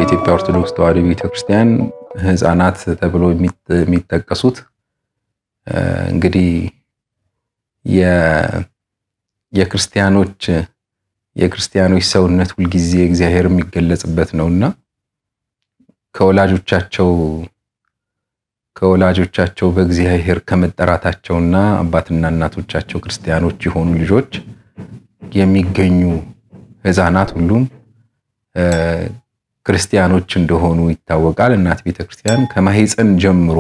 በኢትዮጵያ ኦርቶዶክስ ተዋሕዶ ቤተክርስቲያን ሕፃናት ተብሎ የሚጠቀሱት እንግዲህ የክርስቲያኖች የክርስቲያኖች ሰውነት ሁልጊዜ እግዚአብሔር የሚገለጽበት ነውና ከወላጆቻቸው ከወላጆቻቸው በእግዚአብሔር ከመጠራታቸውና አባትና እናቶቻቸው ክርስቲያኖች የሆኑ ልጆች የሚገኙ ሕፃናት ሁሉም ክርስቲያኖች እንደሆኑ ይታወቃል። እናት ቤተክርስቲያን ከማህፀን ጀምሮ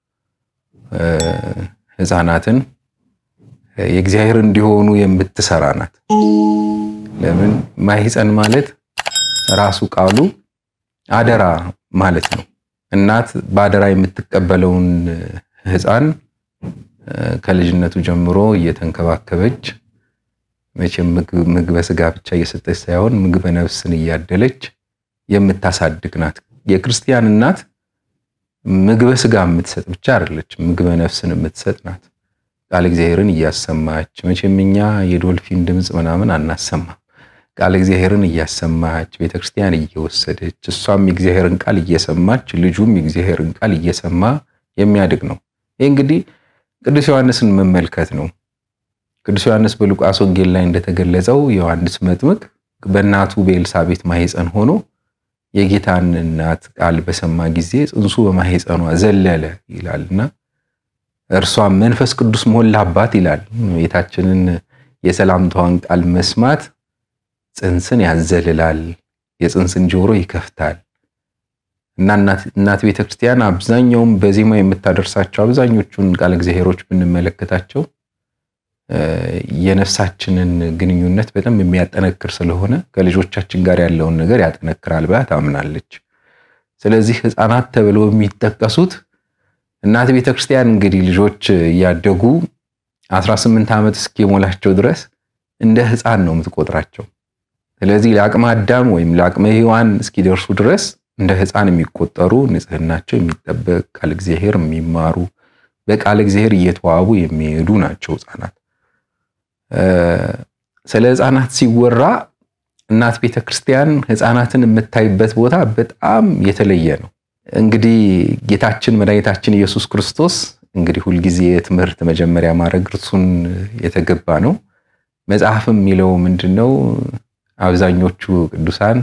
ሕፃናትን የእግዚአብሔር እንዲሆኑ የምትሰራ ናት። ለምን ማህፀን ማለት ራሱ ቃሉ አደራ ማለት ነው። እናት በአደራ የምትቀበለውን ሕፃን ከልጅነቱ ጀምሮ እየተንከባከበች መቼም ምግበ ስጋ ብቻ እየሰጠች ሳይሆን ምግበ ነፍስን እያደለች የምታሳድግ ናት። የክርስቲያን እናት ምግበ ስጋ የምትሰጥ ብቻ አይደለች፣ ምግበ ነፍስን የምትሰጥ ናት። ቃል እግዚአብሔርን እያሰማች መቼም እኛ የዶልፊን ድምፅ ምናምን አናሰማም። ቃል እግዚአብሔርን እያሰማች ቤተክርስቲያን እየወሰደች እሷም የእግዚአብሔርን ቃል እየሰማች ልጁም የእግዚአብሔርን ቃል እየሰማ የሚያድግ ነው። ይህ እንግዲህ ቅዱስ ዮሐንስን መመልከት ነው። ቅዱስ ዮሐንስ በሉቃስ ወንጌል ላይ እንደተገለጸው ዮሐንስ መጥምቅ በእናቱ በኤልሳቤት ማህፀን ሆኖ የጌታን እናት ቃል በሰማ ጊዜ ጽንሱ በማህፀኗ ዘለለ ይላልና እርሷም መንፈስ ቅዱስ ሞላባት ይላል። ቤታችንን የሰላምታዋን ቃል መስማት ጽንስን ያዘልላል፣ የጽንስን ጆሮ ይከፍታል እና እናት ቤተክርስቲያን አብዛኛውም በዜማ የምታደርሳቸው አብዛኞቹን ቃል እግዚአብሔሮች ብንመለከታቸው የነፍሳችንን ግንኙነት በጣም የሚያጠነክር ስለሆነ ከልጆቻችን ጋር ያለውን ነገር ያጠነክራል ብላ ታምናለች። ስለዚህ ሕፃናት ተብለው የሚጠቀሱት እናት ቤተክርስቲያን እንግዲህ ልጆች እያደጉ 18 ዓመት እስኪሞላቸው ድረስ እንደ ሕፃን ነው የምትቆጥራቸው። ስለዚህ ለአቅመ አዳም ወይም ለአቅመ ሔዋን እስኪደርሱ ድረስ እንደ ሕፃን የሚቆጠሩ ንጽሕናቸው የሚጠበቅ ቃል እግዚአብሔር የሚማሩ በቃል እግዚአብሔር እየተዋቡ የሚሄዱ ናቸው ሕፃናት። ስለ ሕፃናት ሲወራ እናት ቤተክርስቲያን ሕፃናትን የምታይበት ቦታ በጣም የተለየ ነው። እንግዲህ ጌታችን መድኃኒታችን ኢየሱስ ክርስቶስ እንግዲህ ሁልጊዜ የትምህርት መጀመሪያ ማድረግ እርሱን የተገባ ነው። መጽሐፍም የሚለው ምንድን ነው? አብዛኞቹ ቅዱሳን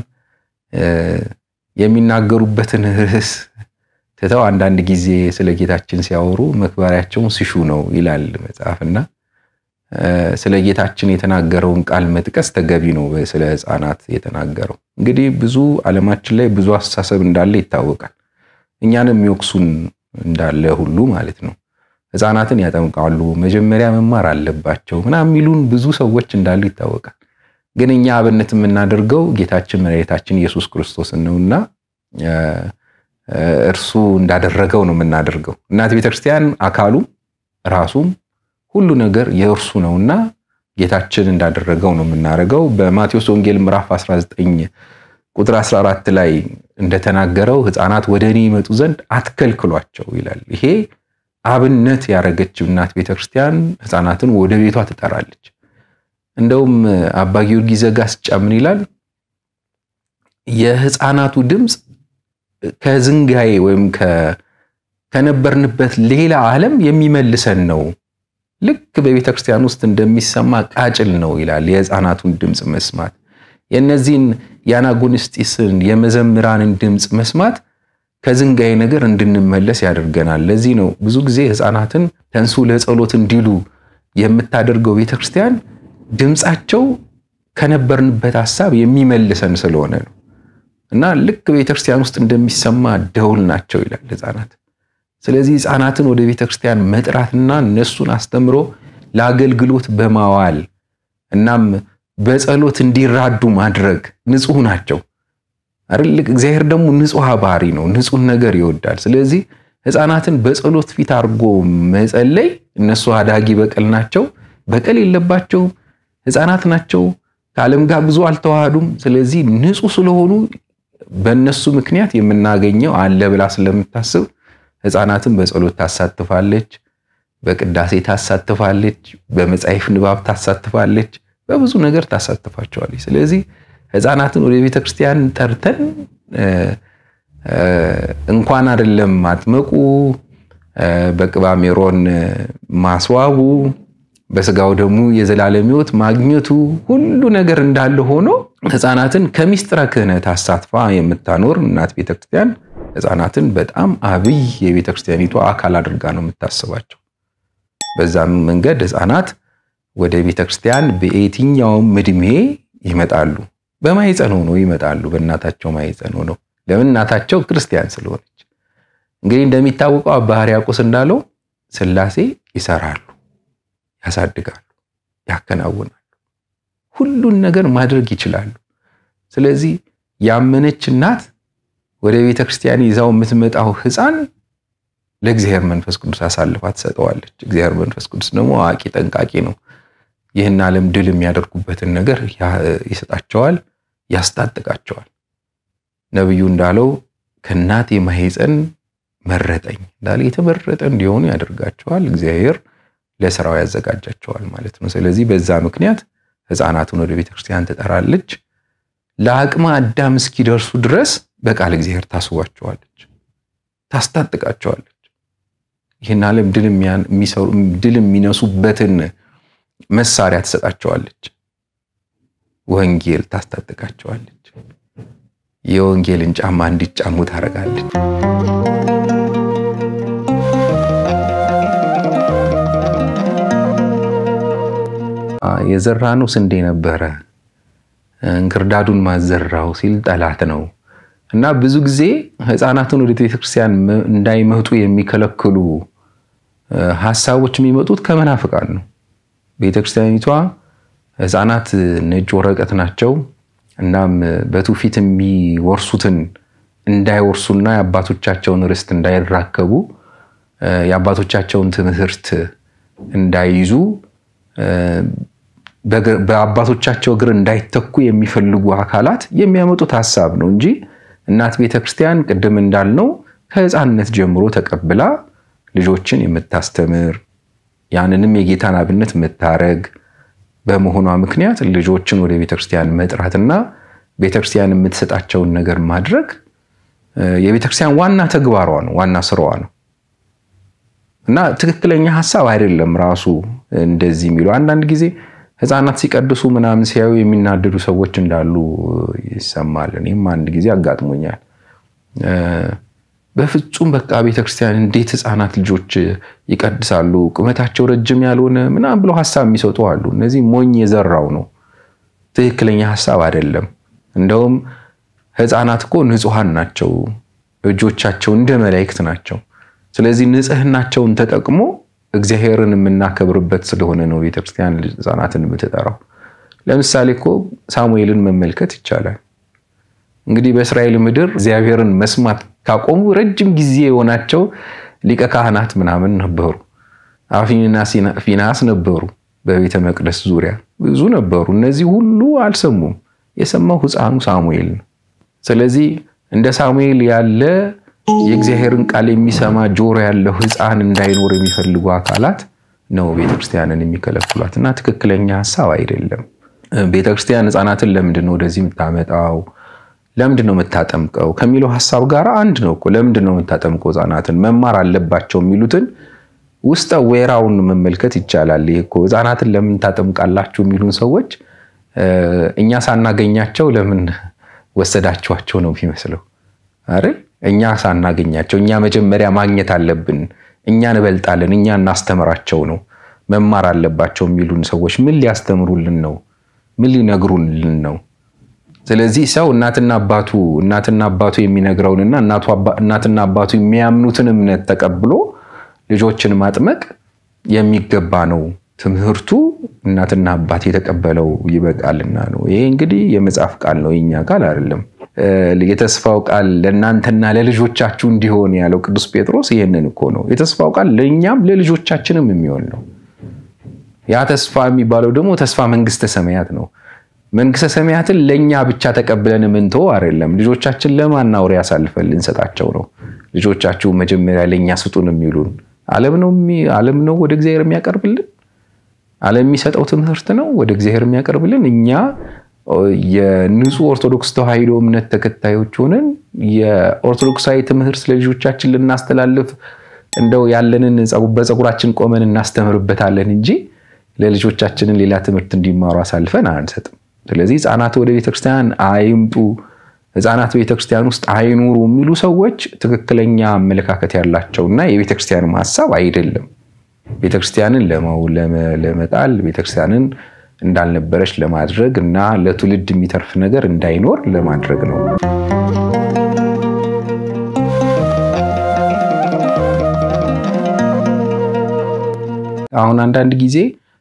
የሚናገሩበትን ርዕስ ትተው አንዳንድ ጊዜ ስለ ጌታችን ሲያወሩ መክበሪያቸውን ሲሹ ነው ይላል መጽሐፍና ስለ ጌታችን የተናገረውን ቃል መጥቀስ ተገቢ ነው። ስለ ሕፃናት የተናገረው እንግዲህ ብዙ ዓለማችን ላይ ብዙ አስተሳሰብ እንዳለ ይታወቃል። እኛንም የሚወቅሱን እንዳለ ሁሉ ማለት ነው። ሕፃናትን ያጠምቃሉ፣ መጀመሪያ መማር አለባቸው ምናምን የሚሉን ብዙ ሰዎች እንዳሉ ይታወቃል። ግን እኛ አብነት የምናደርገው ጌታችን መድኃኒታችን ኢየሱስ ክርስቶስን ነውና እርሱ እንዳደረገው ነው የምናደርገው። እናት ቤተክርስቲያን አካሉ ራሱም ሁሉ ነገር የእርሱ ነውና ጌታችን እንዳደረገው ነው የምናደርገው። በማቴዎስ ወንጌል ምዕራፍ 19 ቁጥር 14 ላይ እንደተናገረው ሕፃናት ወደ እኔ ይመጡ ዘንድ አትከልክሏቸው ይላል። ይሄ አብነት ያደረገችው እናት ቤተክርስቲያን ሕፃናትን ወደ ቤቷ ትጠራለች። እንደውም አባ ጊዮርጊስ ዘጋስጫ ምን ይላል? የሕፃናቱ ድምፅ ከዝንጋዬ ወይም ከነበርንበት ሌላ ዓለም የሚመልሰን ነው ልክ በቤተ ክርስቲያን ውስጥ እንደሚሰማ ቃጭል ነው ይላል። የሕፃናቱን ድምፅ መስማት የእነዚህን የአናጉንስጢስን የመዘምራንን ድምፅ መስማት ከዝንጋይ ነገር እንድንመለስ ያደርገናል። ለዚህ ነው ብዙ ጊዜ ሕፃናትን ተንሱ ለጸሎት እንዲሉ የምታደርገው ቤተ ክርስቲያን ድምፃቸው ከነበርንበት ሀሳብ የሚመልሰን ስለሆነ ነው እና ልክ ቤተ ክርስቲያን ውስጥ እንደሚሰማ ደውል ናቸው ይላል ሕፃናት። ስለዚህ ሕፃናትን ወደ ቤተ ክርስቲያን መጥራትና እነሱን አስተምሮ ለአገልግሎት በማዋል እናም በጸሎት እንዲራዱ ማድረግ ንጹሕ ናቸው አይደል? እግዚአብሔር ደግሞ ንጹሕ ባህሪ ነው፣ ንጹሕ ነገር ይወዳል። ስለዚህ ሕፃናትን በጸሎት ፊት አድርጎ መጸለይ፣ እነሱ አዳጊ በቀል ናቸው፣ በቀል የለባቸውም፣ ሕፃናት ናቸው፣ ከዓለም ጋር ብዙ አልተዋሃዱም። ስለዚህ ንጹሕ ስለሆኑ በእነሱ ምክንያት የምናገኘው አለ ብላ ስለምታስብ ሕፃናትን በጸሎት ታሳትፋለች፣ በቅዳሴ ታሳትፋለች፣ በመጽሐፍ ንባብ ታሳትፋለች፣ በብዙ ነገር ታሳትፋቸዋለች። ስለዚህ ሕፃናትን ወደ ቤተ ክርስቲያን ጠርተን እንኳን አይደለም ማጥመቁ፣ በቅባ ሜሮን ማስዋቡ፣ በስጋው ደግሞ የዘላለም ሕይወት ማግኘቱ ሁሉ ነገር እንዳለ ሆኖ ሕፃናትን ከሚስጥረ ክህነት አሳትፋ የምታኖር እናት ቤተክርስቲያን ሕፃናትን በጣም አብይ የቤተክርስቲያኒቷ አካል አድርጋ ነው የምታስባቸው። በዛም መንገድ ሕፃናት ወደ ቤተክርስቲያን በየትኛውም እድሜ ይመጣሉ። በማይፀን ሆኖ ይመጣሉ። በእናታቸው ማይፀን ሆነው ለምን? እናታቸው ክርስቲያን ስለሆነች። እንግዲህ እንደሚታወቀው አባ ሕርያቆስ እንዳለው ሥላሴ ይሰራሉ፣ ያሳድጋሉ፣ ያከናውናሉ፣ ሁሉን ነገር ማድረግ ይችላሉ። ስለዚህ ያመነች እናት ወደ ቤተ ክርስቲያን ይዛው የምትመጣው ሕፃን ለእግዚአብሔር መንፈስ ቅዱስ አሳልፋ ትሰጠዋለች። እግዚአብሔር መንፈስ ቅዱስ ደግሞ አዋቂ ጠንቃቂ ነው። ይህን ዓለም ድል የሚያደርጉበትን ነገር ይሰጣቸዋል፣ ያስታጥቃቸዋል። ነቢዩ እንዳለው ከእናቴ ማኅፀን መረጠኝ እንዳለ የተመረጠ እንዲሆኑ ያደርጋቸዋል። እግዚአብሔር ለስራው ያዘጋጃቸዋል ማለት ነው። ስለዚህ በዛ ምክንያት ሕፃናቱን ወደ ቤተክርስቲያን ትጠራለች። ለአቅመ አዳም እስኪደርሱ ድረስ በቃል እግዚአብሔር ታስቧቸዋለች፣ ታስታጥቃቸዋለች። ይህን ዓለም ድል የሚነሱበትን መሳሪያ ትሰጣቸዋለች። ወንጌል ታስታጥቃቸዋለች። የወንጌልን ጫማ እንዲጫሙ ታደርጋለች። የዘራነው ስንዴ ነበረ እንክርዳዱን ማዘራው ሲል ጠላት ነው እና ብዙ ጊዜ ሕፃናትን ወደ ቤተክርስቲያን እንዳይመጡ የሚከለክሉ ሀሳቦች የሚመጡት ከመናፍቃን ነው። ቤተክርስቲያኒቷ ሕፃናት ነጭ ወረቀት ናቸው። እናም በትውፊት የሚወርሱትን እንዳይወርሱና የአባቶቻቸውን ርስት እንዳይራከቡ የአባቶቻቸውን ትምህርት እንዳይይዙ በአባቶቻቸው እግር እንዳይተኩ የሚፈልጉ አካላት የሚያመጡት ሀሳብ ነው እንጂ እናት ቤተክርስቲያን ቅድም እንዳልነው ከሕፃንነት ጀምሮ ተቀብላ ልጆችን የምታስተምር ያንንም የጌታን አብነት የምታረግ በመሆኗ ምክንያት ልጆችን ወደ ቤተክርስቲያን መጥራትና ቤተክርስቲያን የምትሰጣቸውን ነገር ማድረግ የቤተክርስቲያን ዋና ተግባሯ ነው፣ ዋና ስራዋ ነው እና ትክክለኛ ሀሳብ አይደለም። ራሱ እንደዚህ የሚሉ አንዳንድ ጊዜ ሕፃናት ሲቀድሱ ምናምን ሲያዩ የሚናደዱ ሰዎች እንዳሉ ይሰማል። እኔም አንድ ጊዜ አጋጥሞኛል። በፍጹም በቃ ቤተክርስቲያን እንዴት ሕፃናት ልጆች ይቀድሳሉ? ቁመታቸው ረጅም ያልሆነ ምናምን ብለው ሀሳብ የሚሰጡ አሉ። እነዚህ ሞኝ የዘራው ነው፣ ትክክለኛ ሀሳብ አይደለም። እንደውም ሕፃናት እኮ ንጹሐን ናቸው፣ እጆቻቸው እንደ መላእክት ናቸው። ስለዚህ ንጽህናቸውን ተጠቅሞ እግዚአብሔርን የምናከብርበት ስለሆነ ነው ቤተክርስቲያን ሕፃናትን የምትጠራው። ለምሳሌ እኮ ሳሙኤልን መመልከት ይቻላል። እንግዲህ በእስራኤል ምድር እግዚአብሔርን መስማት ካቆሙ ረጅም ጊዜ የሆናቸው ሊቀ ካህናት ምናምን ነበሩ። አፍኒና ፊናስ ነበሩ። በቤተ መቅደስ ዙሪያ ብዙ ነበሩ። እነዚህ ሁሉ አልሰሙም። የሰማው ሕፃኑ ሳሙኤል ነው። ስለዚህ እንደ ሳሙኤል ያለ የእግዚአብሔርን ቃል የሚሰማ ጆሮ ያለው ሕፃን እንዳይኖር የሚፈልጉ አካላት ነው ቤተክርስቲያንን የሚከለክሏት እና ትክክለኛ ሀሳብ አይደለም። ቤተክርስቲያን ሕፃናትን ለምንድን ነው ወደዚህ የምታመጣው? ለምንድን ነው የምታጠምቀው ከሚለው ሀሳብ ጋር አንድ ነው እኮ። ለምንድን ነው የምታጠምቀው? ሕፃናትን መማር አለባቸው የሚሉትን ውስጠ ወይራውን መመልከት ይቻላል። ይሄ እኮ ሕፃናትን ለምን ታጠምቃላችሁ የሚሉን ሰዎች እኛ ሳናገኛቸው ለምን ወሰዳችኋቸው ነው የሚመስለው አይደል? እኛ ሳናገኛቸው እኛ መጀመሪያ ማግኘት አለብን። እኛ እንበልጣለን፣ እኛ እናስተምራቸው ነው መማር አለባቸው የሚሉን ሰዎች ምን ሊያስተምሩልን ነው? ምን ሊነግሩልን ነው? ስለዚህ ሰው እናትና አባቱ እናትና አባቱ የሚነግረውንና እናትና አባቱ የሚያምኑትን እምነት ተቀብሎ ልጆችን ማጥመቅ የሚገባ ነው። ትምህርቱ እናትና አባት የተቀበለው ይበቃልና ነው። ይሄ እንግዲህ የመጽሐፍ ቃል ነው፣ የኛ ቃል አይደለም። የተስፋው ቃል ለእናንተና ለልጆቻችሁ እንዲሆን ያለው ቅዱስ ጴጥሮስ ይህንን እኮ ነው። የተስፋው ቃል ለእኛም ለልጆቻችንም የሚሆን ነው። ያ ተስፋ የሚባለው ደግሞ ተስፋ መንግስተ ሰማያት ነው። መንግስተ ሰማያትን ለእኛ ብቻ ተቀብለን ምንተው አይደለም። ልጆቻችን ለማን አውሬ አሳልፈን ልንሰጣቸው ነው? ልጆቻችሁ መጀመሪያ ለእኛ ስጡን የሚሉን ዓለም ነው ወደ እግዚአብሔር የሚያቀርብልን ዓለም የሚሰጠው ትምህርት ነው ወደ እግዚአብሔር የሚያቀርብልን። እኛ የንጹህ ኦርቶዶክስ ተዋሕዶ እምነት ተከታዮች ሆነን የኦርቶዶክሳዊ ትምህርት ለልጆቻችን ልናስተላልፍ እንደው ያለንን በፀጉራችን ቆመን እናስተምርበታለን እንጂ ለልጆቻችንን ሌላ ትምህርት እንዲማሩ አሳልፈን አንሰጥም። ስለዚህ ሕፃናት ወደ ቤተክርስቲያን አይምጡ፣ ሕፃናት ቤተክርስቲያን ውስጥ አይኑሩ የሚሉ ሰዎች ትክክለኛ አመለካከት ያላቸውና የቤተክርስቲያንም ሀሳብ አይደለም። ቤተክርስቲያንን ለመጣል ቤተክርስቲያንን እንዳልነበረች ለማድረግ እና ለትውልድ የሚተርፍ ነገር እንዳይኖር ለማድረግ ነው። አሁን አንዳንድ ጊዜ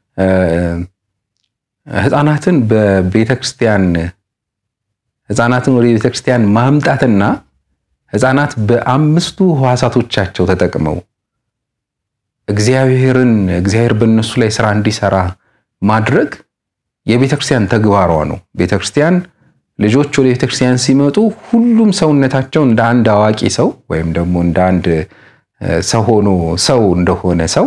ህፃናትን በቤተክርስቲያን ህፃናትን ወደ ቤተክርስቲያን ማምጣትና ህፃናት በአምስቱ ህዋሳቶቻቸው ተጠቅመው እግዚአብሔርን እግዚአብሔር በእነሱ ላይ ስራ እንዲሰራ ማድረግ የቤተክርስቲያን ተግባሯ ነው። ቤተክርስቲያን ልጆች ወደ ቤተክርስቲያን ሲመጡ ሁሉም ሰውነታቸው እንደ አንድ አዋቂ ሰው ወይም ደግሞ እንደ አንድ ሰው ሆኖ ሰው እንደሆነ ሰው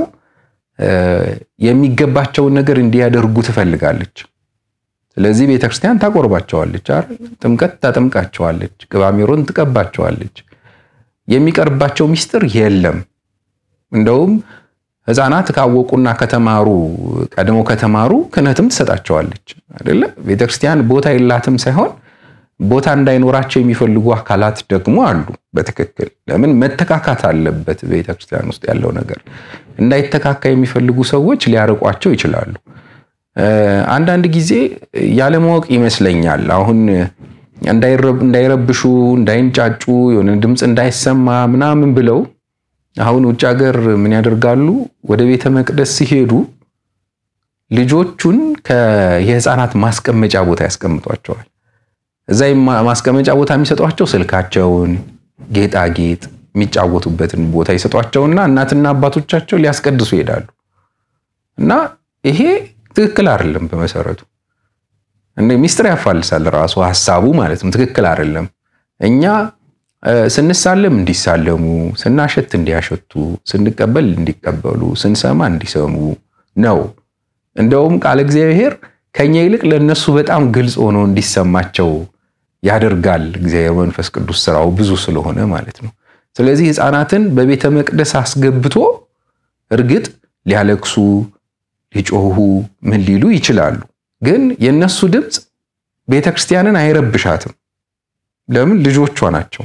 የሚገባቸውን ነገር እንዲያደርጉ ትፈልጋለች። ስለዚህ ቤተክርስቲያን ታቆርባቸዋለች፣ ጥምቀት ታጠምቃቸዋለች፣ ቅባ ሜሮን ትቀባቸዋለች። የሚቀርባቸው ሚስጥር የለም። እንደውም ህፃናት ካወቁና ከተማሩ ቀድሞ ከተማሩ ክህነትም ትሰጣቸዋለች አይደለ? ቤተክርስቲያን ቦታ የላትም ሳይሆን ቦታ እንዳይኖራቸው የሚፈልጉ አካላት ደግሞ አሉ። በትክክል ለምን መተካካት አለበት? ቤተክርስቲያን ውስጥ ያለው ነገር እንዳይተካካ የሚፈልጉ ሰዎች ሊያርቋቸው ይችላሉ። አንዳንድ ጊዜ ያለማወቅ ይመስለኛል። አሁን እንዳይረብሹ፣ እንዳይንጫጩ፣ የሆነ ድምፅ እንዳይሰማ ምናምን ብለው አሁን ውጭ ሀገር ምን ያደርጋሉ? ወደ ቤተ መቅደስ ሲሄዱ ልጆቹን የህፃናት ማስቀመጫ ቦታ ያስቀምጧቸዋል። እዛ ማስቀመጫ ቦታ የሚሰጧቸው ስልካቸውን፣ ጌጣጌጥ የሚጫወቱበትን ቦታ ይሰጧቸውና እናትና አባቶቻቸው ሊያስቀድሱ ይሄዳሉ። እና ይሄ ትክክል አይደለም። በመሰረቱ ሚስጥር ያፋልሳል ራሱ ሀሳቡ ማለት ነው። ትክክል አይደለም። እኛ ስንሳለም እንዲሳለሙ፣ ስናሸት እንዲያሸቱ፣ ስንቀበል እንዲቀበሉ፣ ስንሰማ እንዲሰሙ ነው። እንደውም ቃለ እግዚአብሔር ከኛ ይልቅ ለእነሱ በጣም ግልጽ ሆኖ እንዲሰማቸው ያደርጋል። እግዚአብሔር መንፈስ ቅዱስ ስራው ብዙ ስለሆነ ማለት ነው። ስለዚህ ህፃናትን በቤተ መቅደስ አስገብቶ እርግጥ ሊያለቅሱ፣ ሊጮሁ፣ ምን ሊሉ ይችላሉ። ግን የእነሱ ድምፅ ቤተ ክርስቲያንን አይረብሻትም። ለምን? ልጆቿ ናቸው።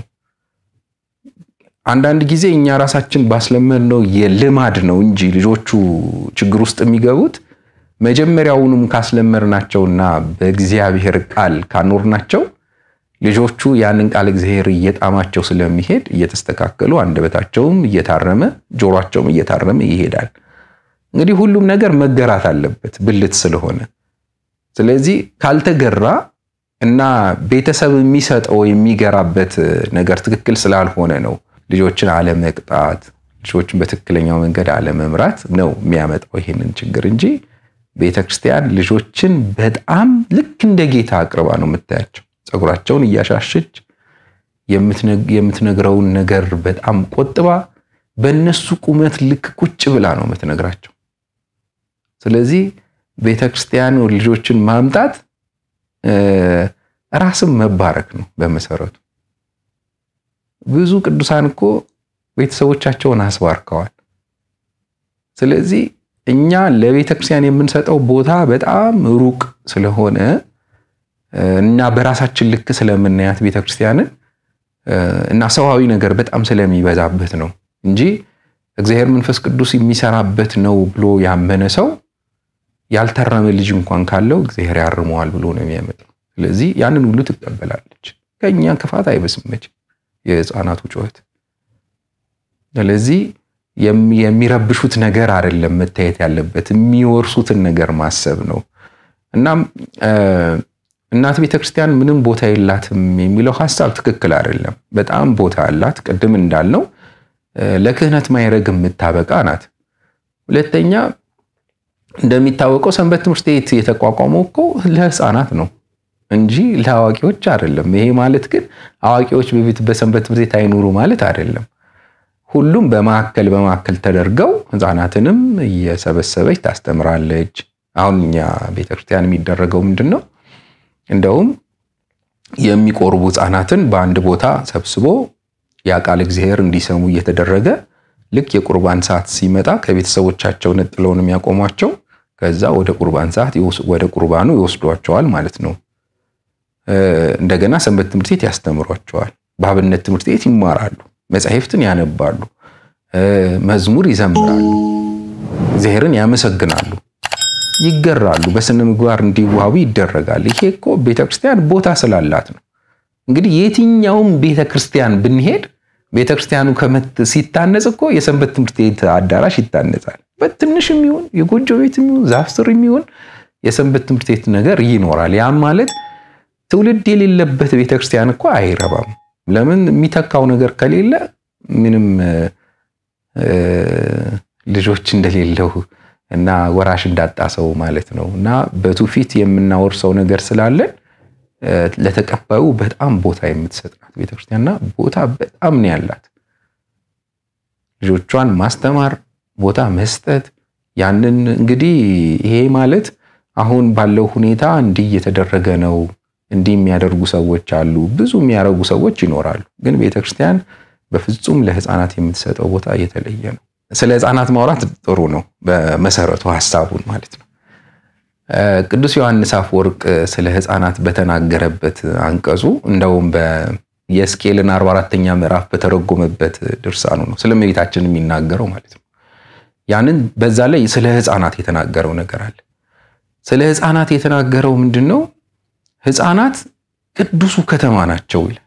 አንዳንድ ጊዜ እኛ ራሳችን ባስለመድነው የልማድ ነው እንጂ ልጆቹ ችግር ውስጥ የሚገቡት መጀመሪያውኑም ካስለመድናቸውና በእግዚአብሔር ቃል ካኖርናቸው ልጆቹ ያንን ቃል እግዚአብሔር እየጣማቸው ስለሚሄድ እየተስተካከሉ አንደበታቸውም እየታረመ ጆሯቸውም እየታረመ ይሄዳል። እንግዲህ ሁሉም ነገር መገራት አለበት ብልት ስለሆነ። ስለዚህ ካልተገራ እና ቤተሰብ የሚሰጠው የሚገራበት ነገር ትክክል ስላልሆነ ነው ልጆችን አለመቅጣት፣ ልጆችን በትክክለኛው መንገድ አለመምራት ነው የሚያመጣው ይሄንን ችግር እንጂ ቤተክርስቲያን ልጆችን በጣም ልክ እንደ ጌታ አቅርባ ነው የምታያቸው። ፀጉራቸውን እያሻሸች የምትነግረውን ነገር በጣም ቆጥባ በእነሱ ቁመት ልክ ቁጭ ብላ ነው የምትነግራቸው። ስለዚህ ቤተክርስቲያን ልጆችን ማምጣት ራስም መባረክ ነው በመሰረቱ። ብዙ ቅዱሳን እኮ ቤተሰቦቻቸውን አስባርከዋል። ስለዚህ እኛ ለቤተክርስቲያን የምንሰጠው ቦታ በጣም ሩቅ ስለሆነ እና በራሳችን ልክ ስለምናያት ቤተክርስቲያንን እና ሰዋዊ ነገር በጣም ስለሚበዛበት ነው እንጂ እግዚአብሔር መንፈስ ቅዱስ የሚሰራበት ነው ብሎ ያመነ ሰው ያልታረመ ልጅ እንኳን ካለው እግዚአብሔር ያርመዋል ብሎ ነው የሚያመጣው። ስለዚህ ያንን ሁሉ ትቀበላለች። ከእኛ ክፋት አይበስመች የህፃናቱ ጩኸት። ስለዚህ የሚረብሹት ነገር አይደለም መታየት ያለበት የሚወርሱትን ነገር ማሰብ ነው። እናም እናት ቤተክርስቲያን ምንም ቦታ የላትም የሚለው ሀሳብ ትክክል አይደለም። በጣም ቦታ አላት። ቅድም እንዳልነው ለክህነት ማይረግ የምታበቃ ናት። ሁለተኛ እንደሚታወቀው ሰንበት ትምህርት ቤት የተቋቋመው እኮ ለህፃናት ነው እንጂ ለአዋቂዎች አይደለም። ይሄ ማለት ግን አዋቂዎች በፊት በሰንበት ትምህርት ቤት አይኑሩ ማለት አይደለም። ሁሉም በማዕከል በማዕከል ተደርገው ህፃናትንም እየሰበሰበች ታስተምራለች። አሁን እኛ ቤተክርስቲያን የሚደረገው ምንድን ነው? እንደውም የሚቆርቡ ሕፃናትን በአንድ ቦታ ሰብስቦ ያ ቃል እግዚአብሔር እንዲሰሙ እየተደረገ ልክ የቁርባን ሰዓት ሲመጣ ከቤተሰቦቻቸው ነጥለው ነው የሚያቆሟቸው። ከዛ ወደ ቁርባን ሰዓት ወደ ቁርባኑ ይወስዷቸዋል ማለት ነው። እንደገና ሰንበት ትምህርት ቤት ያስተምሯቸዋል። በአብነት ትምህርት ቤት ይማራሉ። መጻሕፍትን ያነባሉ። መዝሙር ይዘምራሉ። እግዚአብሔርን ያመሰግናሉ፣ ይገራሉ። በስነ ምግባር እንዲዋቡ ይደረጋል። ይሄ እኮ ቤተክርስቲያን ቦታ ስላላት ነው። እንግዲህ የትኛውም ቤተክርስቲያን ብንሄድ ቤተክርስቲያኑ ሲታነጽ እኮ የሰንበት ትምህርት ቤት አዳራሽ ይታነጻል። በትንሽም ይሁን የጎጆ ቤትም ይሁን ዛፍ ስር የሚሆን የሰንበት ትምህርት ቤት ነገር ይኖራል። ያም ማለት ትውልድ የሌለበት ቤተክርስቲያን እኮ አይረባም። ለምን የሚተካው ነገር ከሌለ ምንም ልጆች እንደሌለው እና ወራሽ እንዳጣ ሰው ማለት ነው። እና በትውፊት የምናወርሰው ነገር ስላለን ለተቀባዩ በጣም ቦታ የምትሰጥ ናት ቤተክርስቲያንና ቦታ በጣም ነው ያላት። ልጆቿን ማስተማር፣ ቦታ መስጠት ያንን እንግዲህ ይሄ ማለት አሁን ባለው ሁኔታ እንዲህ እየተደረገ ነው እንዲህ የሚያደርጉ ሰዎች አሉ፣ ብዙ የሚያደርጉ ሰዎች ይኖራሉ። ግን ቤተክርስቲያን በፍጹም ለሕፃናት የምትሰጠው ቦታ የተለየ ነው። ስለ ሕፃናት ማውራት ጥሩ ነው፣ በመሰረቱ ሀሳቡን ማለት ነው። ቅዱስ ዮሐንስ አፈወርቅ ስለ ሕፃናት በተናገረበት አንቀጹ እንደውም የሕዝቅኤልን 44ኛ ምዕራፍ በተረጎመበት ድርሳኑ ነው ስለ እመቤታችን የሚናገረው ማለት ነው። ያንን በዛ ላይ ስለ ሕፃናት የተናገረው ነገር አለ። ስለ ሕፃናት የተናገረው ምንድን ነው? ሕፃናት ቅዱሱ ከተማ ናቸው ይላል።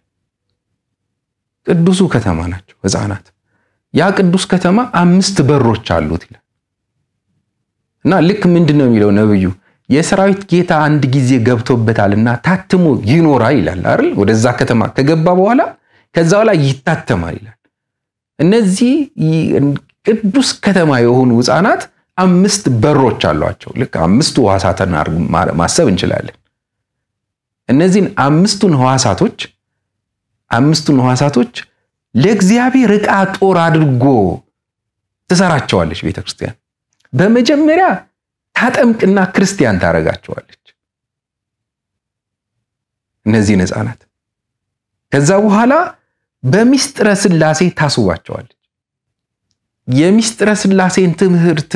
ቅዱሱ ከተማ ናቸው ሕፃናት። ያ ቅዱስ ከተማ አምስት በሮች አሉት ይላል እና ልክ ምንድን ነው የሚለው ነብዩ የሰራዊት ጌታ አንድ ጊዜ ገብቶበታልና ታትሞ ይኖራል ይላል አይደል? ወደዛ ከተማ ከገባ በኋላ ከዛ በኋላ ይታተማል ይላል። እነዚህ ቅዱስ ከተማ የሆኑ ሕፃናት አምስት በሮች አሏቸው። ልክ አምስቱ ሕዋሳትን ማሰብ እንችላለን። እነዚህን አምስቱን ሕዋሳቶች አምስቱን ሕዋሳቶች ለእግዚአብሔር ዕቃ ጦር አድርጎ ትሰራቸዋለች ቤተክርስቲያን። በመጀመሪያ ታጠምቅና ክርስቲያን ታደርጋቸዋለች እነዚህን ሕፃናት። ከዛ በኋላ በሚስጥረ ሥላሴ ታስውባቸዋለች። የሚስጥረ ሥላሴን ትምህርት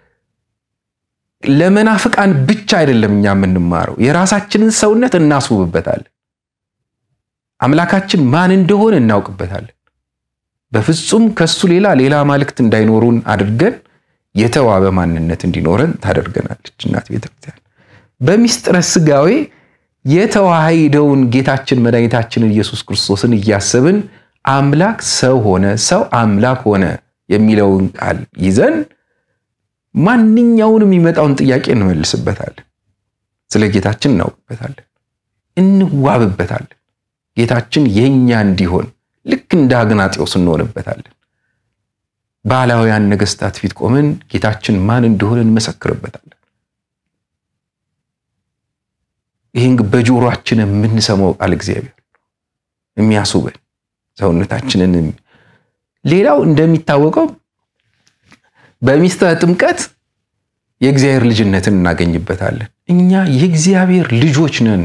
ለመናፍቃን ብቻ አይደለም እኛ የምንማረው፣ የራሳችንን ሰውነት እናስውብበታለን። አምላካችን ማን እንደሆነ እናውቅበታለን። በፍጹም ከሱ ሌላ ሌላ አማልክት እንዳይኖሩን አድርገን የተዋበ ማንነት እንዲኖረን ታደርገናለች እናት ቤተክርስቲያን። በሚስጥረ ሥጋዌ የተዋሃደውን ጌታችን መድኃኒታችንን ኢየሱስ ክርስቶስን እያሰብን አምላክ ሰው ሆነ፣ ሰው አምላክ ሆነ የሚለውን ቃል ይዘን ማንኛውንም የሚመጣውን ጥያቄ እንመልስበታለን። ስለ ጌታችን እናውቅበታለን፣ እንዋብበታለን። ጌታችን የኛ እንዲሆን ልክ እንደ አግናጤዎስ እንሆንበታለን። ባህላውያን ነገስታት ፊት ቆመን ጌታችን ማን እንደሆነ እንመሰክርበታለን። ይህን በጆሮአችን የምንሰማው ቃል እግዚአብሔር የሚያስውበን ሰውነታችንን። ሌላው እንደሚታወቀው በሚስጥረ ጥምቀት የእግዚአብሔር ልጅነትን እናገኝበታለን። እኛ የእግዚአብሔር ልጆች ነን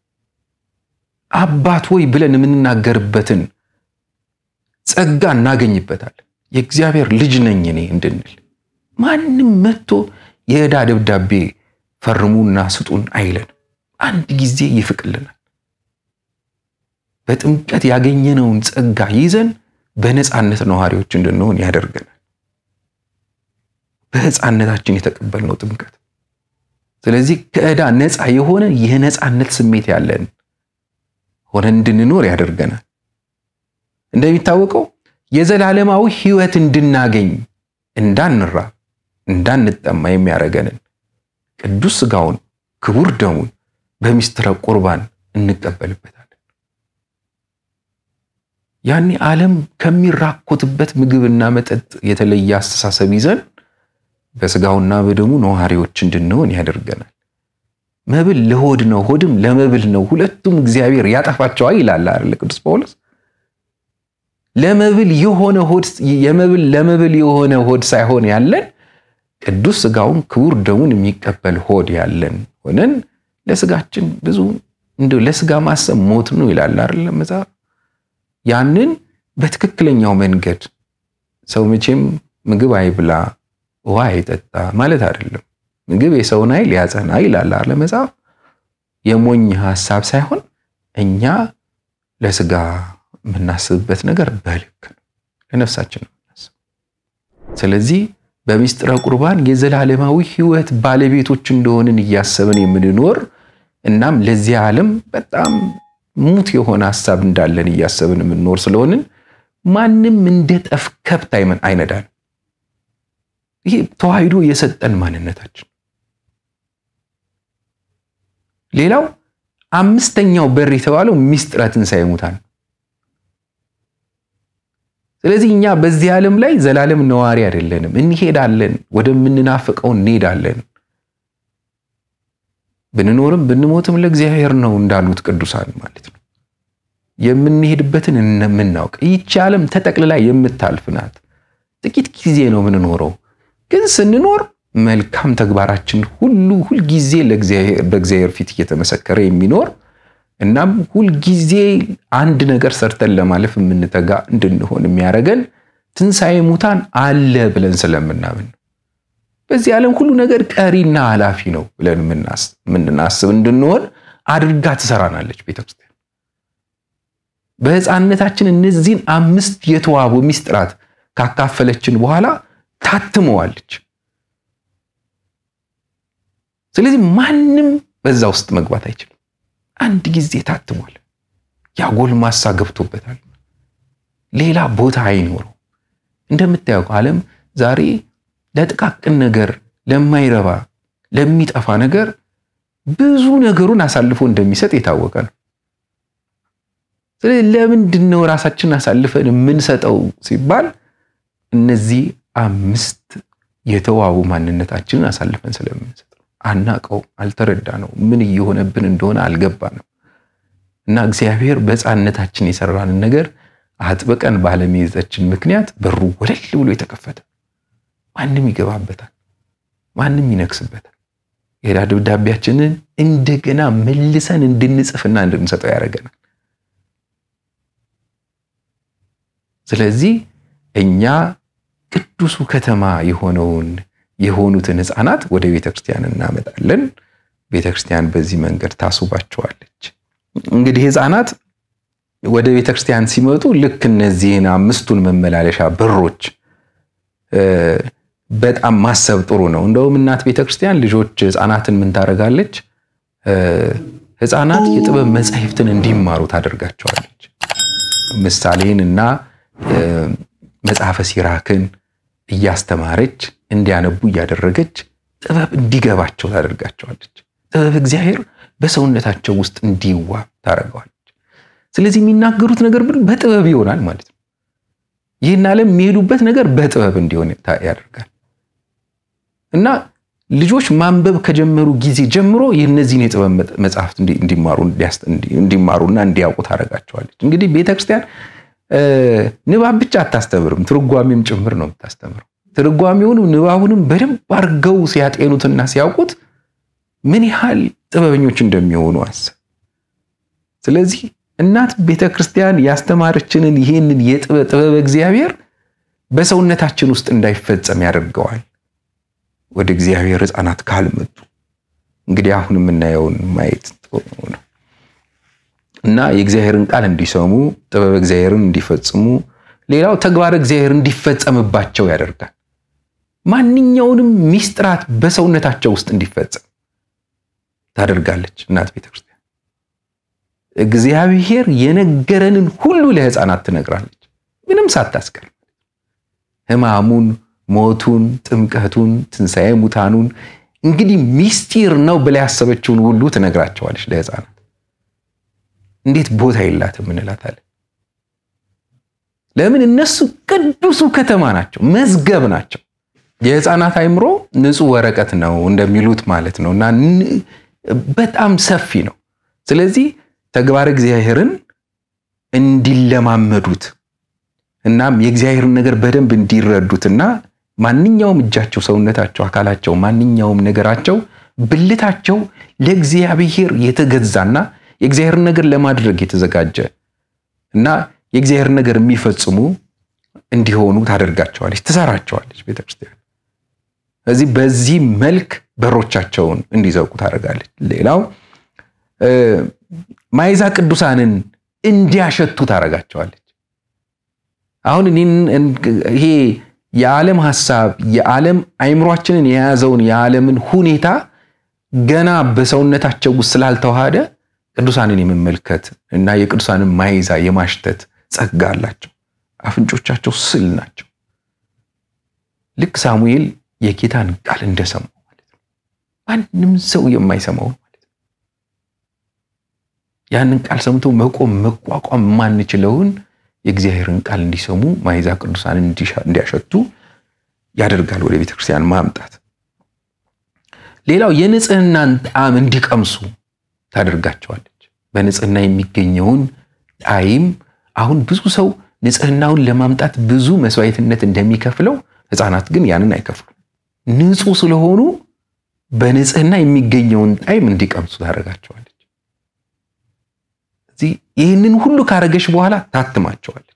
አባት ሆይ ብለን የምንናገርበትን ጸጋ እናገኝበታለን። የእግዚአብሔር ልጅ ነኝ እኔ እንድንል ማንም መጥቶ የዕዳ ደብዳቤ ፈርሙና ስጡን አይለን። አንድ ጊዜ ይፍቅልናል። በጥምቀት ያገኘነውን ጸጋ ይዘን በነፃነት ነዋሪዎች እንድንሆን ያደርገናል። በሕፃነታችን የተቀበልነው ጥምቀት። ስለዚህ ከዕዳ ነፃ የሆነ የነፃነት ስሜት ያለን ሆነ እንድንኖር ያደርገናል። እንደሚታወቀው የዘላለማዊ ሕይወት እንድናገኝ እንዳንራ እንዳንጠማ የሚያደርገንን ቅዱስ ሥጋውን ክቡር ደሙን በሚስጥረ ቁርባን እንቀበልበታለን። ያኔ ዓለም ከሚራኮትበት ምግብና መጠጥ የተለየ አስተሳሰብ ይዘን በሥጋውና በደሙ ነዋሪዎች እንድንሆን ያደርገናል። መብል ለሆድ ነው፣ ሆድም ለመብል ነው፣ ሁለቱም እግዚአብሔር ያጠፋቸዋል ይላል አይደል ቅዱስ ጳውሎስ። ለመብል የሆነ ሆድ የመብል ለመብል የሆነ ሆድ ሳይሆን ያለን ቅዱስ ሥጋውን ክቡር ደሙን የሚቀበል ሆድ ያለን ሆነን ለሥጋችን ብዙ እንደው ለስጋ ማሰብ ሞት ነው ይላል አይደል መጽሐፍ። ያንን በትክክለኛው መንገድ ሰው መቼም ምግብ አይብላ ውሃ አይጠጣ ማለት አይደለም። ምግብ የሰውን ኃይል ያጸና ይላል አይደል መጽሐፍ። የሞኝ ሐሳብ ሳይሆን እኛ ለስጋ የምናስብበት ነገር በልክ ነው፣ ለነፍሳችን ነው የምናስብ። ስለዚህ በሚስጥረ ቁርባን የዘላለማዊ ሕይወት ባለቤቶች እንደሆንን እያሰብን የምንኖር እናም ለዚህ ዓለም በጣም ሙት የሆነ ሐሳብ እንዳለን እያሰብን የምንኖር ስለሆንን ማንም እንደ ጠፍ ከብት አይነዳን። ይሄ ተዋህዶ የሰጠን ማንነታችን። ሌላው አምስተኛው በር የተባለው ሚስጥረ ትንሣኤ ሙታን። ስለዚህ እኛ በዚህ ዓለም ላይ ዘላለም ነዋሪ አይደለንም። እንሄዳለን፣ ወደምንናፍቀው እንሄዳለን። ብንኖርም ብንሞትም ለእግዚአብሔር ነው እንዳሉት ቅዱሳን ማለት ነው። የምንሄድበትን የምናውቅ ይቺ ዓለም ተጠቅልላ የምታልፍ ናት። ጥቂት ጊዜ ነው የምንኖረው። ግን ስንኖር መልካም ተግባራችን ሁሉ ሁልጊዜ በእግዚአብሔር ፊት እየተመሰከረ የሚኖር እናም ሁልጊዜ አንድ ነገር ሰርተን ለማለፍ የምንተጋ እንድንሆን የሚያደርገን ትንሣኤ ሙታን አለ ብለን ስለምናምን ነው። በዚህ ዓለም ሁሉ ነገር ቀሪና ኃላፊ ነው ብለን የምናስብ እንድንሆን አድርጋ ትሰራናለች ቤተክርስቲያን። በሕፃንነታችን እነዚህን አምስት የተዋቡ ሚስጥራት ካካፈለችን በኋላ ታትመዋለች። ስለዚህ ማንም በዛ ውስጥ መግባት አይችልም። አንድ ጊዜ ታትሟል። ያ ጎልማሳ ገብቶበታል። ሌላ ቦታ አይኖረው። እንደምታየው ዓለም ዛሬ ለጥቃቅን ነገር፣ ለማይረባ ለሚጠፋ ነገር ብዙ ነገሩን አሳልፎ እንደሚሰጥ የታወቀ ነው። ስለዚህ ለምንድን ነው ራሳችንን አሳልፈን የምንሰጠው ሲባል እነዚህ አምስት የተዋቡ ማንነታችንን አሳልፈን ስለምንሰጥ ነው። አናቀው፣ አልተረዳ ነው፣ ምን እየሆነብን እንደሆነ አልገባ ነው። እና እግዚአብሔር በሕፃንነታችን የሰራንን ነገር አጥብቀን ባለመያዛችን ምክንያት በሩ ወለል ብሎ የተከፈተ ማንም ይገባበታል፣ ማንም ይነክስበታል። የዕዳ ደብዳቤያችንን እንደገና መልሰን እንድንጽፍና እንድንሰጠው ያደርገናል። ስለዚህ እኛ ቅዱሱ ከተማ የሆነውን የሆኑትን ሕፃናት ወደ ቤተ ክርስቲያን እናመጣለን። ቤተ ክርስቲያን በዚህ መንገድ ታስውባቸዋለች። እንግዲህ ሕፃናት ወደ ቤተ ክርስቲያን ሲመጡ ልክ እነዚህን አምስቱን መመላለሻ በሮች በጣም ማሰብ ጥሩ ነው። እንደውም እናት ቤተ ክርስቲያን ልጆች ሕፃናትን ምን ታደርጋለች? ሕፃናት የጥበብ መጻሕፍትን እንዲማሩ ታደርጋቸዋለች። ምሳሌን እና መጽሐፈ ሲራክን እያስተማረች እንዲያነቡ እያደረገች ጥበብ እንዲገባቸው ታደርጋቸዋለች። ጥበብ እግዚአብሔር በሰውነታቸው ውስጥ እንዲዋብ ታደርገዋለች። ስለዚህ የሚናገሩት ነገር በጥበብ ይሆናል ማለት ነው። ይህን ዓለም የሚሄዱበት ነገር በጥበብ እንዲሆን ያደርጋል እና ልጆች ማንበብ ከጀመሩ ጊዜ ጀምሮ የእነዚህን የጥበብ መጽሐፍት እንዲማሩና እንዲያውቁ ታደርጋቸዋለች። እንግዲህ ቤተክርስቲያን ንባብ ብቻ አታስተምርም፣ ትርጓሜም ጭምር ነው የምታስተምረው። ትርጓሜውንም ንባቡንም በደንብ አድርገው ሲያጤኑትና ሲያውቁት ምን ያህል ጥበበኞች እንደሚሆኑ አስብ። ስለዚህ እናት ቤተ ክርስቲያን ያስተማረችንን ይህንን የጥበብ እግዚአብሔር በሰውነታችን ውስጥ እንዳይፈጸም ያደርገዋል። ወደ እግዚአብሔር ሕፃናት ካልመጡ እንግዲህ አሁን የምናየውን ማየት ነው እና የእግዚአብሔርን ቃል እንዲሰሙ ጥበብ እግዚአብሔርን እንዲፈጽሙ፣ ሌላው ተግባር እግዚአብሔር እንዲፈጸምባቸው ያደርጋል። ማንኛውንም ሚስጥራት በሰውነታቸው ውስጥ እንዲፈጸም ታደርጋለች እናት ቤተክርስቲያን። እግዚአብሔር የነገረንን ሁሉ ለሕፃናት ትነግራለች፣ ምንም ሳታስቀር ሕማሙን፣ ሞቱን፣ ጥምቀቱን፣ ትንሣኤ ሙታኑን እንግዲህ ሚስጢር ነው ብላ ያሰበችውን ሁሉ ትነግራቸዋለች ለሕፃናት። እንዴት ቦታ የላትም እንላታለን። ለምን? እነሱ ቅዱሱ ከተማ ናቸው፣ መዝገብ ናቸው። የሕፃናት አእምሮ ንጹሕ ወረቀት ነው እንደሚሉት ማለት ነው እና በጣም ሰፊ ነው። ስለዚህ ተግባር እግዚአብሔርን እንዲለማመዱት እናም የእግዚአብሔርን ነገር በደንብ እንዲረዱትና ማንኛውም እጃቸው፣ ሰውነታቸው፣ አካላቸው፣ ማንኛውም ነገራቸው፣ ብልታቸው ለእግዚአብሔር የተገዛና የእግዚአብሔር ነገር ለማድረግ የተዘጋጀ እና የእግዚአብሔር ነገር የሚፈጽሙ እንዲሆኑ ታደርጋቸዋለች፣ ትሰራቸዋለች ቤተክርስቲያን። ስለዚህ በዚህ መልክ በሮቻቸውን እንዲዘጉ ታደርጋለች። ሌላው ማይዛ ቅዱሳንን እንዲያሸቱ ታደርጋቸዋለች። አሁን ይሄ የዓለም ሀሳብ የዓለም አይምሯችንን የያዘውን የዓለምን ሁኔታ ገና በሰውነታቸው ውስጥ ስላልተዋሃደ ቅዱሳንን የመመልከት እና የቅዱሳንን ማይዛ የማሽተት ጸጋ አላቸው። አፍንጮቻቸው ስል ናቸው። ልክ ሳሙኤል የጌታን ቃል እንደሰማው ማለት ነው። ማንም ሰው የማይሰማው ማለት ነው። ያንን ቃል ሰምቶ መቆም መቋቋም የማንችለውን የእግዚአብሔርን ቃል እንዲሰሙ ማይዛ ቅዱሳን እንዲያሸቱ ያደርጋል ወደ ቤተክርስቲያን ማምጣት። ሌላው የንጽህናን ጣዕም እንዲቀምሱ ታደርጋቸዋለች። በንጽህና የሚገኘውን ጣዕም አሁን ብዙ ሰው ንጽህናውን ለማምጣት ብዙ መስዋዕትነት እንደሚከፍለው ሕፃናት ግን ያንን አይከፍሉም። ንጹህ ስለሆኑ በንጽህና የሚገኘውን ጣዕም እንዲቀምሱ ታደርጋቸዋለች። እዚህ ይህንን ሁሉ ካረገች በኋላ ታትማቸዋለች።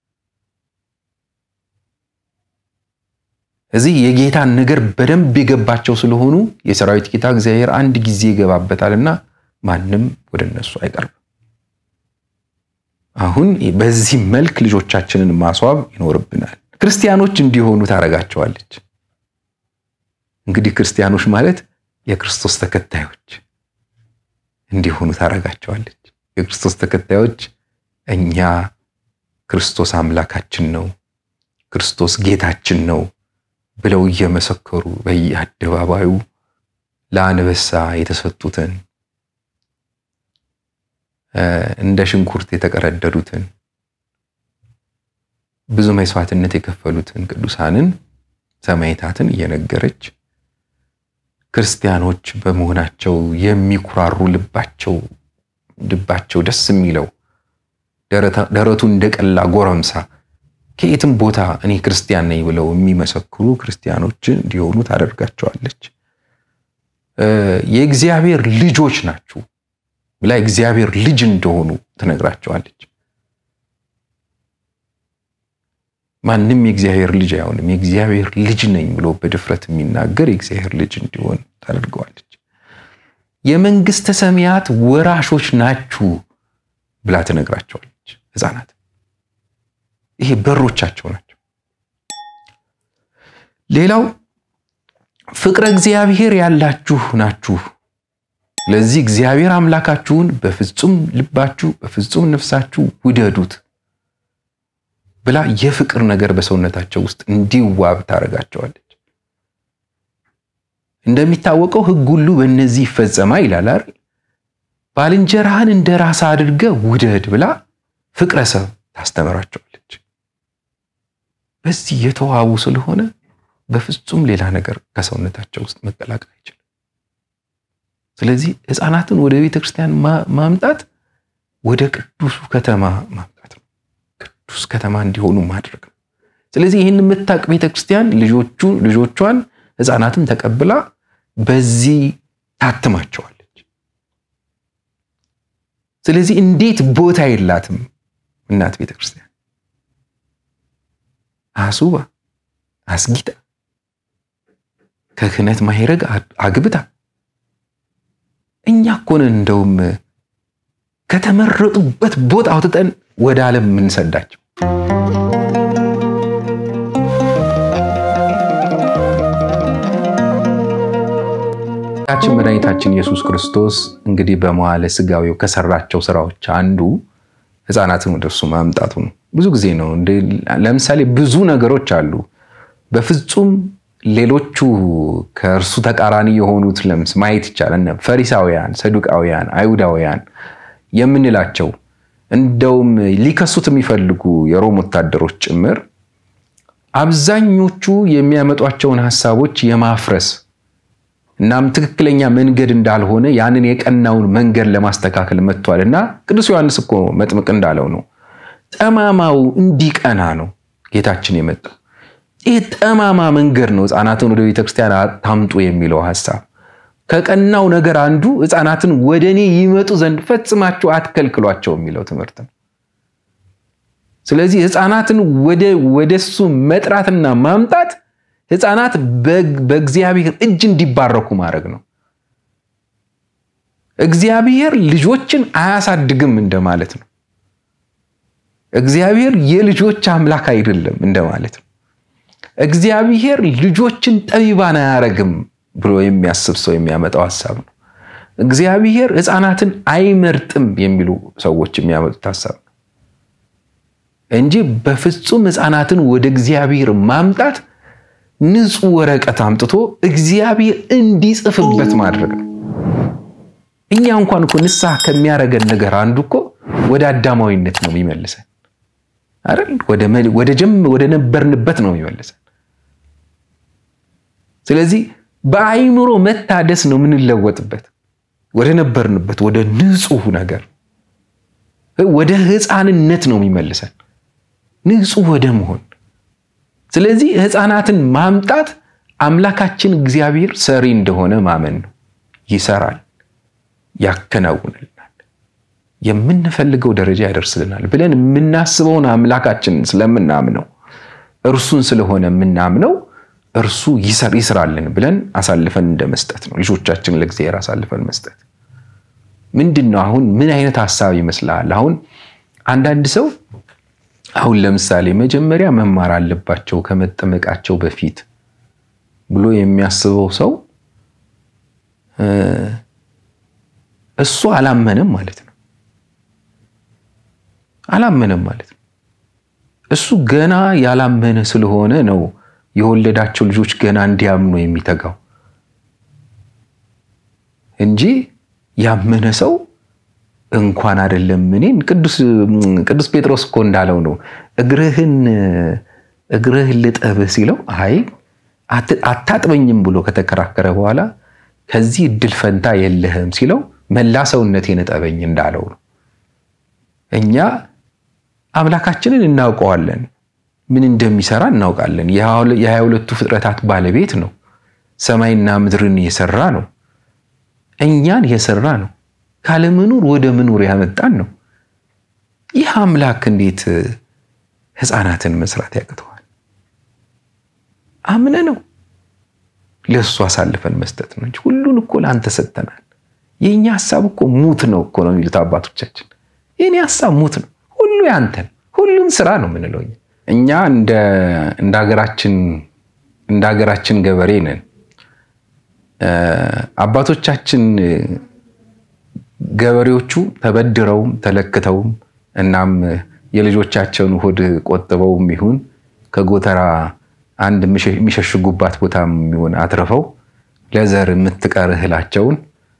እዚህ የጌታን ነገር በደንብ የገባቸው ስለሆኑ የሰራዊት ጌታ እግዚአብሔር አንድ ጊዜ ይገባበታልና ማንም ወደ እነሱ አይቀርብም። አሁን በዚህ መልክ ልጆቻችንን ማስዋብ ይኖርብናል። ክርስቲያኖች እንዲሆኑ ታደርጋቸዋለች። እንግዲህ ክርስቲያኖች ማለት የክርስቶስ ተከታዮች እንዲሆኑ ታደርጋቸዋለች። የክርስቶስ ተከታዮች እኛ ክርስቶስ አምላካችን ነው፣ ክርስቶስ ጌታችን ነው ብለው እየመሰከሩ በየአደባባዩ ለአንበሳ የተሰጡትን እንደ ሽንኩርት የተቀረደዱትን ብዙ መስዋዕትነት የከፈሉትን ቅዱሳንን ሰማዕታትን እየነገረች ክርስቲያኖች በመሆናቸው የሚኩራሩ ልባቸው ልባቸው ደስ የሚለው ደረቱ እንደቀላ ጎረምሳ ከየትም ቦታ እኔ ክርስቲያን ነኝ ብለው የሚመሰክሩ ክርስቲያኖች እንዲሆኑ ታደርጋቸዋለች። የእግዚአብሔር ልጆች ናችሁ ብላ እግዚአብሔር ልጅ እንደሆኑ ትነግራቸዋለች። ማንም የእግዚአብሔር ልጅ አይሆንም። የእግዚአብሔር ልጅ ነኝ ብሎ በድፍረት የሚናገር የእግዚአብሔር ልጅ እንዲሆን ታደርገዋለች። የመንግስተ ሰማያት ወራሾች ናችሁ ብላ ትነግራቸዋለች። ሕፃናት ይሄ በሮቻቸው ናቸው። ሌላው ፍቅረ እግዚአብሔር ያላችሁ ናችሁ ስለዚህ እግዚአብሔር አምላካችሁን በፍጹም ልባችሁ በፍጹም ነፍሳችሁ ውደዱት ብላ የፍቅር ነገር በሰውነታቸው ውስጥ እንዲዋብ ታደርጋቸዋለች። እንደሚታወቀው ሕግ ሁሉ በእነዚህ ይፈጸማ ይላል አይደል? ባልንጀራህን እንደ ራስ አድርገ ውደድ ብላ ፍቅረ ሰብ ታስተምራቸዋለች። በዚህ የተዋቡ ስለሆነ በፍጹም ሌላ ነገር ከሰውነታቸው ውስጥ መቀላቀል አይችልም። ስለዚህ ሕፃናትን ወደ ቤተ ክርስቲያን ማምጣት ወደ ቅዱሱ ከተማ ማምጣት ነው። ቅዱስ ከተማ እንዲሆኑ ማድረግ ነው። ስለዚህ ይህን የምታውቅ ቤተ ክርስቲያን ልጆቹ ልጆቿን ሕፃናትን ተቀብላ በዚህ ታትማቸዋለች። ስለዚህ እንዴት ቦታ የላትም እናት ቤተ ክርስቲያን አሱባ አስጊጣ ከክህነት ማይረግ አግብታ እኛ እኮ ነን እንደውም ከተመረጡበት ቦታ አውጥተን ወደ ዓለም የምንሰዳቸው። ጌታችን መድኃኒታችን ኢየሱስ ክርስቶስ እንግዲህ በመዋዕለ ሥጋዌው ከሰራቸው ስራዎች አንዱ ሕፃናትን ወደ እርሱ ማምጣቱ ነው። ብዙ ጊዜ ነው። ለምሳሌ ብዙ ነገሮች አሉ በፍጹም ሌሎቹ ከእርሱ ተቃራኒ የሆኑት ለምስ ማየት ይቻላል። ፈሪሳውያን፣ ሰዱቃውያን፣ አይሁዳውያን የምንላቸው እንደውም ሊከሱት የሚፈልጉ የሮም ወታደሮች ጭምር አብዛኞቹ የሚያመጧቸውን ሀሳቦች የማፍረስ እናም ትክክለኛ መንገድ እንዳልሆነ ያንን የቀናውን መንገድ ለማስተካከል መጥቷል እና ቅዱስ ዮሐንስ እኮ መጥምቅ እንዳለው ነው ጠማማው እንዲቀና ነው ጌታችን የመጣው። ይህ ጠማማ መንገድ ነው ሕፃናትን ወደ ቤተክርስቲያን ታምጡ የሚለው ሀሳብ ከቀናው ነገር አንዱ ሕፃናትን ወደ እኔ ይመጡ ዘንድ ፈጽማችሁ አትከልክሏቸው የሚለው ትምህርት ነው። ስለዚህ ሕፃናትን ወደ እሱ መጥራትና ማምጣት ሕፃናት በእግዚአብሔር እጅ እንዲባረኩ ማድረግ ነው። እግዚአብሔር ልጆችን አያሳድግም እንደማለት ነው። እግዚአብሔር የልጆች አምላክ አይደለም እንደማለት ነው። እግዚአብሔር ልጆችን ጠቢባን አያረግም ብሎ የሚያስብ ሰው የሚያመጣው ሀሳብ ነው። እግዚአብሔር ሕፃናትን አይመርጥም የሚሉ ሰዎች የሚያመጡት ሀሳብ ነው እንጂ በፍጹም ሕፃናትን ወደ እግዚአብሔር ማምጣት ንጹሕ ወረቀት አምጥቶ እግዚአብሔር እንዲጽፍበት ማድረግ ነው። እኛ እንኳን እኮ ንስሐ ከሚያደርገን ነገር አንዱ እኮ ወደ አዳማዊነት ነው የሚመልሰን አይደል? ወደ ነበርንበት ነው የሚመልሰን። ስለዚህ በአይምሮ መታደስ ነው የምንለወጥበት፣ ወደ ነበርንበት ወደ ንጹሕ ነገር ወደ ሕፃንነት ነው የሚመልሰን፣ ንጹሕ ወደ መሆን። ስለዚህ ሕፃናትን ማምጣት አምላካችን እግዚአብሔር ሰሪ እንደሆነ ማመን ነው። ይሰራል ያከናውንልናል፣ የምንፈልገው ደረጃ ያደርስልናል ብለን የምናስበውን አምላካችንን ስለምናምነው እርሱን ስለሆነ የምናምነው እርሱ ይስራልን ብለን አሳልፈን እንደ መስጠት ነው። ልጆቻችንን ለእግዚአብሔር አሳልፈን መስጠት ምንድን ነው? አሁን ምን አይነት ሀሳብ ይመስልሃል? አሁን አንዳንድ ሰው አሁን ለምሳሌ መጀመሪያ መማር አለባቸው ከመጠመቃቸው በፊት ብሎ የሚያስበው ሰው እሱ አላመነም ማለት ነው። አላመነም ማለት ነው። እሱ ገና ያላመነ ስለሆነ ነው የወለዳቸው ልጆች ገና እንዲያምኑ የሚተጋው እንጂ ያመነ ሰው እንኳን አይደለም እኔን ቅዱስ ጴጥሮስ እኮ እንዳለው ነው እግርህን እግርህን ልጠብህ ሲለው አይ አታጥበኝም ብሎ ከተከራከረ በኋላ ከዚህ እድል ፈንታ የለህም ሲለው መላ ሰውነቴን እጠበኝ እንዳለው ነው። እኛ አምላካችንን እናውቀዋለን፣ ምን እንደሚሰራ እናውቃለን። የሀያ ሁለቱ ፍጥረታት ባለቤት ነው። ሰማይና ምድርን የሰራ ነው። እኛን የሰራ ነው። ካለመኖር ወደ መኖር ያመጣን ነው። ይህ አምላክ እንዴት ሕፃናትን መስራት ያቅተዋል? አምነ ነው ለእሱ አሳልፈን መስጠት ነው እንጂ ሁሉን እኮ ለአንተ ሰጥተናል። የእኛ ሀሳብ እኮ ሙት ነው እኮ ነው የሚሉት አባቶቻችን። የእኔ ሀሳብ ሙት ነው፣ ሁሉ ያንተን፣ ሁሉን ስራ ነው የምንለው እኛ እንደ ሀገራችን እንደ ሀገራችን ገበሬ ነን። አባቶቻችን ገበሬዎቹ ተበድረውም ተለክተውም እናም የልጆቻቸውን ሆድ ቆጥበውም ይሁን ከጎተራ አንድ የሚሸሽጉባት ቦታም ይሁን አትርፈው ለዘር የምትቀር እህላቸውን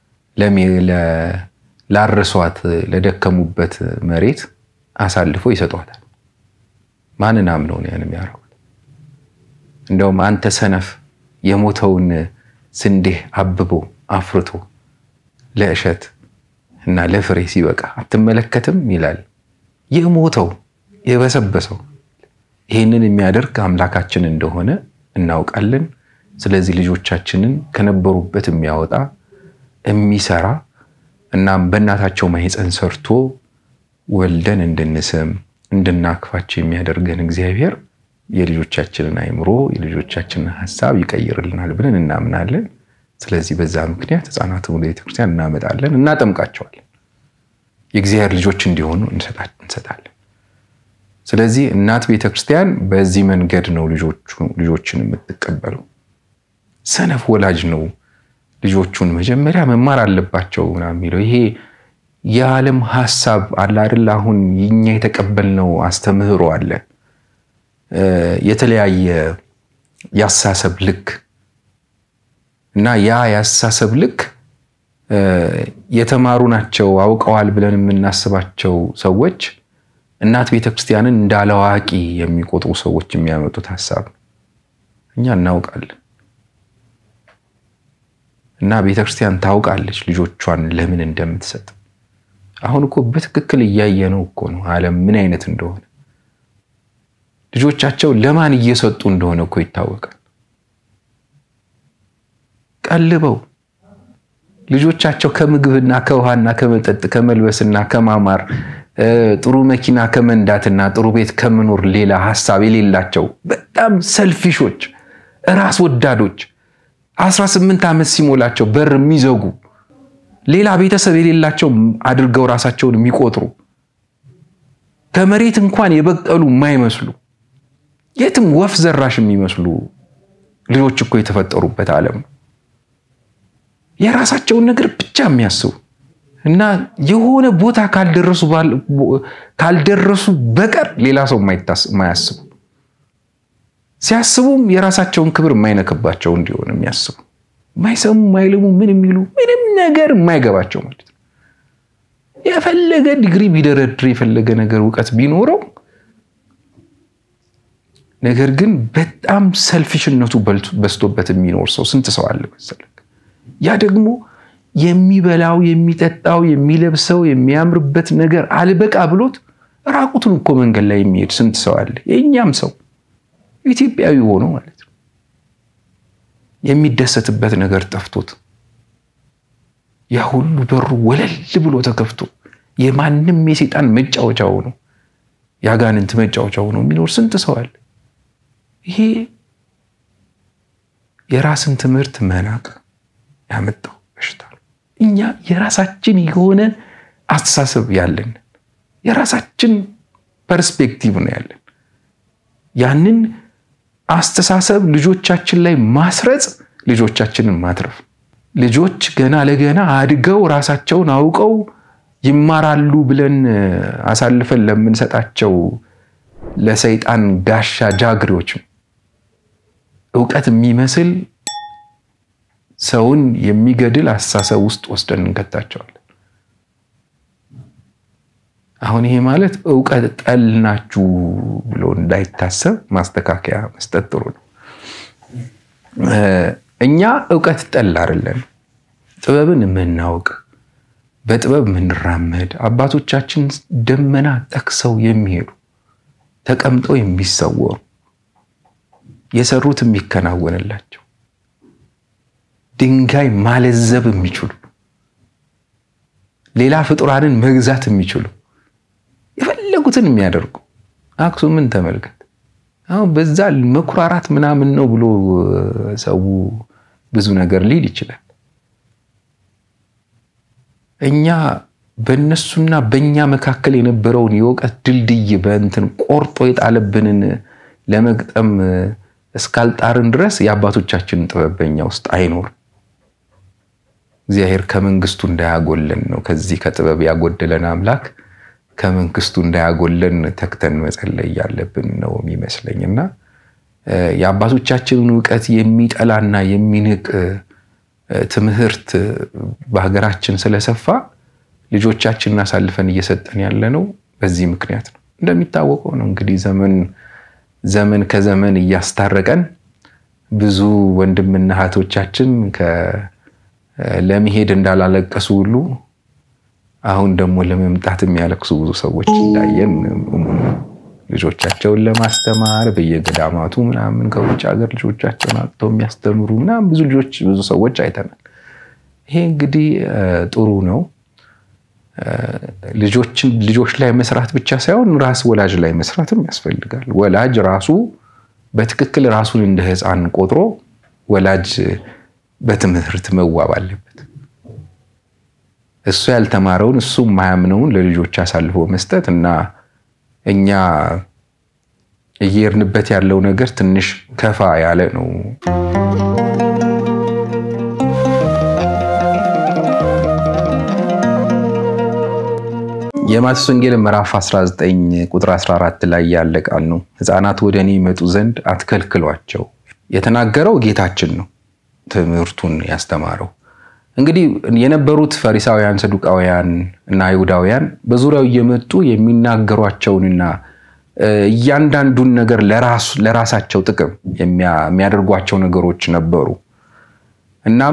ላረሷት ለደከሙበት መሬት አሳልፎ ይሰጧታል። ማንን አምነው ነው ያን የሚያደርጉት? እንደውም አንተ ሰነፍ የሞተውን ስንዴ አብቦ አፍርቶ ለእሸት እና ለፍሬ ሲበቃ አትመለከትም ይላል። የሞተው የበሰበሰው ይህንን የሚያደርግ አምላካችን እንደሆነ እናውቃለን። ስለዚህ ልጆቻችንን ከነበሩበት የሚያወጣ የሚሰራ እናም በእናታቸው ማህፀን ሰርቶ ወልደን እንድንስም እንድናክፋቸው የሚያደርገን እግዚአብሔር የልጆቻችንን አእምሮ የልጆቻችንን ሀሳብ ይቀይርልናል ብለን እናምናለን። ስለዚህ በዛ ምክንያት ሕፃናትን ወደ ቤተክርስቲያን እናመጣለን፣ እናጠምቃቸዋለን። የእግዚአብሔር ልጆች እንዲሆኑ እንሰጣለን። ስለዚህ እናት ቤተክርስቲያን በዚህ መንገድ ነው ልጆችን የምትቀበለው። ሰነፍ ወላጅ ነው ልጆቹን መጀመሪያ መማር አለባቸው ምናምን የሚለው ይሄ የዓለም ሀሳብ አለ አይደል? አሁን እኛ የተቀበልነው አስተምህሮ አለ የተለያየ የአስተሳሰብ ልክ እና ያ የአስተሳሰብ ልክ የተማሩ ናቸው አውቀዋል ብለን የምናስባቸው ሰዎች እናት ቤተክርስቲያንን እንደ አላዋቂ የሚቆጥሩ ሰዎች የሚያመጡት ሀሳብ እኛ እናውቃለን እና ቤተክርስቲያን ታውቃለች ልጆቿን ለምን እንደምትሰጥ። አሁን እኮ በትክክል እያየነው እኮ ነው ዓለም ምን አይነት እንደሆነ ልጆቻቸው ለማን እየሰጡ እንደሆነ እኮ ይታወቃል። ቀልበው ልጆቻቸው ከምግብና ከውሃና ከመጠጥ ከመልበስና ከማማር ጥሩ መኪና ከመንዳትና ጥሩ ቤት ከመኖር ሌላ ሀሳብ የሌላቸው በጣም ሰልፊሾች፣ ራስ ወዳዶች 18 ዓመት ሲሞላቸው በር የሚዘጉ ሌላ ቤተሰብ የሌላቸው አድርገው ራሳቸውን የሚቆጥሩ ከመሬት እንኳን የበቀሉ የማይመስሉ የትም ወፍ ዘራሽ የሚመስሉ ልጆች እኮ የተፈጠሩበት ዓለም ነው። የራሳቸውን ነገር ብቻ የሚያስቡ እና የሆነ ቦታ ካልደረሱ በቀር ሌላ ሰው የማያስቡ ሲያስቡም የራሳቸውን ክብር የማይነክባቸው እንዲሆን የሚያስቡ የማይሰሙ የማይልሙ ምን የሚሉ ምንም ነገር የማይገባቸው ማለት ነው። የፈለገ ዲግሪ ቢደረድር የፈለገ ነገር እውቀት ቢኖረው ነገር ግን በጣም ሰልፊሽነቱ በዝቶበት የሚኖር ሰው ስንት ሰው አለ መሰለህ? ያ ደግሞ የሚበላው የሚጠጣው የሚለብሰው የሚያምርበት ነገር አልበቃ ብሎት ራቁቱን እኮ መንገድ ላይ የሚሄድ ስንት ሰው አለ? የእኛም ሰው ኢትዮጵያዊ ሆኖ ማለት ነው የሚደሰትበት ነገር ጠፍቶት ያ ሁሉ በሩ ወለል ብሎ ተከፍቶ የማንም የሴጣን መጫወቻ ሆኖ የአጋንንት መጫወቻ ሆኖ የሚኖር ስንት ሰው አለ? ይሄ የራስን ትምህርት መናቅ ያመጣው በሽታ ነው። እኛ የራሳችን የሆነ አስተሳሰብ ያለን የራሳችን ፐርስፔክቲቭ ነው ያለን። ያንን አስተሳሰብ ልጆቻችን ላይ ማስረጽ ልጆቻችንን ማትረፍ። ልጆች ገና ለገና አድገው ራሳቸውን አውቀው ይማራሉ ብለን አሳልፈን ለምንሰጣቸው ለሰይጣን ጋሻ ጃግሬዎች እውቀት የሚመስል ሰውን የሚገድል አስተሳሰብ ውስጥ ወስደን እንከታቸዋለን። አሁን ይሄ ማለት እውቀት ጠል ናችሁ ብሎ እንዳይታሰብ ማስተካከያ መስጠት ጥሩ ነው። እኛ እውቀት ጠል አይደለን። ጥበብን የምናውቅ በጥበብ የምንራመድ አባቶቻችን ደመና ጠቅሰው የሚሄዱ ተቀምጠው የሚሰወሩ የሰሩት የሚከናወንላቸው ድንጋይ ማለዘብ የሚችሉ ሌላ ፍጡራንን መግዛት የሚችሉ የፈለጉትን የሚያደርጉ አክሱምን ተመልከት። አሁን በዛ መኩራራት ምናምን ነው ብሎ ሰው ብዙ ነገር ሊል ይችላል። እኛ በእነሱና በእኛ መካከል የነበረውን የእውቀት ድልድይ በእንትን ቆርጦ የጣለብንን ለመግጠም እስካልጣርን ድረስ የአባቶቻችንን ጥበብ በእኛ ውስጥ አይኖርም። እግዚአብሔር ከመንግስቱ እንዳያጎለን ነው። ከዚህ ከጥበብ ያጎደለን አምላክ ከመንግስቱ እንዳያጎለን ተግተን መጸለይ ያለብን ነው የሚመስለኝ እና የአባቶቻችንን እውቀት የሚጠላና የሚንቅ ትምህርት በሀገራችን ስለሰፋ ልጆቻችንን አሳልፈን እየሰጠን ያለ ነው። በዚህ ምክንያት ነው። እንደሚታወቀው ነው እንግዲህ ዘመን ዘመን ከዘመን እያስታረቀን ብዙ ወንድምና እህቶቻችን ለመሄድ እንዳላለቀሱ ሁሉ አሁን ደግሞ ለመምጣት የሚያለቅሱ ብዙ ሰዎች እንዳየን ልጆቻቸውን ለማስተማር በየገዳማቱ ምናምን ከውጭ ሀገር ልጆቻቸውን አጥተው የሚያስተምሩ ምናምን ብዙ ልጆች ብዙ ሰዎች አይተናል። ይሄ እንግዲህ ጥሩ ነው። ልጆችን ልጆች ላይ መስራት ብቻ ሳይሆን ራስ ወላጅ ላይ መስራትም ያስፈልጋል። ወላጅ ራሱ በትክክል ራሱን እንደ ሕፃን ቆጥሮ ወላጅ በትምህርት መዋብ አለበት። እሱ ያልተማረውን እሱ የማያምነውን ለልጆች አሳልፎ መስጠት እና እኛ እየሄድንበት ያለው ነገር ትንሽ ከፋ ያለ ነው። የማቴዎስ ወንጌል ምዕራፍ 19 ቁጥር 14 ላይ ያለ ቃል ነው። ሕፃናት ወደ እኔ ይመጡ ዘንድ አትከልክሏቸው። የተናገረው ጌታችን ነው፣ ትምህርቱን ያስተማረው። እንግዲህ የነበሩት ፈሪሳውያን፣ ሰዱቃውያን እና አይሁዳውያን በዙሪያው እየመጡ የሚናገሯቸውንና እያንዳንዱን ነገር ለራሳቸው ጥቅም የሚያደርጓቸው ነገሮች ነበሩ። እናም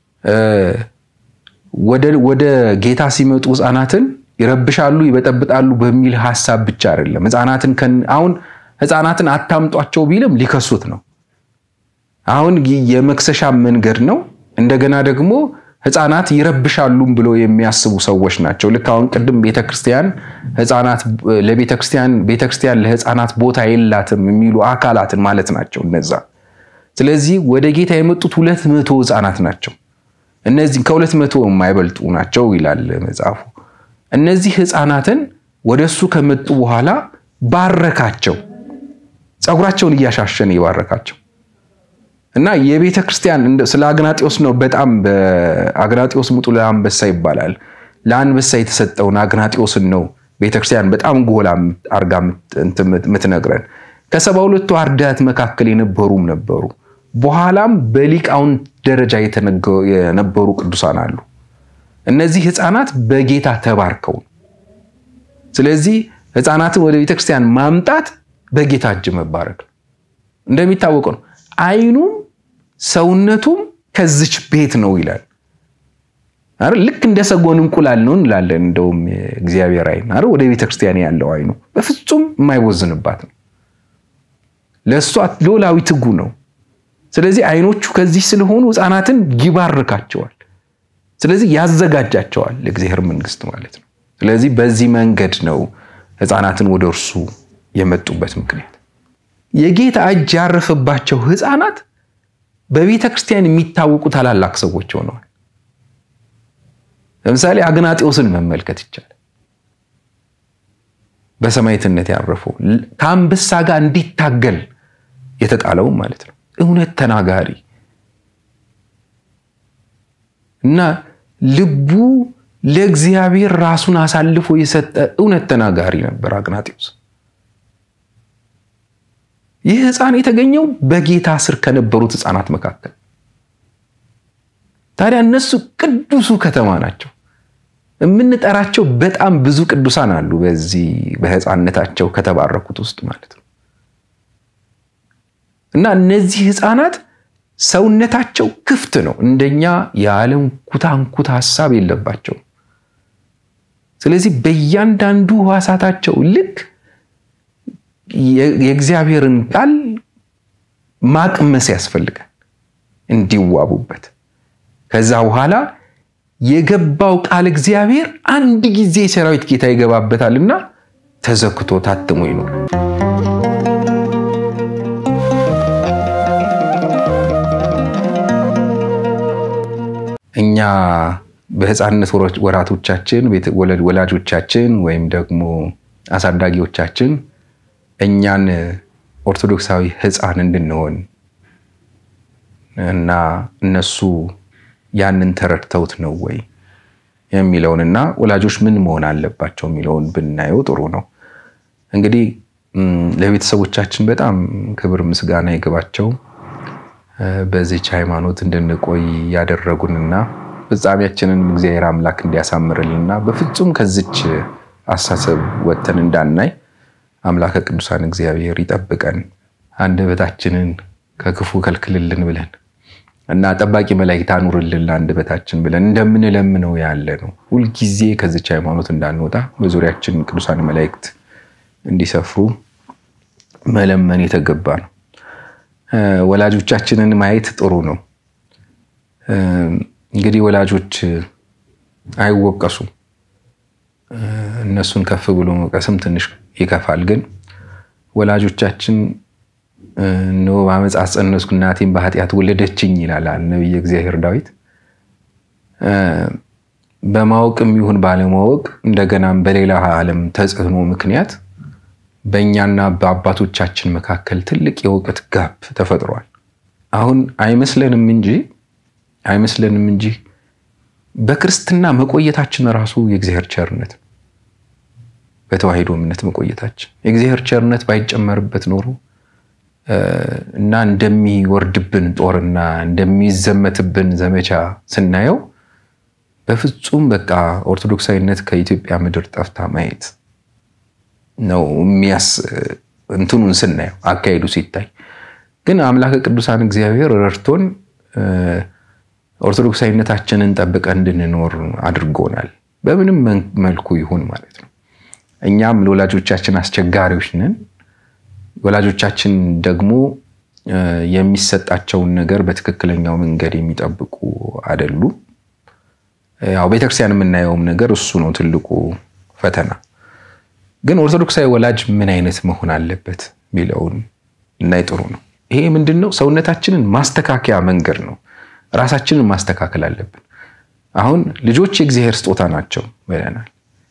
ወደ ጌታ ሲመጡ ሕፃናትን ይረብሻሉ፣ ይበጠብጣሉ በሚል ሀሳብ ብቻ አይደለም። ሕፃናትን አሁን ሕፃናትን አታምጧቸው ቢልም ሊከሱት ነው። አሁን የመክሰሻ መንገድ ነው። እንደገና ደግሞ ህፃናት ይረብሻሉም ብሎ የሚያስቡ ሰዎች ናቸው። ልክ አሁን ቅድም ቤተክርስቲያን ህፃናት ለቤተክርስቲያን ቤተክርስቲያን ለህፃናት ቦታ የላትም የሚሉ አካላትን ማለት ናቸው እነዛ። ስለዚህ ወደ ጌታ የመጡት ሁለት መቶ ህፃናት ናቸው። እነዚህ ከሁለት መቶ የማይበልጡ ናቸው ይላል መጽሐፉ። እነዚህ ህፃናትን ወደ እሱ ከመጡ በኋላ ባረካቸው። ፀጉራቸውን እያሻሸን የባረካቸው እና የቤተ ክርስቲያን ስለ አግናጢዎስ ነው። በጣም በአግናጢዎስ ሙጡ ለአንበሳ ይባላል። ለአንበሳ የተሰጠውን አግናጢዎስን ነው ቤተክርስቲያን በጣም ጎላ አርጋ የምትነግረን። ከሰባ ሁለቱ አርድእት መካከል የነበሩም ነበሩ። በኋላም በሊቃውንት ደረጃ የነበሩ ቅዱሳን አሉ። እነዚህ ህፃናት በጌታ ተባርከው ስለዚህ ህፃናትን ወደ ቤተክርስቲያን ማምጣት በጌታ እጅ መባረክ ነው። እንደሚታወቀው ነው አይኑም ሰውነቱም ከዚች ቤት ነው ይላል። ልክ እንደ ሰጎን እንቁላል ነው እንላለን። እንደውም እግዚአብሔር አይን አይደል ወደ ቤተክርስቲያን ያለው አይኑ በፍጹም የማይቦዝንባት ነው። ለእሷ ሎላዊ ትጉ ነው። ስለዚህ አይኖቹ ከዚህ ስለሆኑ ህፃናትን ይባርካቸዋል። ስለዚህ ያዘጋጃቸዋል ለእግዚአብሔር መንግስት ማለት ነው። ስለዚህ በዚህ መንገድ ነው ህፃናትን ወደ እርሱ የመጡበት ምክንያት። የጌታ እጅ ያረፈባቸው ህፃናት በቤተ ክርስቲያን የሚታወቁ ታላላቅ ሰዎች ሆነዋል። ለምሳሌ አግናጢዎስን መመልከት ይቻላል። በሰማዕትነት ያረፈው ከአንበሳ ጋር እንዲታገል የተጣለው ማለት ነው። እውነት ተናጋሪ እና ልቡ ለእግዚአብሔር ራሱን አሳልፎ የሰጠ እውነት ተናጋሪ ነበር አግናጢዎስ። ይህ ህፃን የተገኘው በጌታ ስር ከነበሩት ህፃናት መካከል። ታዲያ እነሱ ቅዱሱ ከተማ ናቸው። የምንጠራቸው በጣም ብዙ ቅዱሳን አሉ፣ በዚህ በህፃንነታቸው ከተባረኩት ውስጥ ማለት ነው። እና እነዚህ ህፃናት ሰውነታቸው ክፍት ነው። እንደኛ የዓለም ኩታንኩት ሀሳብ የለባቸውም። ስለዚህ በእያንዳንዱ ህዋሳታቸው ልክ የእግዚአብሔርን ቃል ማቅመስ ያስፈልጋል እንዲዋቡበት። ከዛ በኋላ የገባው ቃል እግዚአብሔር አንድ ጊዜ የሰራዊት ጌታ ይገባበታልና ተዘክቶ ታትሞ ይኖራል። እኛ በህፃንነት ወራቶቻችን ወላጆቻችን ወይም ደግሞ አሳዳጊዎቻችን እኛን ኦርቶዶክሳዊ ህፃን እንድንሆን እና እነሱ ያንን ተረድተውት ነው ወይ የሚለውን እና ወላጆች ምን መሆን አለባቸው የሚለውን ብናየው ጥሩ ነው። እንግዲህ ለቤተሰቦቻችን በጣም ክብር ምስጋና ይግባቸው። በዚች ሃይማኖት እንድንቆይ ያደረጉንና ፍጻሜያችንን እግዚአብሔር አምላክ እንዲያሳምርልንና በፍጹም ከዚች አሳሰብ ወጥተን እንዳናይ አምላከ ቅዱሳን እግዚአብሔር ይጠብቀን። አንደበታችንን ከክፉ ከልክልልን ብለን እና ጠባቂ መላእክት አኑርልን ለአንደበታችን ብለን እንደምንለምነው ያለ ነው። ሁልጊዜ ከዚች ሃይማኖት እንዳንወጣ በዙሪያችን ቅዱሳን መላእክት እንዲሰፍሩ መለመን የተገባ ነው። ወላጆቻችንን ማየት ጥሩ ነው። እንግዲህ ወላጆች አይወቀሱም። እነሱን ከፍ ብሎ መውቀስም ትንሽ ይከፋል። ግን ወላጆቻችን እነሆ በዓመፃ ጸነስኩ እናቴን በኃጢአት ወለደችኝ ይላል ነቢየ እግዚአብሔር ዳዊት። በማወቅም ይሁን ባለማወቅ እንደገናም በሌላ ዓለም ተጽዕኖ ምክንያት በእኛና በአባቶቻችን መካከል ትልቅ የእውቀት ጋፕ ተፈጥሯል። አሁን አይመስለንም እንጂ አይመስለንም እንጂ በክርስትና መቆየታችን ራሱ የእግዚአብሔር ቸርነት ነው። በተዋሕዶ እምነት መቆየታችን የእግዚአብሔር ቸርነት ባይጨመርበት ኖሮ እና እንደሚወርድብን ጦርና እንደሚዘመትብን ዘመቻ ስናየው በፍጹም በቃ ኦርቶዶክሳዊነት ከኢትዮጵያ ምድር ጠፍታ ማየት ነው የሚያስ እንትኑን ስናየው አካሄዱ ሲታይ ግን አምላከ ቅዱሳን እግዚአብሔር ረድቶን ኦርቶዶክሳዊነታችንን ጠብቀን እንድንኖር አድርጎናል። በምንም መልኩ ይሁን ማለት ነው። እኛም ለወላጆቻችን አስቸጋሪዎች ነን። ወላጆቻችን ደግሞ የሚሰጣቸውን ነገር በትክክለኛው መንገድ የሚጠብቁ አይደሉም። ያው ቤተክርስቲያን የምናየውም ነገር እሱ ነው ትልቁ ፈተና። ግን ኦርቶዶክሳዊ ወላጅ ምን አይነት መሆን አለበት የሚለውን እናይ ጥሩ ነው። ይሄ ምንድን ነው? ሰውነታችንን ማስተካከያ መንገድ ነው። ራሳችንን ማስተካከል አለብን። አሁን ልጆች የእግዚአብሔር ስጦታ ናቸው ብለናል።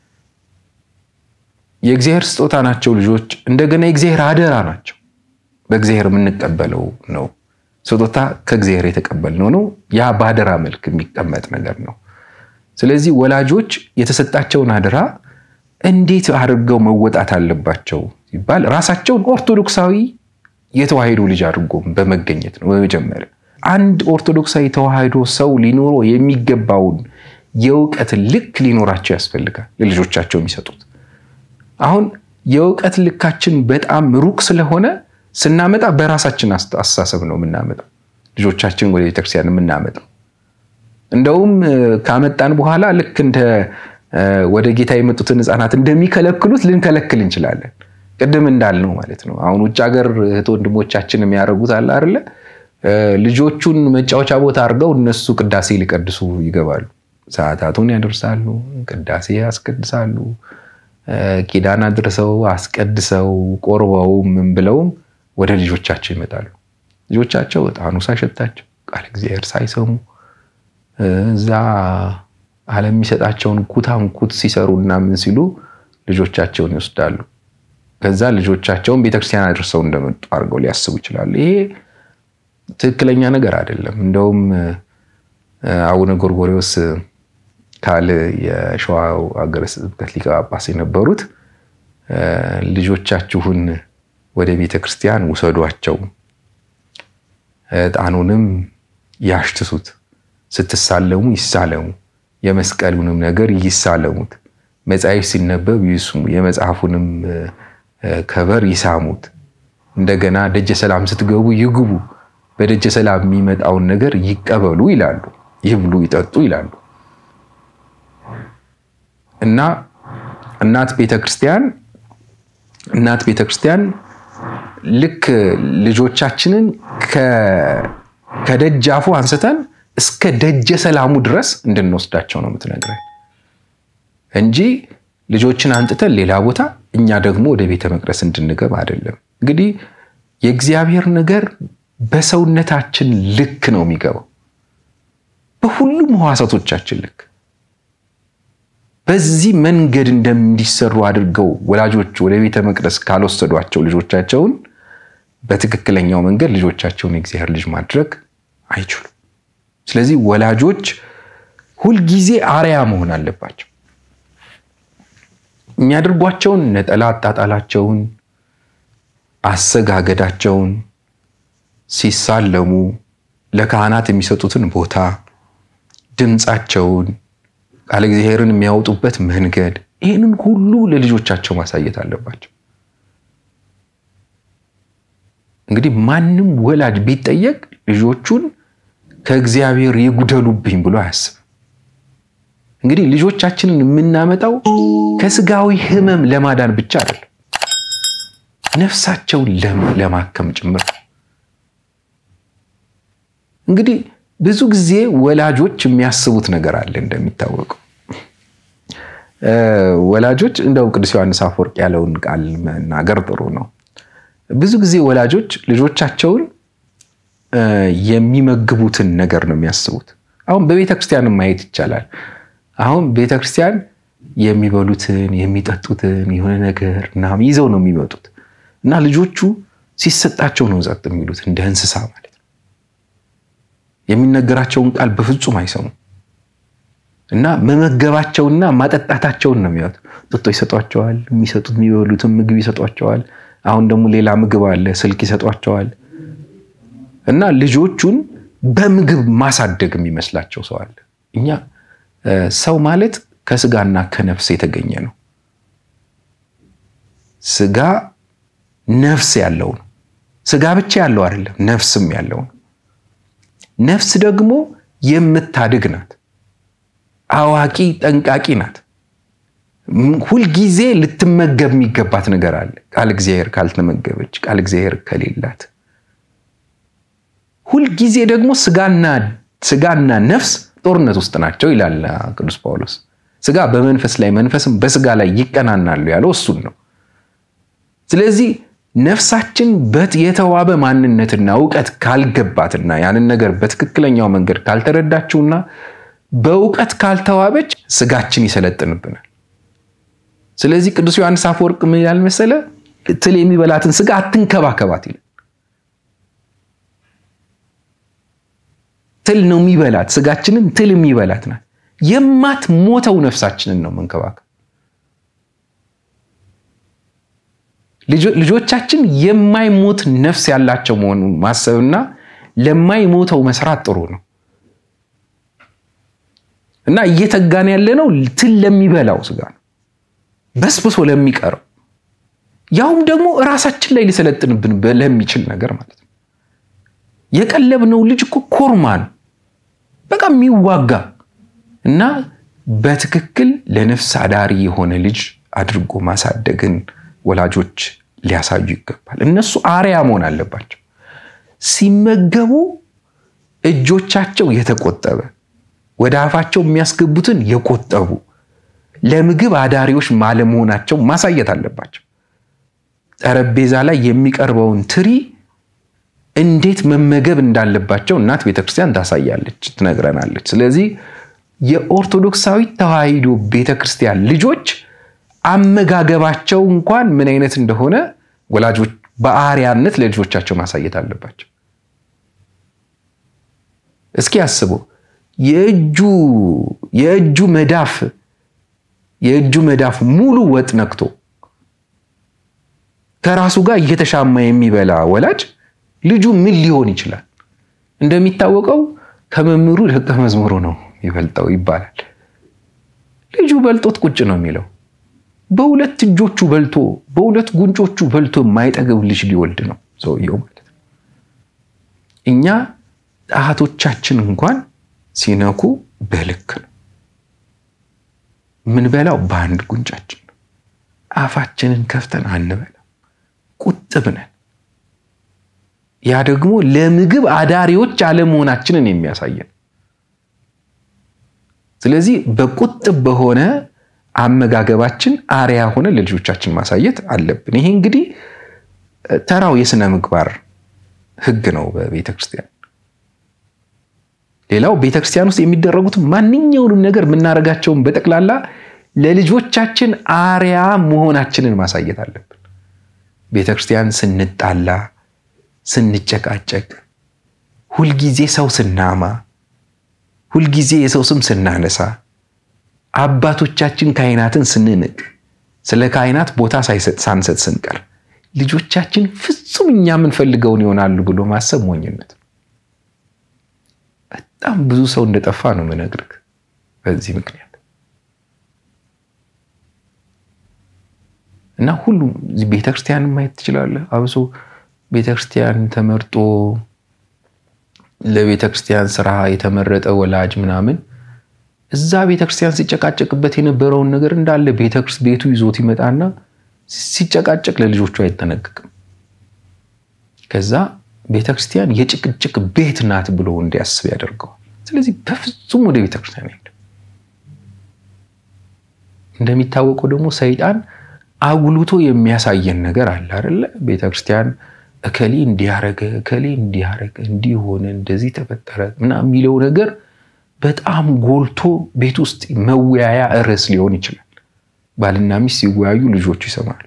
የእግዚአብሔር ስጦታ ናቸው ልጆች፣ እንደገና የእግዚአብሔር አደራ ናቸው። በእግዚአብሔር የምንቀበለው ነው። ስጦታ ከእግዚአብሔር የተቀበልነው ነው። ያ በአደራ መልክ የሚቀመጥ ነገር ነው። ስለዚህ ወላጆች የተሰጣቸውን አደራ እንዴት አድርገው መወጣት አለባቸው ሲባል ራሳቸውን ኦርቶዶክሳዊ የተዋሕዶ ልጅ አድርጎ በመገኘት ነው። በመጀመሪያ አንድ ኦርቶዶክሳዊ ተዋሕዶ ሰው ሊኖረው የሚገባውን የእውቀት ልክ ሊኖራቸው ያስፈልጋል ለልጆቻቸው የሚሰጡት። አሁን የእውቀት ልካችን በጣም ሩቅ ስለሆነ ስናመጣ በራሳችን አስተሳሰብ ነው የምናመጣው ልጆቻችን ወደ ቤተክርስቲያን የምናመጣው። እንደውም ካመጣን በኋላ ልክ እንደ ወደ ጌታ የመጡትን ሕፃናት እንደሚከለክሉት ልንከለክል እንችላለን። ቅድም እንዳልነው ማለት ነው። አሁን ውጭ ሀገር እህት ወንድሞቻችን የሚያደርጉት አለ አይደለ? ልጆቹን መጫወቻ ቦታ አድርገው እነሱ ቅዳሴ ሊቀድሱ ይገባሉ። ሰዓታቱን ያደርሳሉ፣ ቅዳሴ ያስቀድሳሉ፣ ኪዳን አድርሰው አስቀድሰው ቆርበው ምን ብለውም ወደ ልጆቻቸው ይመጣሉ። ልጆቻቸው ዕጣኑ ሳይሸታቸው ቃል እግዚአብሔር ሳይሰሙ እዛ ዓለም የሚሰጣቸውን ኩታንኩት ሲሰሩ እና ምን ሲሉ ልጆቻቸውን ይወስዳሉ። ከዛ ልጆቻቸውን ቤተክርስቲያን አድርሰው እንደመጡ አድርገው ሊያስቡ ይችላሉ። ይሄ ትክክለኛ ነገር አይደለም። እንደውም አቡነ ጎርጎሪዎስ ካል የሸዋ ሀገረ ስብከት ሊቀ ጳጳስ የነበሩት ልጆቻችሁን ወደ ቤተክርስቲያን ውሰዷቸው፣ ዕጣኑንም ያሽትሱት፣ ስትሳለሙ ይሳለሙ፣ የመስቀሉንም ነገር ይሳለሙት፣ መጽሐፍ ሲነበብ ይስሙ፣ የመጽሐፉንም ከበር ይሳሙት። እንደገና ደጀ ሰላም ስትገቡ ይግቡ፣ በደጀ ሰላም የሚመጣውን ነገር ይቀበሉ ይላሉ። ይብሉ፣ ይጠጡ ይላሉ። እና እናት ቤተክርስቲያን እናት ቤተክርስቲያን ልክ ልጆቻችንን ከደጃፉ አንስተን እስከ ደጀ ሰላሙ ድረስ እንድንወስዳቸው ነው የምትነግረን እንጂ ልጆችን አንጥተን ሌላ ቦታ እኛ ደግሞ ወደ ቤተ መቅደስ እንድንገባ አይደለም። እንግዲህ የእግዚአብሔር ነገር በሰውነታችን ልክ ነው የሚገባው፣ በሁሉም ሕዋሳቶቻችን ልክ። በዚህ መንገድ እንደሚሰሩ አድርገው ወላጆች ወደ ቤተ መቅደስ ካልወሰዷቸው ልጆቻቸውን በትክክለኛው መንገድ ልጆቻቸውን የእግዚአብሔር ልጅ ማድረግ አይችሉም። ስለዚህ ወላጆች ሁልጊዜ አርያ መሆን አለባቸው። የሚያደርጓቸውን ነጠላ አጣጣላቸውን፣ አሰጋገዳቸውን፣ ሲሳለሙ ለካህናት የሚሰጡትን ቦታ፣ ድምፃቸውን፣ ቃለ እግዚአብሔርን የሚያወጡበት መንገድ ይህንን ሁሉ ለልጆቻቸው ማሳየት አለባቸው። እንግዲህ ማንም ወላጅ ቢጠየቅ ልጆቹን ከእግዚአብሔር ይጉደሉብኝ ብሎ አያስብም። እንግዲህ ልጆቻችንን የምናመጣው ከስጋዊ ሕመም ለማዳን ብቻ አይደለም፣ ነፍሳቸውን ለማከም ጭምር። እንግዲህ ብዙ ጊዜ ወላጆች የሚያስቡት ነገር አለ። እንደሚታወቀው ወላጆች እንደው ቅዱስ ዮሐንስ አፈወርቅ ያለውን ቃል መናገር ጥሩ ነው። ብዙ ጊዜ ወላጆች ልጆቻቸውን የሚመግቡትን ነገር ነው የሚያስቡት። አሁን በቤተ ክርስቲያን ማየት ይቻላል። አሁን ቤተ ክርስቲያን የሚበሉትን የሚጠጡትን የሆነ ነገር ምናምን ይዘው ነው የሚመጡት እና ልጆቹ ሲሰጣቸው ነው ጸጥ የሚሉት እንደ እንስሳ ማለት ነው። የሚነገራቸውን ቃል በፍጹም አይሰሙም እና መመገባቸውና ማጠጣታቸውን ነው የሚያዩት። ጥጦ ይሰጧቸዋል፣ የሚሰጡት የሚበሉትን ምግብ ይሰጧቸዋል። አሁን ደግሞ ሌላ ምግብ አለ፣ ስልክ ይሰጧቸዋል። እና ልጆቹን በምግብ ማሳደግ የሚመስላቸው ሰው አለ። እኛ ሰው ማለት ከስጋና ከነፍስ የተገኘ ነው። ስጋ ነፍስ ያለው ነው። ስጋ ብቻ ያለው አይደለም፣ ነፍስም ያለው ነው። ነፍስ ደግሞ የምታድግ ናት። አዋቂ ጠንቃቂ ናት። ሁልጊዜ ልትመገብ የሚገባት ነገር አለ። ቃል እግዚአብሔር ካልተመገበች፣ ቃል እግዚአብሔር ከሌላት ሁልጊዜ ደግሞ ስጋና ስጋና ነፍስ ጦርነት ውስጥ ናቸው ይላል ቅዱስ ጳውሎስ። ስጋ በመንፈስ ላይ መንፈስም በስጋ ላይ ይቀናናሉ ያለው እሱን ነው። ስለዚህ ነፍሳችን የተዋበ ማንነትና እውቀት ካልገባትና ያንን ነገር በትክክለኛው መንገድ ካልተረዳችውና በእውቀት ካልተዋበች ስጋችን ይሰለጥንብናል። ስለዚህ ቅዱስ ዮሐንስ አፈወርቅ ምን ይላል መሰለ? ትል የሚበላትን ስጋ አትንከባከባት ይላል። ትል ነው የሚበላት፣ ስጋችንን ትል የሚበላት ናት። የማትሞተው ነፍሳችንን ነው መንከባከብ። ልጆቻችን የማይሞት ነፍስ ያላቸው መሆኑን ማሰብና ለማይሞተው መስራት ጥሩ ነው እና እየተጋን ያለ ነው ትል ለሚበላው ስጋ ነው፣ በስብሶ ለሚቀረው ያውም ደግሞ እራሳችን ላይ ሊሰለጥንብን ለሚችል ነገር ማለት ነው። የቀለብነው ልጅ እኮ ኮርማ ነው፣ በቃ የሚዋጋ እና በትክክል ለነፍስ አዳሪ የሆነ ልጅ አድርጎ ማሳደግን ወላጆች ሊያሳዩ ይገባል። እነሱ አርያ መሆን አለባቸው። ሲመገቡ እጆቻቸው የተቆጠበ ወደ አፋቸው የሚያስገቡትን የቆጠቡ ለምግብ አዳሪዎች ማለመሆናቸው ማሳየት አለባቸው። ጠረጴዛ ላይ የሚቀርበውን ትሪ እንዴት መመገብ እንዳለባቸው እናት ቤተክርስቲያን ታሳያለች፣ ትነግረናለች። ስለዚህ የኦርቶዶክሳዊ ተዋሕዶ ቤተክርስቲያን ልጆች አመጋገባቸው እንኳን ምን አይነት እንደሆነ ወላጆች በአርያነት ለልጆቻቸው ማሳየት አለባቸው። እስኪ አስቡ፣ የእጁ የእጁ መዳፍ የእጁ መዳፍ ሙሉ ወጥ ነክቶ ከራሱ ጋር እየተሻማ የሚበላ ወላጅ ልጁ ምን ሊሆን ይችላል? እንደሚታወቀው ከመምህሩ ደቀ መዝሙሩ ነው የሚበልጠው ይባላል። ልጁ በልጦት ቁጭ ነው የሚለው በሁለት እጆቹ በልቶ በሁለት ጉንጮቹ በልቶ የማይጠገብ ልጅ ሊወልድ ነው ሰውየው ማለት ነው። እኛ ጣቶቻችን እንኳን ሲነኩ በልክ ነው የምንበላው፣ በአንድ ጉንጫችን ነው። አፋችንን ከፍተን አንበላም፣ ቁጥብ ነን። ያ ደግሞ ለምግብ አዳሪዎች አለመሆናችንን የሚያሳየን። ስለዚህ በቁጥብ በሆነ አመጋገባችን አርያ ሆነ ለልጆቻችን ማሳየት አለብን። ይሄ እንግዲህ ተራው የስነ ምግባር ሕግ ነው በቤተ ክርስቲያን። ሌላው ቤተ ክርስቲያን ውስጥ የሚደረጉት ማንኛውንም ነገር የምናደርጋቸውን በጠቅላላ ለልጆቻችን አርያ መሆናችንን ማሳየት አለብን። ቤተ ክርስቲያን ስንጣላ፣ ስንጨቃጨቅ፣ ሁልጊዜ ሰው ስናማ፣ ሁልጊዜ የሰው ስም ስናነሳ አባቶቻችን ካህናትን ስንንቅ ስለ ካህናት ቦታ ሳንሰጥ ስንቀር ልጆቻችን ፍጹም እኛ የምንፈልገውን ይሆናሉ ብሎ ማሰብ ሞኝነት። በጣም ብዙ ሰው እንደጠፋ ነው የምነግርህ በዚህ ምክንያት እና ሁሉም ቤተክርስቲያንን ማየት ትችላለህ። አብሶ ቤተክርስቲያን ተመርጦ ለቤተክርስቲያን ስራ የተመረጠ ወላጅ ምናምን እዛ ቤተክርስቲያን ሲጨቃጨቅበት የነበረውን ነገር እንዳለ ቤቱ ይዞት ይመጣና ሲጨቃጨቅ ለልጆቹ አይጠነቅቅም። ከዛ ቤተክርስቲያን የጭቅጭቅ ቤት ናት ብሎ እንዲያስብ ያደርገዋል። ስለዚህ በፍጹም ወደ ቤተክርስቲያን አይሄድም። እንደሚታወቀው ደግሞ ሰይጣን አጉልቶ የሚያሳየን ነገር አለ አይደለ? ቤተክርስቲያን እከሌ እንዲያረገ እከሌ እንዲያረገ እንዲሆነ እንደዚህ ተፈጠረ ምናምን የሚለው ነገር በጣም ጎልቶ ቤት ውስጥ መወያያ ርዕስ ሊሆን ይችላል። ባልና ሚስት ሲወያዩ ልጆቹ ይሰማሉ።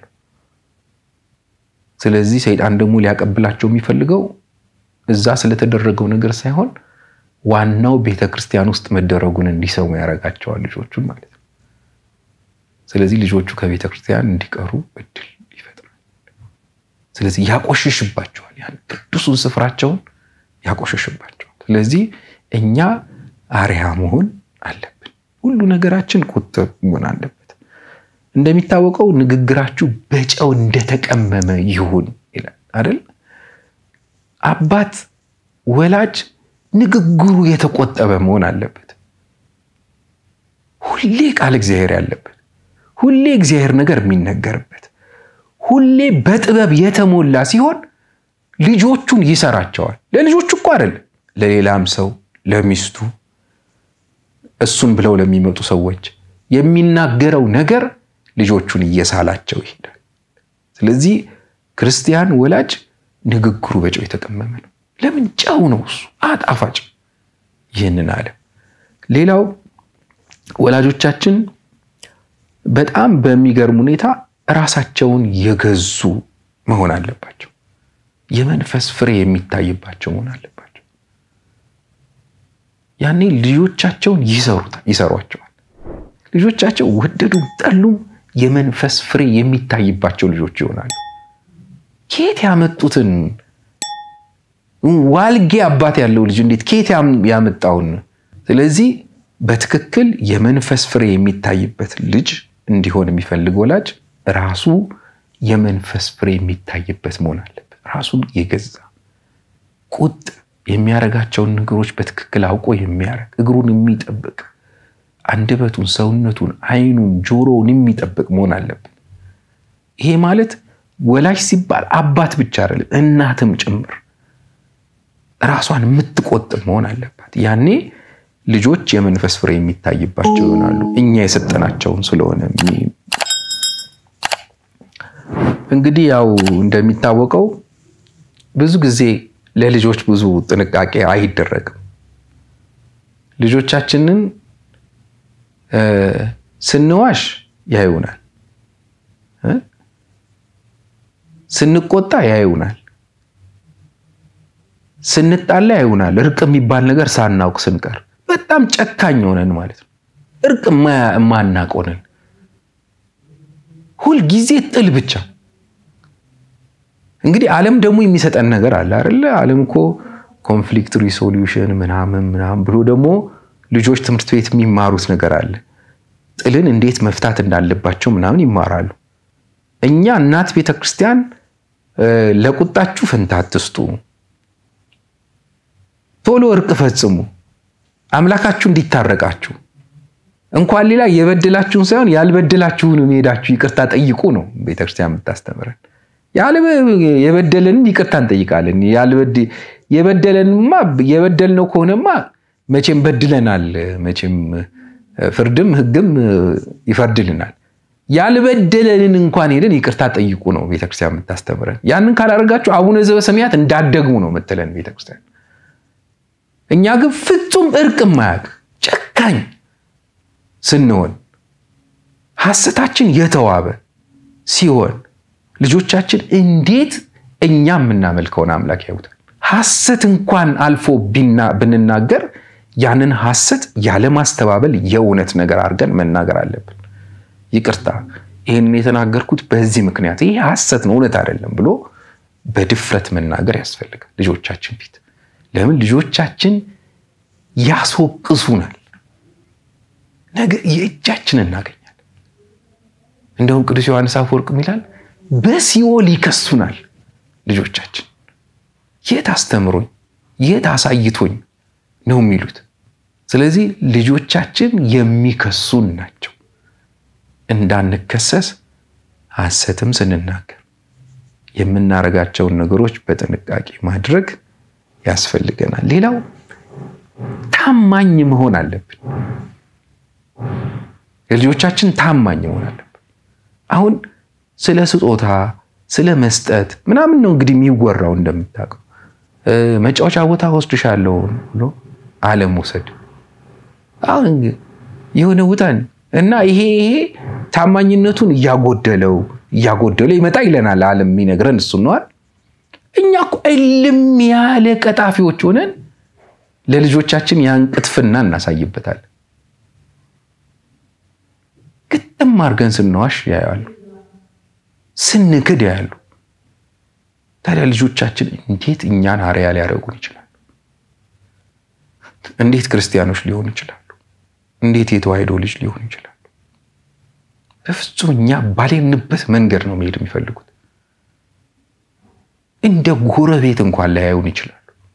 ስለዚህ ሰይጣን ደግሞ ሊያቀብላቸው የሚፈልገው እዛ ስለተደረገው ነገር ሳይሆን ዋናው ቤተ ክርስቲያን ውስጥ መደረጉን እንዲሰሙ ያደርጋቸዋል ልጆቹን ማለት ነው። ስለዚህ ልጆቹ ከቤተ ክርስቲያን እንዲቀሩ እድል ይፈጥራል። ስለዚህ ያቆሽሽባቸዋል፣ ያን ቅዱሱን ስፍራቸውን ያቆሽሽባቸዋል። ስለዚህ እኛ አርያ መሆን አለብን። ሁሉ ነገራችን ቁጥብ መሆን አለበት። እንደሚታወቀው ንግግራችሁ በጨው እንደተቀመመ ይሁን ይላል አይደል? አባት ወላጅ ንግግሩ የተቆጠበ መሆን አለበት። ሁሌ ቃል እግዚአብሔር ያለበት፣ ሁሌ እግዚአብሔር ነገር የሚነገርበት፣ ሁሌ በጥበብ የተሞላ ሲሆን ልጆቹን ይሰራቸዋል። ለልጆቹ እኮ አይደለም፣ ለሌላም ሰው ለሚስቱ እሱን ብለው ለሚመጡ ሰዎች የሚናገረው ነገር ልጆቹን እየሳላቸው ይሄዳል። ስለዚህ ክርስቲያን ወላጅ ንግግሩ በጨው የተቀመመ ነው። ለምን? ጨው ነው እሱ አጣፋጭ ይህንን አለ። ሌላው ወላጆቻችን በጣም በሚገርም ሁኔታ ራሳቸውን የገዙ መሆን አለባቸው። የመንፈስ ፍሬ የሚታይባቸው መሆን አለባቸው። ያኔ ልጆቻቸውን ይሰሯቸዋል። ልጆቻቸው ወደዱም ጠሉም የመንፈስ ፍሬ የሚታይባቸው ልጆች ይሆናሉ። ከየት ያመጡትን ዋልጌ አባት ያለው ልጅ እንዴት ከየት ያመጣውን? ስለዚህ በትክክል የመንፈስ ፍሬ የሚታይበት ልጅ እንዲሆን የሚፈልግ ወላጅ ራሱ የመንፈስ ፍሬ የሚታይበት መሆን አለበት። ራሱን የገዛ ቁጥ የሚያደርጋቸውን ነገሮች በትክክል አውቆ የሚያደርግ እግሩን የሚጠብቅ አንደበቱን፣ ሰውነቱን፣ ዓይኑን፣ ጆሮውን የሚጠብቅ መሆን አለበት። ይሄ ማለት ወላጅ ሲባል አባት ብቻ አይደለም፣ እናትም ጭምር ራሷን የምትቆጥብ መሆን አለባት። ያኔ ልጆች የመንፈስ ፍሬ የሚታይባቸው ይሆናሉ። እኛ የሰጠናቸውን ስለሆነ እንግዲህ ያው እንደሚታወቀው ብዙ ጊዜ ለልጆች ብዙ ጥንቃቄ አይደረግም። ልጆቻችንን ስንዋሽ ያዩናል፣ ስንቆጣ ያዩናል፣ ስንጣላ ያዩናል። እርቅ የሚባል ነገር ሳናውቅ ስንቀር በጣም ጨካኝ ሆነን ማለት ነው። እርቅ የማናቅ ሆነን ሁልጊዜ ጥል ብቻ። እንግዲህ ዓለም ደግሞ የሚሰጠን ነገር አለ አይደለ? ዓለም እኮ ኮንፍሊክት ሪሶሉሽን ምናምን ምናምን ብሎ ደግሞ ልጆች ትምህርት ቤት የሚማሩት ነገር አለ። ጥልን እንዴት መፍታት እንዳለባቸው ምናምን ይማራሉ። እኛ እናት ቤተ ክርስቲያን ለቁጣችሁ ፈንታ አትስጡ፣ ቶሎ እርቅ ፈጽሙ፣ አምላካችሁ እንዲታረቃችሁ እንኳን ሌላ የበደላችሁን ሳይሆን ያልበደላችሁን ሄዳችሁ ይቅርታ ጠይቁ ነው ቤተክርስቲያን የምታስተምረን። የበደለንን ይቅርታ እንጠይቃለን። የበደለንማ የበደልነው ከሆነማ መቼም በድለናል። መቼም ፍርድም ሕግም ይፈርድልናል። ያልበደለንን እንኳን ሄደን ይቅርታ ጠይቁ ነው ቤተክርስቲያን የምታስተምረን። ያንን ካላደረጋችሁ አቡነ ዘበሰማያት እንዳትደግሙ ነው የምትለን ቤተክርስቲያን። እኛ ግን ፍጹም እርቅ ማያውቅ ጨካኝ ስንሆን ሐሰታችን የተዋበ ሲሆን ልጆቻችን እንዴት እኛ የምናመልከውን አምላክ ያዩታል። ሐሰት እንኳን አልፎ ብንናገር ያንን ሐሰት ያለማስተባበል የእውነት ነገር አድርገን መናገር አለብን። ይቅርታ ይህንን የተናገርኩት በዚህ ምክንያት ይህ ሐሰት ነው፣ እውነት አይደለም ብሎ በድፍረት መናገር ያስፈልጋል ልጆቻችን ፊት። ለምን ልጆቻችን ያስወቅሱናል። ነገ የእጃችን እናገኛለን። እንደውም ቅዱስ ዮሐንስ አፈወርቅ ይላል በሲኦል ይከሱናል ልጆቻችን። የት አስተምሮኝ የት አሳይቶኝ ነው የሚሉት። ስለዚህ ልጆቻችን የሚከሱን ናቸው። እንዳንከሰስ ሐሰትም ስንናገር የምናደርጋቸውን ነገሮች በጥንቃቄ ማድረግ ያስፈልገናል። ሌላው ታማኝ መሆን አለብን። የልጆቻችን ታማኝ መሆን አለብን። አሁን ስለ ስጦታ ስለ መስጠት ምናምን ነው እንግዲህ የሚወራው። እንደምታውቀው መጫወቻ ቦታ ወስድሻለሁ ብሎ አለመውሰድ አሁን የሆነ ውጠን እና ይሄ ይሄ ታማኝነቱን እያጎደለው እያጎደለው ይመጣ ይለናል። ዓለም የሚነግረን እሱን ነዋል። እኛ እኮ እልም ያለ ቀጣፊዎች ሆነን ለልጆቻችን ያን ቅጥፍና እናሳይበታለን። ግጥም አድርገን ስንዋሽ ያያሉ፣ ስንክድ ያያሉ። ታዲያ ልጆቻችን እንዴት እኛን አርያ ሊያደርጉን ይችላሉ? እንዴት ክርስቲያኖች ሊሆኑ ይችላሉ? እንዴት የተዋሕዶ ልጅ ሊሆኑ ይችላሉ? በፍጹም እኛ ባሌንበት መንገድ ነው መሄድ የሚፈልጉት። እንደ ጎረቤት እንኳን ላያዩን ይችላሉ።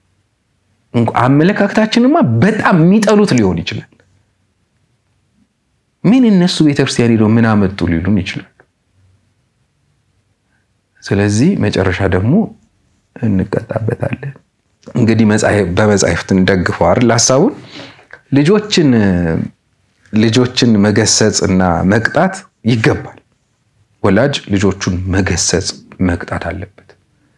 አመለካከታችንማ በጣም የሚጠሉት ሊሆን ይችላል። ምን እነሱ ቤተክርስቲያን ሄደው ምን አመጡ ሊሉን ይችላሉ። ስለዚህ መጨረሻ ደግሞ እንቀጣበታለን። እንግዲህ በመጻሕፍት እንደግፈው አይደል ሀሳቡን ልጆችን ልጆችን መገሰጽ እና መቅጣት ይገባል። ወላጅ ልጆቹን መገሰጽ መቅጣት አለበት።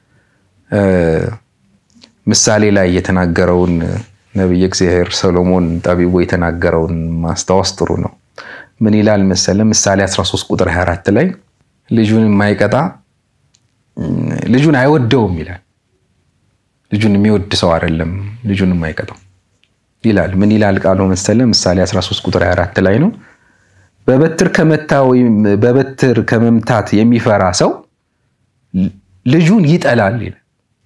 ምሳሌ ላይ የተናገረውን ነቢየ እግዚአብሔር ሰሎሞን ጠቢቡ የተናገረውን ማስታወስ ጥሩ ነው። ምን ይላል መሰለ? ምሳሌ 13 ቁጥር 24 ላይ ልጁን የማይቀጣ ልጁን አይወደውም ይላል። ልጁን የሚወድ ሰው አይደለም ልጁን የማይቀጣው ይላል። ምን ይላል ቃሉ መሰለ? ምሳሌ 13 ቁጥር 24 ላይ ነው። በበትር ከመታ ወይም በበትር ከመምታት የሚፈራ ሰው ልጁን ይጠላል ይላል።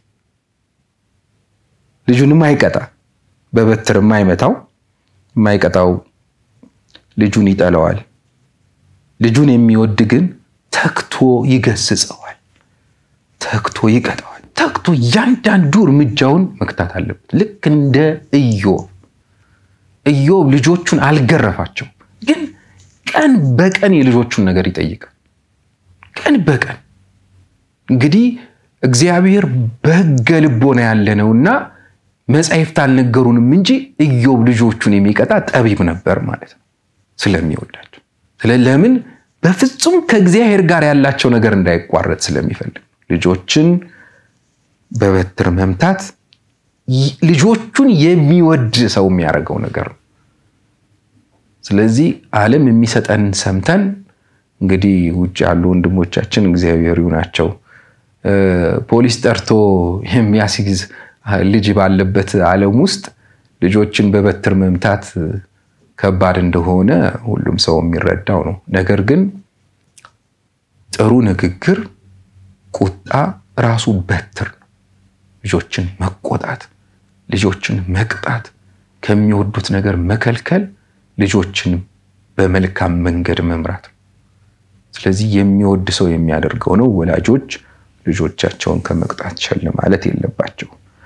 ልጁን የማይቀጣ በበትር የማይመታው የማይቀጣው ልጁን ይጠላዋል። ልጁን የሚወድ ግን ተግቶ ይገስጸዋል፣ ተግቶ ይቀጣዋል። ተግቶ እያንዳንዱ እርምጃውን መክታት አለበት። ልክ እንደ ኢዮብ ኢዮብ ልጆቹን አልገረፋቸው፣ ግን ቀን በቀን የልጆቹን ነገር ይጠይቃል። ቀን በቀን እንግዲህ እግዚአብሔር በሕገ ልቦና ያለ ነውና መጻሕፍት አልነገሩንም እንጂ ኢዮብ ልጆቹን የሚቀጣ ጠቢብ ነበር ማለት ነው፣ ስለሚወዳቸው። ለምን በፍጹም ከእግዚአብሔር ጋር ያላቸው ነገር እንዳይቋረጥ ስለሚፈልግ ልጆችን በበትር መምታት ልጆቹን የሚወድ ሰው የሚያደርገው ነገር ነው። ስለዚህ ዓለም የሚሰጠን ሰምተን እንግዲህ ውጭ ያሉ ወንድሞቻችን እግዚአብሔር ይሁናቸው ፖሊስ ጠርቶ የሚያስይዝ ልጅ ባለበት ዓለም ውስጥ ልጆችን በበትር መምታት ከባድ እንደሆነ ሁሉም ሰው የሚረዳው ነው። ነገር ግን ጥሩ ንግግር፣ ቁጣ ራሱ በትር ነው። ልጆችን መቆጣት፣ ልጆችን መቅጣት፣ ከሚወዱት ነገር መከልከል፣ ልጆችን በመልካም መንገድ መምራት ነው። ስለዚህ የሚወድ ሰው የሚያደርገው ነው። ወላጆች ልጆቻቸውን ከመቅጣት ቸል ማለት የለባቸው።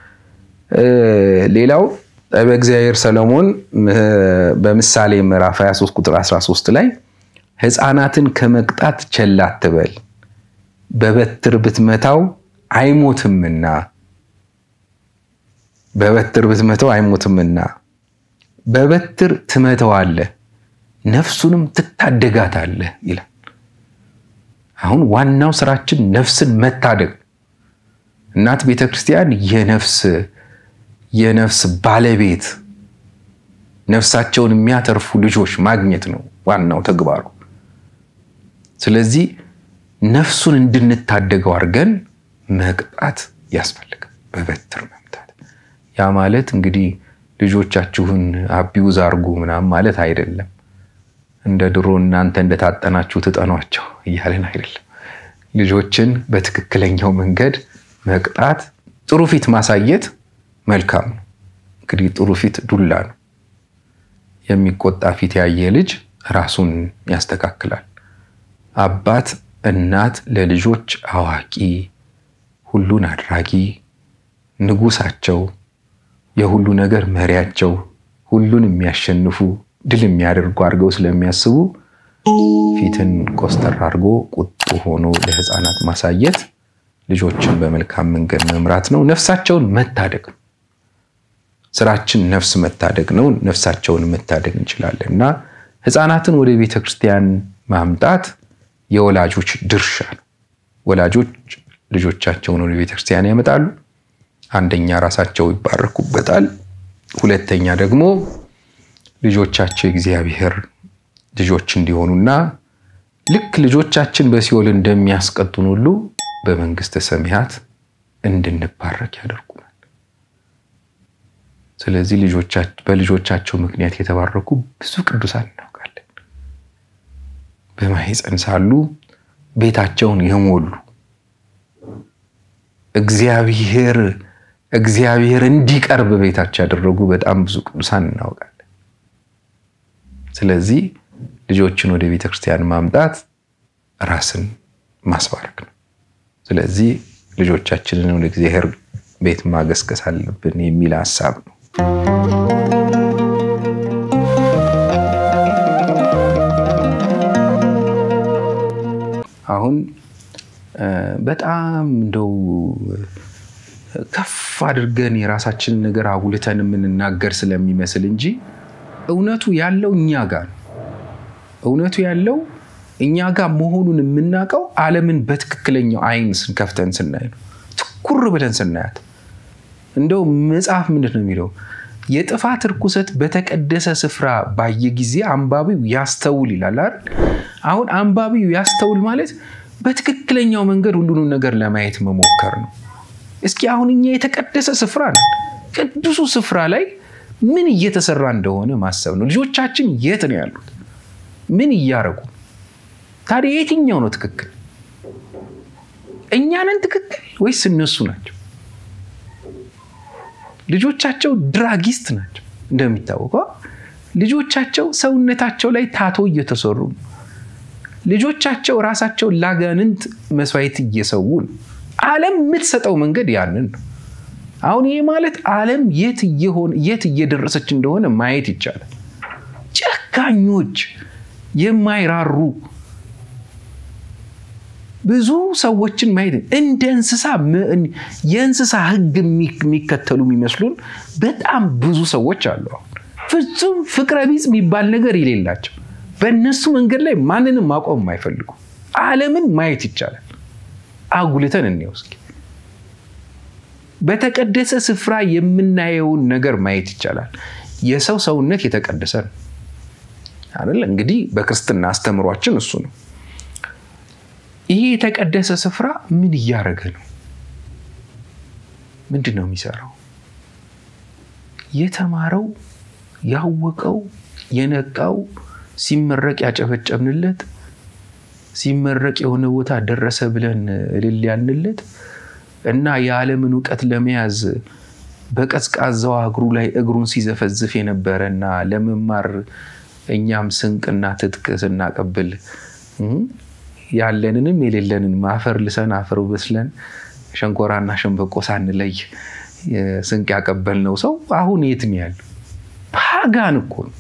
ሌላው በእግዚአብሔር ሰሎሞን በምሳሌ ምዕራፍ 23 ቁጥር 13 ላይ ሕፃናትን ከመቅጣት ቸል አትበል፣ በበትር ብትመታው አይሞትምና በበትር ብትመታው አይሞትምና በበትር ትመተዋለህ፣ ነፍሱንም ትታደጋታለህ ይላል። አሁን ዋናው ስራችን ነፍስን መታደግ። እናት ቤተ ክርስቲያን የነፍስ የነፍስ ባለቤት ነፍሳቸውን የሚያተርፉ ልጆች ማግኘት ነው ዋናው ተግባሩ። ስለዚህ ነፍሱን እንድንታደገው አድርገን መቅጣት ያስፈልጋል፣ በበትር መምታት። ያ ማለት እንግዲህ ልጆቻችሁን አቢውዝ አድርጉ ምናምን ማለት አይደለም። እንደ ድሮ እናንተ እንደታጠናችሁ ትጠኗቸው እያለን አይደለም። ልጆችን በትክክለኛው መንገድ መቅጣት፣ ጥሩ ፊት ማሳየት መልካም ነው። እንግዲህ ጥሩ ፊት ዱላ ነው። የሚቆጣ ፊት ያየ ልጅ ራሱን ያስተካክላል። አባት እናት ለልጆች አዋቂ፣ ሁሉን አድራጊ፣ ንጉሳቸው፣ የሁሉ ነገር መሪያቸው፣ ሁሉን የሚያሸንፉ ድል የሚያደርጉ አድርገው ስለሚያስቡ ፊትን ኮስተር አድርጎ ቁጡ ሆኖ ለሕፃናት ማሳየት ልጆችን በመልካም መንገድ መምራት ነው። ነፍሳቸውን መታደግ ነው። ስራችን ነፍስ መታደግ ነው። ነፍሳቸውን መታደግ እንችላለን እና ሕፃናትን ወደ ቤተ ክርስቲያን ማምጣት የወላጆች ድርሻ ነው። ወላጆች ልጆቻቸውን ወደ ቤተ ክርስቲያን ያመጣሉ። አንደኛ ራሳቸው ይባረኩበታል። ሁለተኛ ደግሞ ልጆቻቸው የእግዚአብሔር ልጆች እንዲሆኑና ልክ ልጆቻችን በሲኦል እንደሚያስቀጡን ሁሉ በመንግስተ ሰማያት እንድንባረክ ያደርጉናል። ስለዚህ በልጆቻቸው ምክንያት የተባረኩ ብዙ ቅዱሳን እናውቃለን። በማኅፀን ሳሉ ቤታቸውን የሞሉ እግዚአብሔር እግዚአብሔር እንዲቀርብ ቤታቸው ያደረጉ በጣም ብዙ ቅዱሳን እናውቃለን። ስለዚህ ልጆችን ወደ ቤተ ክርስቲያን ማምጣት ራስን ማስባረክ ነው። ስለዚህ ልጆቻችንን ወደ እግዚአብሔር ቤት ማገስገስ አለብን የሚል ሀሳብ ነው። አሁን በጣም እንደው ከፍ አድርገን የራሳችንን ነገር አጉልተን የምንናገር ስለሚመስል እንጂ እውነቱ ያለው እኛ ጋር ነው። እውነቱ ያለው እኛ ጋር መሆኑን የምናውቀው ዓለምን በትክክለኛው አይን ስንከፍተን ስናይ ነው። ትኩር ብለን ስናያት እንደው መጽሐፍ ምንድን ነው የሚለው? የጥፋት ርኩሰት በተቀደሰ ስፍራ ባየ ጊዜ አንባቢው ያስተውል ይላል አይደል? አሁን አንባቢው ያስተውል ማለት በትክክለኛው መንገድ ሁሉንም ነገር ለማየት መሞከር ነው። እስኪ አሁን እኛ የተቀደሰ ስፍራ ነን። ቅዱሱ ስፍራ ላይ ምን እየተሰራ እንደሆነ ማሰብ ነው። ልጆቻችን የት ነው ያሉት? ምን እያረጉ? ታዲያ የትኛው ነው ትክክል? እኛ ነን ትክክል ወይስ እነሱ ናቸው? ልጆቻቸው ድራጊስት ናቸው። እንደሚታወቀው ልጆቻቸው ሰውነታቸው ላይ ታቶ እየተሰሩ ነው። ልጆቻቸው ራሳቸው ላጋንንት መስዋዕት እየሰዉ ነው። ዓለም የምትሰጠው መንገድ ያንን ነው። አሁን ይህ ማለት ዓለም የት እየደረሰች እንደሆነ ማየት ይቻላል። ጨካኞች፣ የማይራሩ ብዙ ሰዎችን ማየት እንደ እንስሳ የእንስሳ ሕግ የሚከተሉ የሚመስሉን በጣም ብዙ ሰዎች አሉ። ፍጹም ፍቅረ ቢጽ የሚባል ነገር የሌላቸው በእነሱ መንገድ ላይ ማንንም ማቆም የማይፈልጉ ዓለምን ማየት ይቻላል። አጉልተን እንየው እስኪ። በተቀደሰ ስፍራ የምናየውን ነገር ማየት ይቻላል። የሰው ሰውነት የተቀደሰ ነው አይደል? እንግዲህ በክርስትና አስተምሯችን እሱ ነው። ይሄ የተቀደሰ ስፍራ ምን እያደረገ ነው? ምንድን ነው የሚሰራው? የተማረው ያወቀው የነቃው ሲመረቅ ያጨበጨብንለት ሲመረቅ የሆነ ቦታ ደረሰ ብለን እልል ያልንለት እና የዓለምን እውቀት ለመያዝ በቀዝቃዛዋ እግሩ ላይ እግሩን ሲዘፈዝፍ የነበረ እና ለመማር እኛም ስንቅና ትጥቅ ስናቀብል ያለንንም የሌለንን ማፈር ልሰን አፈር በስለን ሸንኮራና ሸንበቆ ሳንለይ ስንቅ ያቀበልነው ሰው አሁን የት ነው ያለው? ፓጋን እኮ ነው።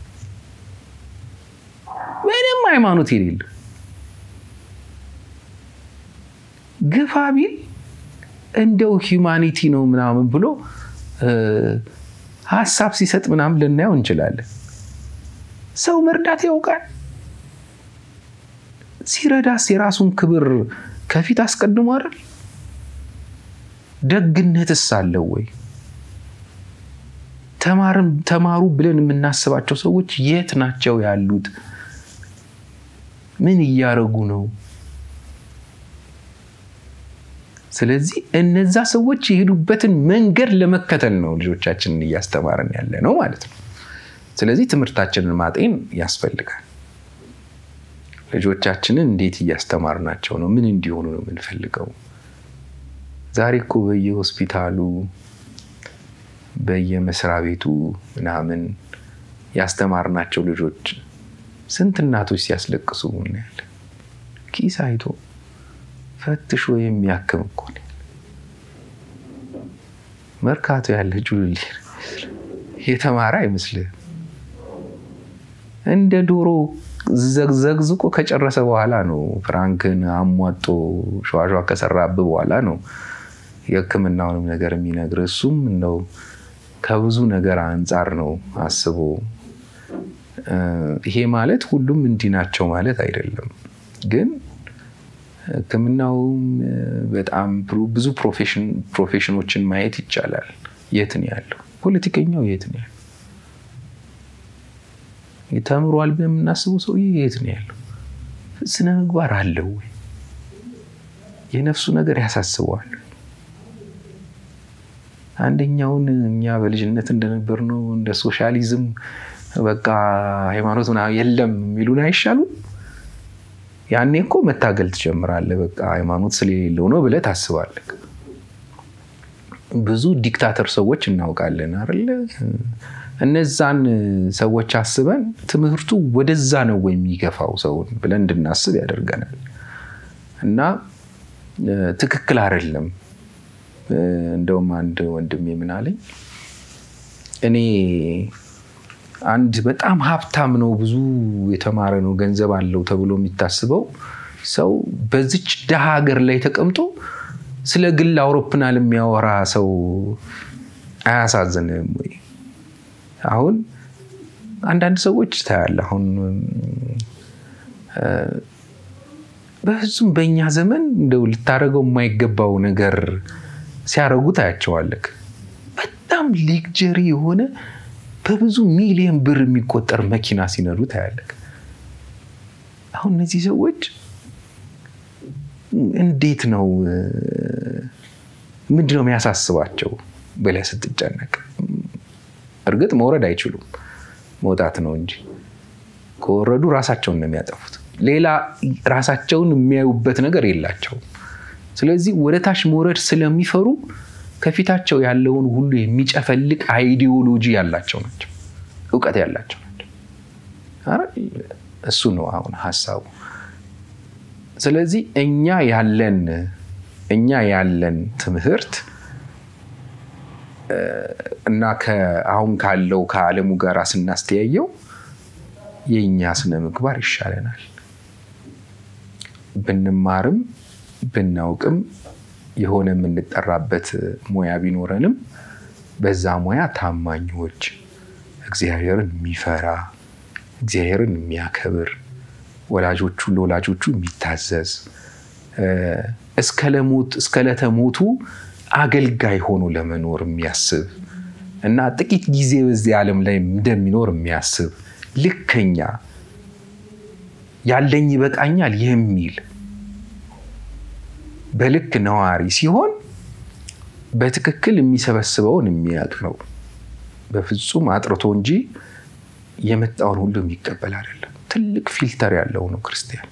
ምንም ሃይማኖት የሌለው ግፋ ቢል እንደው ሂውማኒቲ ነው ምናምን ብሎ ሀሳብ ሲሰጥ ምናምን ልናየው እንችላለን። ሰው መርዳት ያውቃል። ሲረዳስ የራሱን ክብር ከፊት አስቀድሞ አይደል? ደግነትስ አለው ወይ? ተማሩ ብለን የምናስባቸው ሰዎች የት ናቸው ያሉት? ምን እያደረጉ ነው? ስለዚህ እነዛ ሰዎች የሄዱበትን መንገድ ለመከተል ነው ልጆቻችንን እያስተማርን ያለ ነው ማለት ነው። ስለዚህ ትምህርታችንን ማጤን ያስፈልጋል። ልጆቻችንን እንዴት እያስተማርናቸው ነው? ምን እንዲሆኑ ነው የምንፈልገው? ዛሬ እኮ በየሆስፒታሉ በየመስሪያ ቤቱ ምናምን ያስተማርናቸው ልጆች ስንት እናቶች ሲያስለቅሱ እናያለን። ኪስ አይቶ ፈትሾ የሚያክም እኮ ነው። መርካቶ ያለ ጁልሌ የተማረ አይመስልህም። እንደ ዶሮ ዘግዝቆ ከጨረሰ በኋላ ነው ፍራንክን አሟጦ ሸዋሸዋ ከሰራብ በኋላ ነው የሕክምናውንም ነገር የሚነግር እሱም እንደው ከብዙ ነገር አንጻር ነው አስቦ። ይሄ ማለት ሁሉም እንዲህ ናቸው ማለት አይደለም፣ ግን ሕክምናውም በጣም ብዙ ፕሮፌሽኖችን ማየት ይቻላል። የት ነው ያለው? ፖለቲከኛው የት ነው ያለው? ተምሯል ብለን የምናስበው ሰውዬ የት ነው ያለው? ስነ ምግባር አለው ወይ? የነፍሱ ነገር ያሳስበዋል? አንደኛውን እኛ በልጅነት እንደነበር ነው እንደ ሶሻሊዝም በቃ ሃይማኖት ምናምን የለም የሚሉን አይሻሉም? ያኔ እኮ መታገል ትጀምራለህ። በቃ ሃይማኖት ስለሌለው ነው ብለህ ታስባለህ። ብዙ ዲክታተር ሰዎች እናውቃለን አይደለ? እነዛን ሰዎች አስበን ትምህርቱ ወደዛ ነው ወይ የሚገፋው ሰውን ብለን እንድናስብ ያደርገናል። እና ትክክል አይደለም። እንደውም አንድ ወንድሜ ምን አለኝ፣ እኔ አንድ በጣም ሀብታም ነው ብዙ የተማረ ነው ገንዘብ አለው ተብሎ የሚታስበው ሰው በዚች ደሃ ሀገር ላይ ተቀምጦ ስለ ግል አውሮፕላን የሚያወራ ሰው አያሳዝንም ወይ? አሁን አንዳንድ ሰዎች ታያለ አሁን በፍጹም በእኛ ዘመን እንደው ልታደርገው የማይገባው ነገር ሲያደርጉ ታያቸዋለክ። በጣም ሌክጀሪ የሆነ በብዙ ሚሊዮን ብር የሚቆጠር መኪና ሲነዱ ታያለክ። አሁን እነዚህ ሰዎች እንዴት ነው ምንድን ነው የሚያሳስባቸው ብለህ ስትጨነቅ፣ እርግጥ መውረድ አይችሉም መውጣት ነው እንጂ ከወረዱ ራሳቸውን ነው የሚያጠፉት። ሌላ ራሳቸውን የሚያዩበት ነገር የላቸውም። ስለዚህ ወደ ታች መውረድ ስለሚፈሩ ከፊታቸው ያለውን ሁሉ የሚጨፈልቅ አይዲዮሎጂ ያላቸው ናቸው፣ እውቀት ያላቸው ናቸው። እሱ ነው አሁን ሀሳቡ። ስለዚህ እኛ ያለን እኛ ያለን ትምህርት እና አሁን ካለው ከዓለሙ ጋር ስናስተያየው የእኛ ስነ ምግባር ይሻለናል። ብንማርም ብናውቅም የሆነ የምንጠራበት ሙያ ቢኖረንም በዛ ሙያ ታማኞች፣ እግዚአብሔርን የሚፈራ እግዚአብሔርን የሚያከብር ወላጆቹ ለወላጆቹ የሚታዘዝ እስከ ለተሞቱ አገልጋይ ሆኖ ለመኖር የሚያስብ እና ጥቂት ጊዜ በዚህ ዓለም ላይ እንደሚኖር የሚያስብ ልከኛ ያለኝ ይበቃኛል የሚል በልክ ነዋሪ ሲሆን በትክክል የሚሰበስበውን የሚያውቅ ነው። በፍጹም አጥርቶ እንጂ የመጣውን ሁሉ የሚቀበል አይደለም። ትልቅ ፊልተር ያለው ነው ክርስቲያን።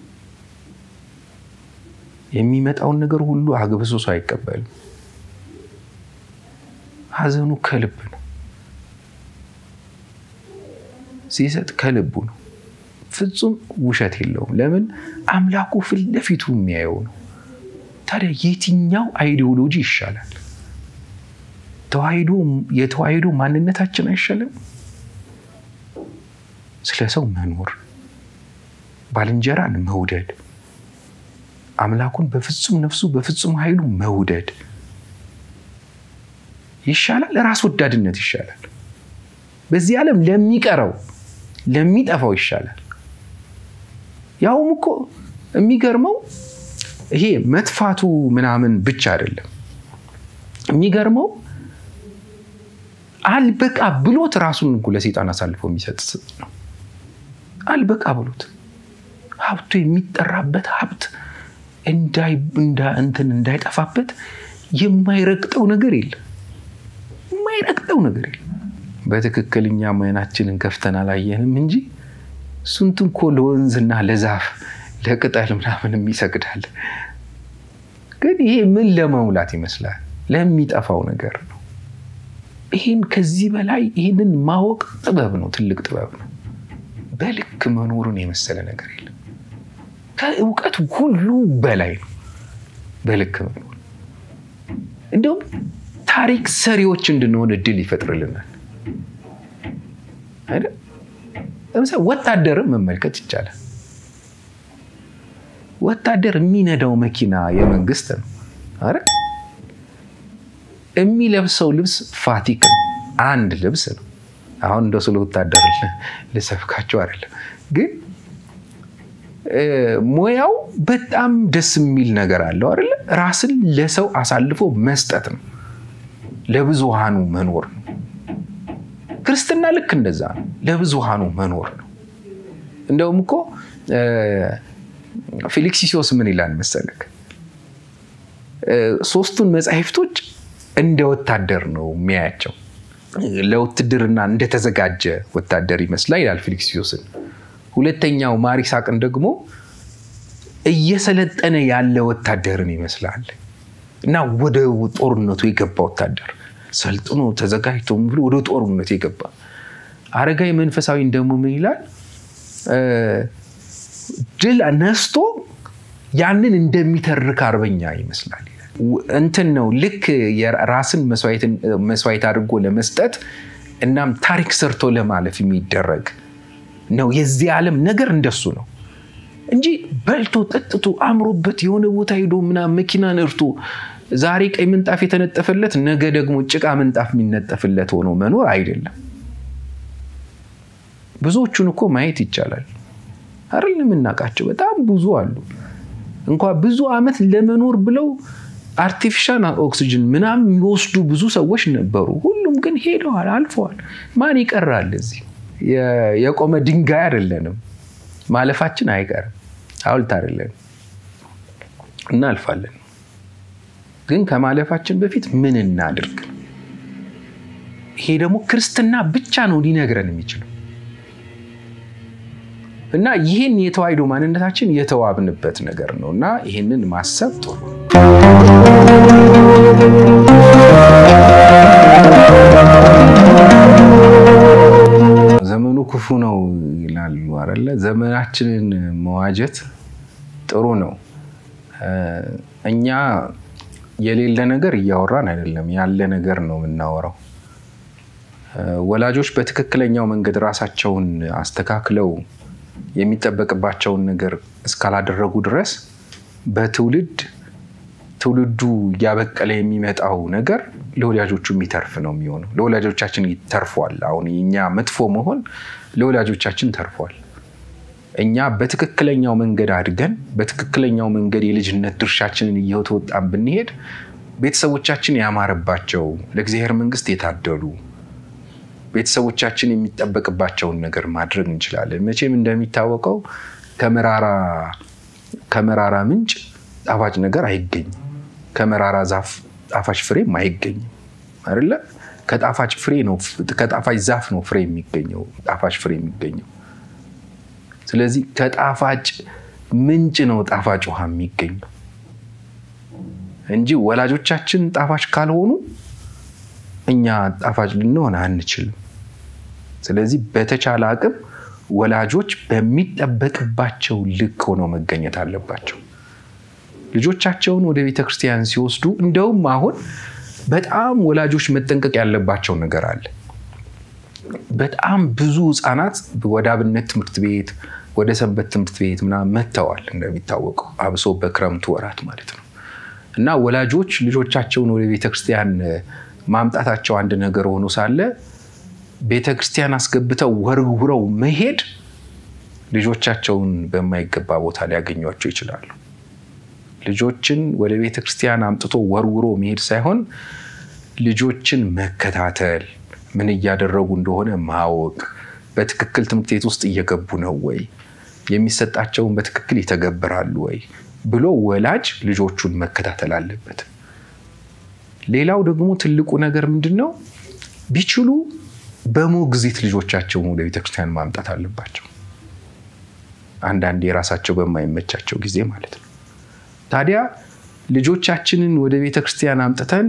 የሚመጣውን ነገር ሁሉ አግብሶ አይቀበልም። ሐዘኑ ከልብ ነው። ሲሰጥ ከልቡ ነው። ፍጹም ውሸት የለውም። ለምን? አምላኩ ፊት ለፊቱ የሚያየው ነው። ታዲያ የትኛው አይዲዮሎጂ ይሻላል? የተዋሕዶ ማንነታችን አይሻልም? ስለ ሰው መኖር፣ ባልንጀራን መውደድ፣ አምላኩን በፍጹም ነፍሱ በፍጹም ኃይሉ መውደድ ይሻላል? ራስ ወዳድነት ይሻላል? በዚህ ዓለም ለሚቀረው ለሚጠፋው ይሻላል። ያውም እኮ የሚገርመው ይሄ መጥፋቱ ምናምን ብቻ አይደለም። የሚገርመው አልበቃ ብሎት ራሱን እኮ ለሴጣን አሳልፎ የሚሰጥ ነው። አልበቃ ብሎት ሀብቱ የሚጠራበት ሀብት እንትን እንዳይጠፋበት የማይረግጠው ነገር የለም። የማይረግጠው ነገር የለም። በትክክልኛ አይናችንን ከፍተን አላየንም እንጂ ስንቱ እኮ ለወንዝና ለዛፍ ለቅጠል ምናምን ይሰግዳል። ግን ይሄ ምን ለመሙላት ይመስላል? ለሚጠፋው ነገር ነው። ይህን ከዚህ በላይ ይህንን ማወቅ ጥበብ ነው፣ ትልቅ ጥበብ ነው። በልክ መኖሩን የመሰለ ነገር የለም። ከእውቀት ሁሉ በላይ ነው በልክ መኖር። እንዲሁም ታሪክ ሰሪዎች እንድንሆን እድል ይፈጥርልናል። ለምሳሌ ወታደርን መመልከት ይቻላል። ወታደር የሚነዳው መኪና የመንግስት ነው አረ የሚለብሰው ልብስ ፋቲክ ነው። አንድ ልብስ ነው። አሁን እንደ ስለ ወታደር ልሰብካቸው አይደለም፣ ግን ሙያው በጣም ደስ የሚል ነገር አለው አይደለ? ራስን ለሰው አሳልፎ መስጠት ነው። ለብዙሃኑ መኖር ነው። ክርስትና ልክ እንደዛ ነው። ለብዙሃኑ መኖር ነው። እንደውም እኮ ፊሊክሲሲዮስ ምን ይላል መሰለክ? ሶስቱን መጻሕፍቶች እንደ ወታደር ነው የሚያያቸው። ለውትድርና እንደተዘጋጀ ወታደር ይመስላል ይላል ፊሊክሲዮስን። ሁለተኛው ማሪሳቅን ደግሞ እየሰለጠነ ያለ ወታደርን ይመስላል እና ወደ ጦርነቱ የገባ ወታደር ሰልጥኖ ተዘጋጅቶ ብሎ ወደ ጦርነቱ የገባ አረጋዊ መንፈሳዊን ደግሞ ምን ይላል? ድል ነስቶ ያንን እንደሚተርክ አርበኛ ይመስላል። እንትን ነው ልክ ራስን መስዋዕት አድርጎ ለመስጠት እናም ታሪክ ሰርቶ ለማለፍ የሚደረግ ነው። የዚህ ዓለም ነገር እንደሱ ነው እንጂ በልቶ ጠጥቶ አምሮበት የሆነ ቦታ ሄዶ ምናምን መኪና ነርቶ ዛሬ ቀይ ምንጣፍ የተነጠፈለት ነገ ደግሞ ጭቃ ምንጣፍ የሚነጠፍለት ሆኖ መኖር አይደለም። ብዙዎቹን እኮ ማየት ይቻላል አይደል? የምናውቃቸው በጣም ብዙ አሉ። እንኳ ብዙ ዓመት ለመኖር ብለው አርቲፊሻል ኦክሲጅን ምናምን የሚወስዱ ብዙ ሰዎች ነበሩ። ሁሉም ግን ሄደዋል፣ አልፈዋል። ማን ይቀራል? እዚህ የቆመ ድንጋይ አይደለንም። ማለፋችን አይቀርም። ሐውልት አይደለንም። እናልፋለን። ግን ከማለፋችን በፊት ምን እናድርግ? ይሄ ደግሞ ክርስትና ብቻ ነው ሊነግረን የሚችለው እና ይህን የተዋሕዶ ማንነታችን የተዋብንበት ነገር ነው እና ይህንን ማሰብ ጥሩ ዘመኑ ክፉ ነው ይላሉ አይደለ? ዘመናችንን መዋጀት ጥሩ ነው። እኛ የሌለ ነገር እያወራን አይደለም፣ ያለ ነገር ነው የምናወራው። ወላጆች በትክክለኛው መንገድ ራሳቸውን አስተካክለው የሚጠበቅባቸውን ነገር እስካላደረጉ ድረስ በትውልድ ትውልዱ እያበቀለ የሚመጣው ነገር ለወላጆቹ የሚተርፍ ነው የሚሆነው። ለወላጆቻችን ተርፏል። አሁን የእኛ መጥፎ መሆን ለወላጆቻችን ተርፏል። እኛ በትክክለኛው መንገድ አድገን በትክክለኛው መንገድ የልጅነት ድርሻችንን እየተወጣን ብንሄድ ቤተሰቦቻችን ያማረባቸው ለእግዚአብሔር መንግሥት የታደሉ ቤተሰቦቻችን የሚጠበቅባቸውን ነገር ማድረግ እንችላለን። መቼም እንደሚታወቀው ከመራራ ምንጭ ጣፋጭ ነገር አይገኝም። ከመራራ ዛፍ ጣፋጭ ፍሬም አይገኝም አይደለ? ከጣፋጭ ፍሬ ነው ከጣፋጭ ዛፍ ነው ፍሬ የሚገኘው ጣፋጭ ፍሬ የሚገኘው። ስለዚህ ከጣፋጭ ምንጭ ነው ጣፋጭ ውሃ የሚገኘው እንጂ ወላጆቻችን ጣፋጭ ካልሆኑ እኛ ጣፋጭ ልንሆን አንችልም። ስለዚህ በተቻለ አቅም ወላጆች በሚጠበቅባቸው ልክ ሆነው መገኘት አለባቸው። ልጆቻቸውን ወደ ቤተ ክርስቲያን ሲወስዱ እንደውም አሁን በጣም ወላጆች መጠንቀቅ ያለባቸው ነገር አለ። በጣም ብዙ ሕፃናት ወደ አብነት ትምህርት ቤት፣ ወደ ሰንበት ትምህርት ቤት ምናምን መጥተዋል። እንደሚታወቀው አብሶ በክረምቱ ወራት ማለት ነው እና ወላጆች ልጆቻቸውን ወደ ቤተ ክርስቲያን ማምጣታቸው አንድ ነገር ሆኖ ሳለ ቤተ ክርስቲያን አስገብተው ወርውረው መሄድ ልጆቻቸውን በማይገባ ቦታ ሊያገኟቸው ይችላሉ። ልጆችን ወደ ቤተ ክርስቲያን አምጥቶ ወርውሮ መሄድ ሳይሆን ልጆችን መከታተል፣ ምን እያደረጉ እንደሆነ ማወቅ፣ በትክክል ትምህርት ቤት ውስጥ እየገቡ ነው ወይ፣ የሚሰጣቸውን በትክክል ይተገብራሉ ወይ ብሎ ወላጅ ልጆቹን መከታተል አለበት። ሌላው ደግሞ ትልቁ ነገር ምንድን ነው? ቢችሉ በሞግዚት ልጆቻቸውን ወደ ቤተክርስቲያን ማምጣት አለባቸው። አንዳንዴ የራሳቸው በማይመቻቸው ጊዜ ማለት ነው። ታዲያ ልጆቻችንን ወደ ቤተክርስቲያን አምጥተን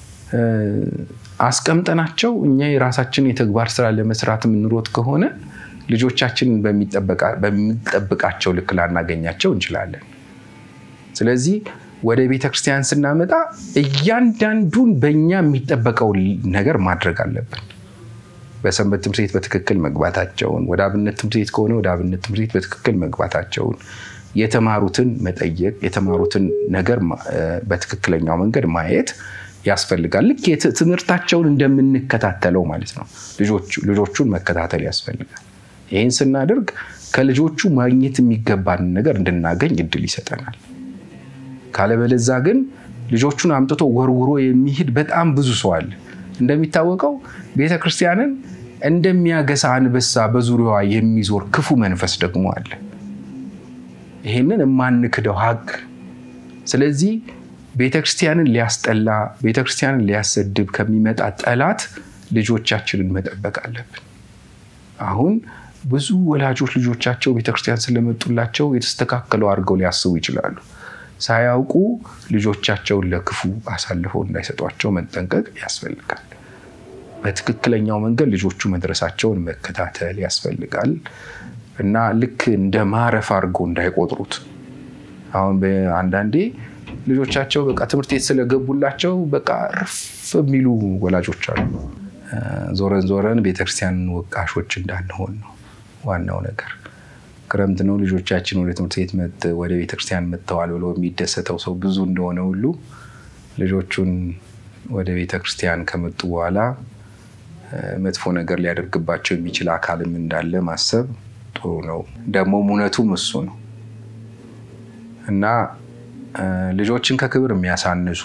አስቀምጠናቸው እኛ የራሳችን የተግባር ስራ ለመስራት የምንሮጥ ከሆነ ልጆቻችንን በሚጠብቃቸው ልክ ላናገኛቸው እንችላለን። ስለዚህ ወደ ቤተ ክርስቲያን ስናመጣ እያንዳንዱን በእኛ የሚጠበቀው ነገር ማድረግ አለብን። በሰንበት ትምህርት ቤት በትክክል መግባታቸውን፣ ወደ አብነት ትምህርት ቤት ከሆነ ወደ አብነት ትምህርት ቤት በትክክል መግባታቸውን፣ የተማሩትን መጠየቅ፣ የተማሩትን ነገር በትክክለኛው መንገድ ማየት ያስፈልጋል። ልክ ትምህርታቸውን እንደምንከታተለው ማለት ነው። ልጆቹን መከታተል ያስፈልጋል። ይህን ስናደርግ ከልጆቹ ማግኘት የሚገባንን ነገር እንድናገኝ እድል ይሰጠናል። ካለበለዛ ግን ልጆቹን አምጥቶ ወርውሮ የሚሄድ በጣም ብዙ ሰው አለ። እንደሚታወቀው ቤተ ክርስቲያንን እንደሚያገሳ አንበሳ በዙሪያዋ የሚዞር ክፉ መንፈስ ደግሞ አለ። ይሄንን የማንክደው ሀቅ። ስለዚህ ቤተ ክርስቲያንን ሊያስጠላ፣ ቤተ ክርስቲያንን ሊያሰድብ ከሚመጣ ጠላት ልጆቻችንን መጠበቅ አለብን። አሁን ብዙ ወላጆች ልጆቻቸው ቤተክርስቲያን ስለመጡላቸው የተስተካከለው አድርገው ሊያስቡ ይችላሉ። ሳያውቁ ልጆቻቸውን ለክፉ አሳልፈው እንዳይሰጧቸው መጠንቀቅ ያስፈልጋል። በትክክለኛው መንገድ ልጆቹ መድረሳቸውን መከታተል ያስፈልጋል እና ልክ እንደ ማረፍ አድርገው እንዳይቆጥሩት። አሁን አንዳንዴ ልጆቻቸው በቃ ትምህርት ቤት ስለገቡላቸው በቃ ርፍ የሚሉ ወላጆች አሉ። ዞረን ዞረን ቤተክርስቲያንን ወቃሾች እንዳንሆን ነው ዋናው ነገር። ክረምት ነው ልጆቻችን ወደ ትምህርት ቤት ወደ ቤተክርስቲያን መጥተዋል ብሎ የሚደሰተው ሰው ብዙ እንደሆነ ሁሉ ልጆቹን ወደ ቤተክርስቲያን ከመጡ በኋላ መጥፎ ነገር ሊያደርግባቸው የሚችል አካልም እንዳለ ማሰብ ጥሩ ነው። ደግሞም እውነቱም እሱ ነው እና ልጆችን ከክብር የሚያሳንሱ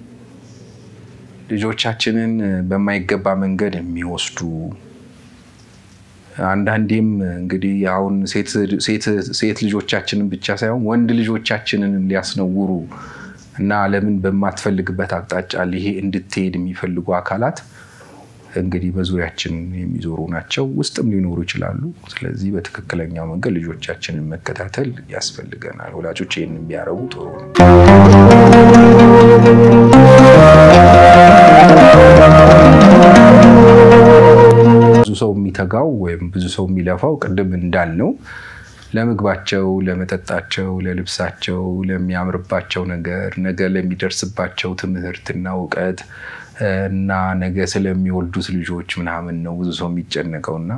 ልጆቻችንን በማይገባ መንገድ የሚወስዱ አንዳንዴም እንግዲህ አሁን ሴት ልጆቻችንን ብቻ ሳይሆን ወንድ ልጆቻችንንም ሊያስነውሩ እና ዓለምን በማትፈልግበት አቅጣጫ ይሄ እንድትሄድ የሚፈልጉ አካላት እንግዲህ በዙሪያችን የሚዞሩ ናቸው፣ ውስጥም ሊኖሩ ይችላሉ። ስለዚህ በትክክለኛው መንገድ ልጆቻችንን መከታተል ያስፈልገናል። ወላጆች ይህን ቢያረጉ ጥሩ ነው። ብዙ ሰው የሚተጋው ወይም ብዙ ሰው የሚለፋው ቅድም እንዳልነው ለምግባቸው፣ ለመጠጣቸው፣ ለልብሳቸው፣ ለሚያምርባቸው ነገር፣ ነገ ለሚደርስባቸው ትምህርትና እውቀት እና ነገ ስለሚወልዱት ልጆች ምናምን ነው ብዙ ሰው የሚጨነቀው እና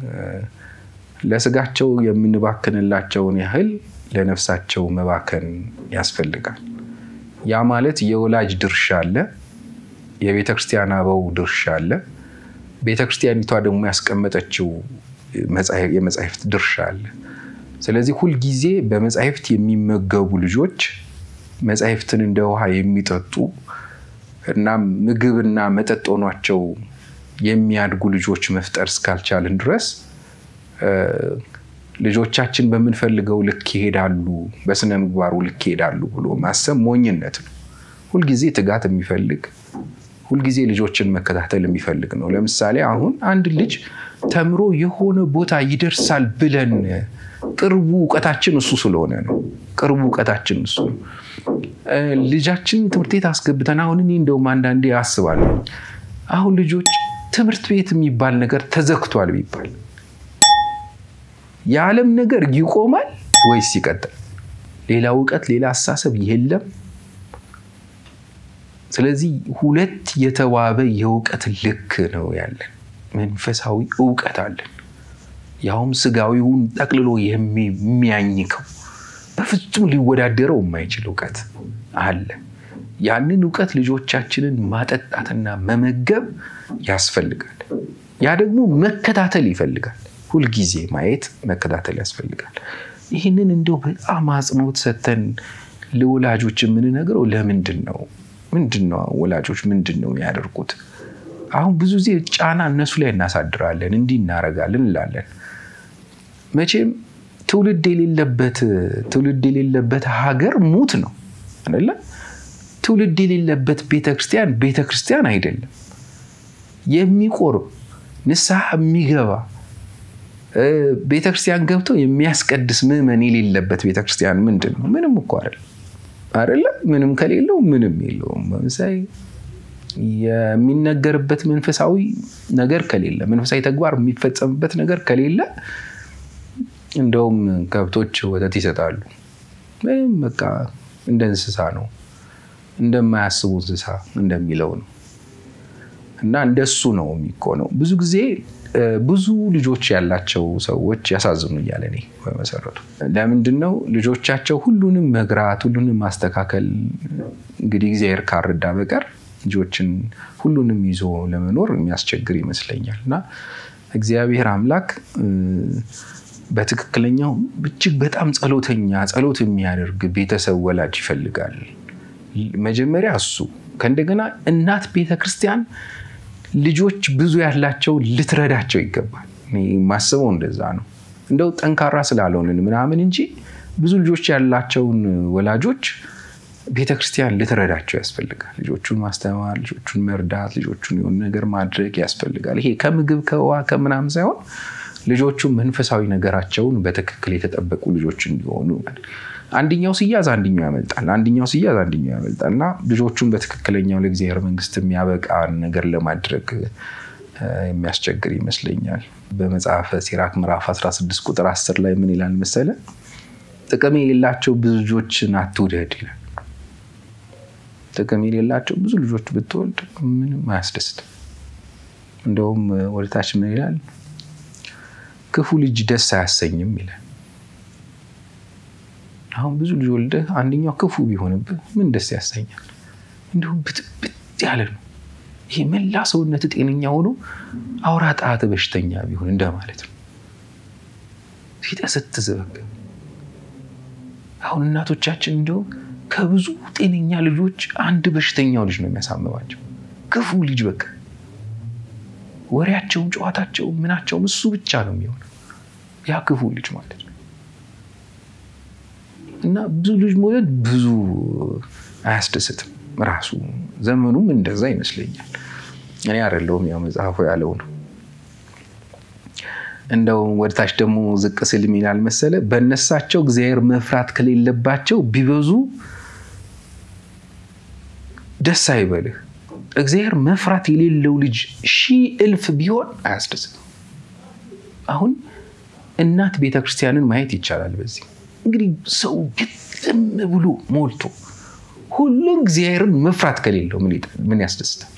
ለስጋቸው የምንባክንላቸውን ያህል ለነፍሳቸው መባከን ያስፈልጋል። ያ ማለት የወላጅ ድርሻ አለ፣ የቤተ ክርስቲያን አበው ድርሻ አለ፣ ቤተ ክርስቲያኒቷ ደግሞ ያስቀመጠችው የመጻሕፍት ድርሻ አለ። ስለዚህ ሁልጊዜ በመጻሕፍት የሚመገቡ ልጆች መጻሕፍትን እንደ ውሃ የሚጠጡ እና ምግብና መጠጥ ሆኗቸው የሚያድጉ ልጆች መፍጠር እስካልቻልን ድረስ ልጆቻችን በምንፈልገው ልክ ይሄዳሉ፣ በስነ ምግባሩ ልክ ይሄዳሉ ብሎ ማሰብ ሞኝነት ነው። ሁልጊዜ ትጋት የሚፈልግ ሁልጊዜ ልጆችን መከታተል የሚፈልግ ነው። ለምሳሌ አሁን አንድ ልጅ ተምሮ የሆነ ቦታ ይደርሳል ብለን ቅርቡ እውቀታችን እሱ ስለሆነ ነው። ቅርቡ እውቀታችን እሱ ነው። ልጃችን ትምህርት ቤት አስገብተን አሁን እኔ እንደውም አንዳንዴ አስባለሁ አሁን ልጆች ትምህርት ቤት የሚባል ነገር ተዘግቷል ቢባል የዓለም ነገር ይቆማል ወይስ ይቀጥል? ሌላ እውቀት፣ ሌላ አስተሳሰብ የለም። ስለዚህ ሁለት የተዋበ የእውቀት ልክ ነው ያለን። መንፈሳዊ እውቀት አለን፣ ያውም ስጋዊውን ጠቅልሎ የሚያኝከው በፍጹም ሊወዳደረው የማይችል እውቀት አለ። ያንን እውቀት ልጆቻችንን ማጠጣትና መመገብ ያስፈልጋል። ያ ደግሞ መከታተል ይፈልጋል። ሁልጊዜ ማየት መከታተል ያስፈልጋል። ይህንን እንደው በጣም አጽንኦት ሰጥተን ለወላጆች የምንነግረው ለምንድን ነው? ምንድን ነው ወላጆች ምንድን ነው የሚያደርጉት? አሁን ብዙ ጊዜ ጫና እነሱ ላይ እናሳድራለን፣ እንዲህ እናደርጋለን እንላለን። መቼም ትውልድ የሌለበት ትውልድ የሌለበት ሀገር ሙት ነው አይደለ? ትውልድ የሌለበት ቤተክርስቲያን ቤተክርስቲያን አይደለም። የሚቆርብ ንስሐ የሚገባ ቤተክርስቲያን ገብቶ የሚያስቀድስ ምዕመን የሌለበት ቤተክርስቲያን ምንድን ነው? ምንም እኮ አይደለም አይደለ? ምንም ከሌለው ምንም የለውም። ለምሳሌ የሚነገርበት መንፈሳዊ ነገር ከሌለ፣ መንፈሳዊ ተግባር የሚፈጸምበት ነገር ከሌለ እንደውም ከብቶች ወተት ይሰጣሉ። ምንም በቃ እንደ እንስሳ ነው፣ እንደማያስቡ እንስሳ እንደሚለው ነው። እና እንደሱ ነው የሚኮነው። ብዙ ጊዜ ብዙ ልጆች ያላቸው ሰዎች ያሳዝኑኛል። እኔ በመሰረቱ ለምንድን ነው ልጆቻቸው ሁሉንም መግራት ሁሉንም ማስተካከል እንግዲህ እግዚአብሔር ካረዳ በቀር ልጆችን ሁሉንም ይዞ ለመኖር የሚያስቸግር ይመስለኛል። እና እግዚአብሔር አምላክ በትክክለኛው እጅግ በጣም ጸሎተኛ ጸሎት የሚያደርግ ቤተሰብ ወላጅ ይፈልጋል። መጀመሪያ እሱ ከእንደገና እናት ቤተክርስቲያን ልጆች ብዙ ያላቸው ልትረዳቸው ይገባል። ማስበው እንደዛ ነው። እንደው ጠንካራ ስላልሆንን ምናምን እንጂ ብዙ ልጆች ያላቸውን ወላጆች ቤተክርስቲያን ልትረዳቸው ያስፈልጋል። ልጆቹን ማስተማር፣ ልጆቹን መርዳት፣ ልጆቹን የሆነ ነገር ማድረግ ያስፈልጋል። ይሄ ከምግብ ከውሃ ከምናምን ሳይሆን ልጆቹ መንፈሳዊ ነገራቸውን በትክክል የተጠበቁ ልጆች እንዲሆኑ አንድኛው ሲያዝ አንድኛው ያመልጣል፣ አንድኛው ሲያዝ አንድኛው ያመልጣል እና ልጆቹን በትክክለኛው ለእግዚአብሔር መንግስት የሚያበቃ ነገር ለማድረግ የሚያስቸግር ይመስለኛል። በመጽሐፈ ሲራክ ምዕራፍ 16 ቁጥር 10 ላይ ምን ይላል መሰለ? ጥቅም የሌላቸው ብዙ ልጆችን አትውደድ ይላል። ጥቅም የሌላቸው ብዙ ልጆች ብትወልድ ምንም አያስደስትም። እንደውም ወደታች ምን ይላል? ክፉ ልጅ ደስ አያሰኝም ይላል። አሁን ብዙ ልጅ ወልደህ አንደኛው ክፉ ቢሆንብህ ምን ደስ ያሰኛል? እንዲሁም ብጥብጥ ያለ ነው። ይሄ መላ ሰውነት ጤነኛ ሆኖ አውራ ጣት በሽተኛ ቢሆን እንደማለት ነው። ሲጠሰትዝ በቃ አሁን እናቶቻችን እንዲሁም ከብዙ ጤነኛ ልጆች አንድ በሽተኛው ልጅ ነው የሚያሳምማቸው። ክፉ ልጅ በቃ ወሬያቸውም ጨዋታቸውም ምናቸውም እሱ ብቻ ነው የሚሆነው ያ ክፉ ልጅ ማለት ነው። እና ብዙ ልጅ መውለድ ብዙ አያስደስትም። ራሱ ዘመኑም እንደዛ ይመስለኛል። እኔ አይደለሁም ያው መጽሐፉ ያለው ነው። እንደው ወደታች ደግሞ ዝቅ ስል ይላል መሰለ በእነሳቸው እግዚአብሔር መፍራት ከሌለባቸው ቢበዙ ደስ አይበልህ። እግዚአብሔር መፍራት የሌለው ልጅ ሺህ እልፍ ቢሆን አያስደስትም። አሁን እናት ቤተክርስቲያንን ማየት ይቻላል። በዚህ እንግዲህ ሰው ግጥም ብሎ ሞልቶ ሁሉ እግዚአብሔርን መፍራት ከሌለው ምን ያስደስታል?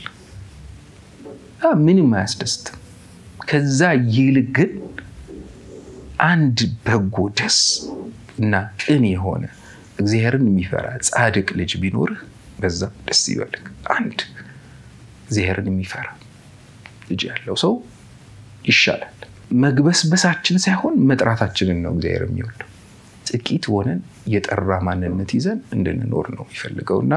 ምንም አያስደስትም። ከዛ ይልቅ ግን አንድ በጎ ደስ እና ቅን የሆነ እግዚአብሔርን የሚፈራ ጻድቅ ልጅ ቢኖርህ በዛ ደስ ይበልህ። አንድ እግዚአብሔርን የሚፈራ ልጅ ያለው ሰው ይሻላል። መግበስበሳችን ሳይሆን መጥራታችንን ነው እግዚአብሔር የሚወደው። ጥቂት ሆነን የጠራ ማንነት ይዘን እንድንኖር ነው የሚፈልገው እና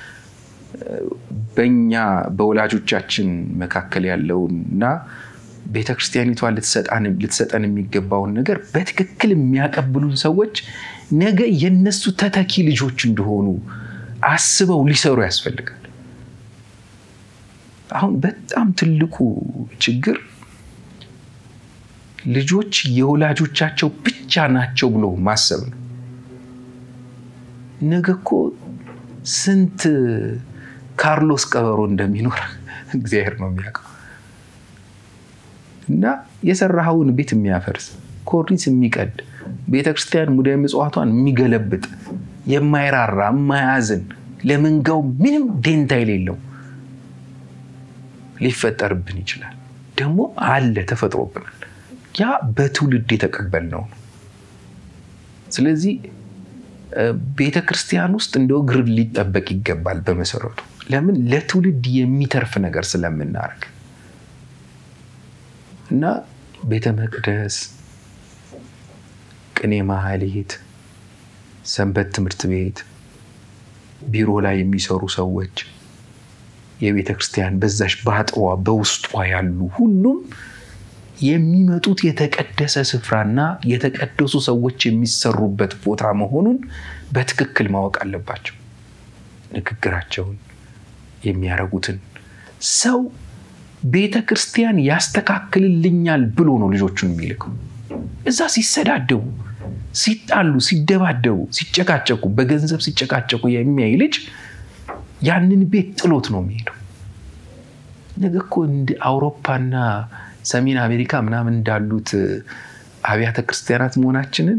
በኛ በወላጆቻችን መካከል ያለውን እና ቤተክርስቲያኒቷ ልትሰጠን የሚገባውን ነገር በትክክል የሚያቀብሉን ሰዎች ነገ የነሱ ተተኪ ልጆች እንደሆኑ አስበው ሊሰሩ ያስፈልጋል። አሁን በጣም ትልቁ ችግር ልጆች የወላጆቻቸው ብቻ ናቸው ብሎ ማሰብ ነው። ነገ እኮ ስንት ካርሎስ ቀበሮ እንደሚኖር እግዚአብሔር ነው የሚያውቀው። እና የሰራኸውን ቤት የሚያፈርስ ኮርኒስ የሚቀድ ቤተክርስቲያን ሙዳየ ምጽዋቷን የሚገለብጥ የማይራራ የማያዝን ለመንጋው ምንም ደንታ የሌለው ሊፈጠርብን ይችላል። ደግሞ አለ ተፈጥሮብናል። ያ በትውልድ የተቀበልነው ነው። ስለዚህ ቤተ ክርስቲያን ውስጥ እንደ እግር ሊጠበቅ ይገባል። በመሰረቱ ለምን ለትውልድ የሚተርፍ ነገር ስለምናደርግ እና ቤተ መቅደስ፣ ቅኔ ማህሌት፣ ሰንበት ትምህርት ቤት፣ ቢሮ ላይ የሚሰሩ ሰዎች የቤተ ክርስቲያን በዛሽ በአጥሯ በውስጧ ያሉ ሁሉም የሚመጡት የተቀደሰ ስፍራና የተቀደሱ ሰዎች የሚሰሩበት ቦታ መሆኑን በትክክል ማወቅ አለባቸው። ንግግራቸውን የሚያደርጉትን ሰው ቤተ ክርስቲያን ያስተካክልልኛል ብሎ ነው ልጆቹን የሚልከው። እዛ ሲሰዳደቡ፣ ሲጣሉ፣ ሲደባደቡ፣ ሲጨቃጨቁ፣ በገንዘብ ሲጨቃጨቁ የሚያይ ልጅ ያንን ቤት ጥሎት ነው የሚሄደው። ነገ እኮ እንደ አውሮፓና ሰሜን አሜሪካ ምናምን እንዳሉት አብያተ ክርስቲያናት መሆናችንን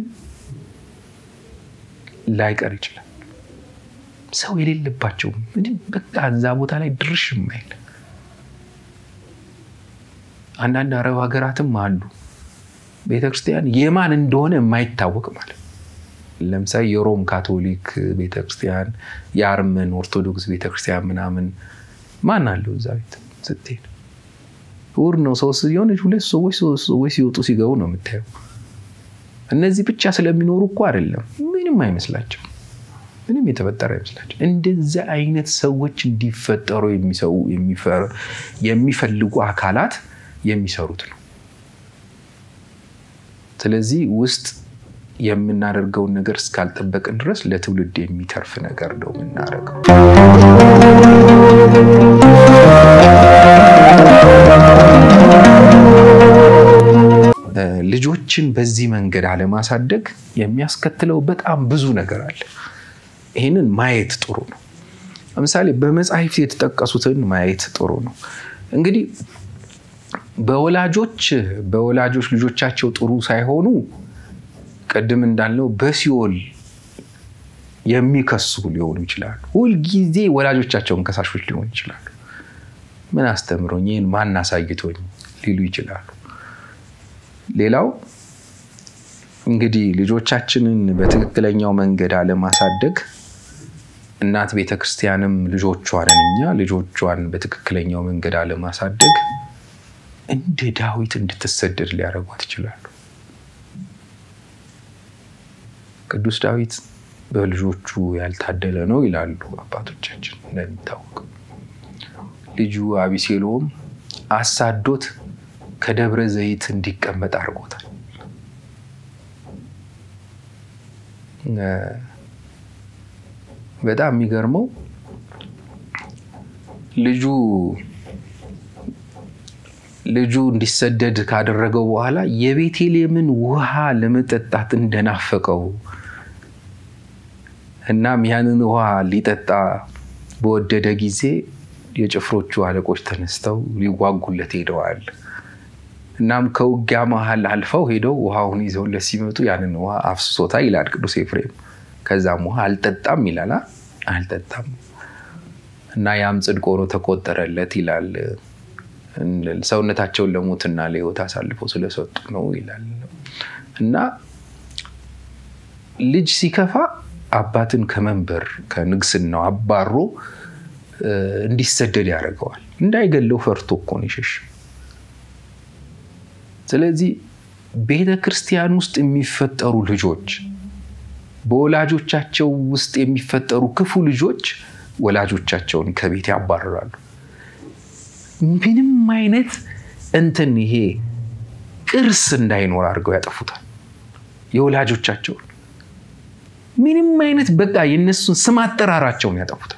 ላይቀር ይችላል። ሰው የሌለባቸው ምንም በቃ እዛ ቦታ ላይ ድርሽ የማይል አንዳንድ አረብ ሀገራትም አሉ ቤተክርስቲያን የማን እንደሆነ የማይታወቅ ማለት ለምሳሌ የሮም ካቶሊክ ቤተክርስቲያን፣ የአርመን ኦርቶዶክስ ቤተክርስቲያን ምናምን ማን አለው እዛ ቤት ስትሄድ እሑድ ነው ሰው ሲሆን ሁለት ሰዎች ሰዎች ሲወጡ ሲገቡ ነው የምታየው። እነዚህ ብቻ ስለሚኖሩ እኮ አይደለም፣ ምንም አይመስላቸው፣ ምንም የተፈጠረ አይመስላቸው። እንደዚህ አይነት ሰዎች እንዲፈጠሩ የሚፈልጉ አካላት የሚሰሩት ነው። ስለዚህ ውስጥ የምናደርገውን ነገር እስካልጠበቅን ድረስ ለትውልድ የሚተርፍ ነገር ነው የምናደርገው። ልጆችን በዚህ መንገድ አለማሳደግ የሚያስከትለው በጣም ብዙ ነገር አለ። ይህንን ማየት ጥሩ ነው። ለምሳሌ በመጽሐፍት የተጠቀሱትን ማየት ጥሩ ነው። እንግዲህ በወላጆች በወላጆች ልጆቻቸው ጥሩ ሳይሆኑ ቅድም እንዳልነው በሲኦል የሚከሱ ሊሆኑ ይችላሉ። ሁልጊዜ ወላጆቻቸውን ከሳሾች ሊሆኑ ይችላሉ። ምን አስተምሮኝ ይህን ማን አሳይቶኝ ሊሉ ይችላሉ። ሌላው እንግዲህ ልጆቻችንን በትክክለኛው መንገድ አለማሳደግ እናት ቤተ ክርስቲያንም ልጆቿን እኛ ልጆቿን በትክክለኛው መንገድ አለማሳደግ እንደ ዳዊት እንድትሰደድ ሊያደርጓት ይችላሉ። ቅዱስ ዳዊት በልጆቹ ያልታደለ ነው ይላሉ አባቶቻችን። እንደሚታወቀው ልጁ አቢሴሎም አሳዶት ከደብረ ዘይት እንዲቀመጥ አድርጎታል። በጣም የሚገርመው ልጁ ልጁ እንዲሰደድ ካደረገው በኋላ የቤተልሔምን ውሃ ለመጠጣት እንደናፈቀው እናም ያንን ውሃ ሊጠጣ በወደደ ጊዜ የጭፍሮቹ አለቆች ተነስተው ሊዋጉለት ሄደዋል። እናም ከውጊያ መሀል አልፈው ሄደው ውሃውን ይዘውለት ሲመጡ ያንን ውሃ አፍስሶታ ይላል ቅዱስ ኤፍሬም። ከዛም ውሃ አልጠጣም ይላል። አልጠጣም እና ያም ጽድቅ ሆኖ ተቆጠረለት ይላል። ሰውነታቸውን ለሞትና ለሕይወት አሳልፈው ስለሰጡ ነው ይላል። እና ልጅ ሲከፋ አባትን ከመንበር ከንግስናው አባሮ እንዲሰደድ ያደርገዋል። እንዳይገለው ፈርቶ እኮ ነው የሸሸው። ስለዚህ ቤተ ክርስቲያን ውስጥ የሚፈጠሩ ልጆች በወላጆቻቸው ውስጥ የሚፈጠሩ ክፉ ልጆች ወላጆቻቸውን ከቤት ያባርራሉ። ምንም አይነት እንትን ይሄ ቅርስ እንዳይኖር አድርገው ያጠፉታል። የወላጆቻቸውን ምንም አይነት በቃ የነሱን ስም አጠራራቸውን ያጠፉታል።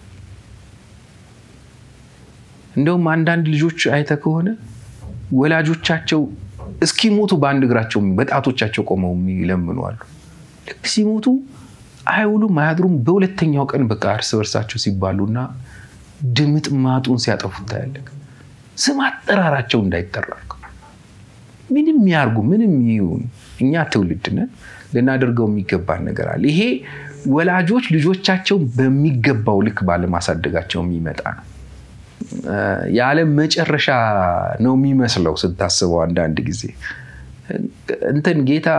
እንደውም አንዳንድ ልጆች አይተ ከሆነ ወላጆቻቸው እስኪሞቱ በአንድ እግራቸው በጣቶቻቸው ቆመው የሚለምኑ አሉ። ልክ ሲሞቱ አይውሉም አያድሩም። በሁለተኛው ቀን በቃ እርስ በርሳቸው ሲባሉና ድምጥ ማጡን ሲያጠፉት ታያለህ። ስም አጠራራቸው እንዳይጠራ ምንም ያርጉ ምንም ይሁን እኛ ትውልድ ነን፣ ልናደርገው የሚገባን ነገር አለ። ይሄ ወላጆች ልጆቻቸውን በሚገባው ልክ ባለማሳደጋቸው የሚመጣ ነው። የዓለም መጨረሻ ነው የሚመስለው ስታስበው። አንዳንድ ጊዜ እንትን ጌታ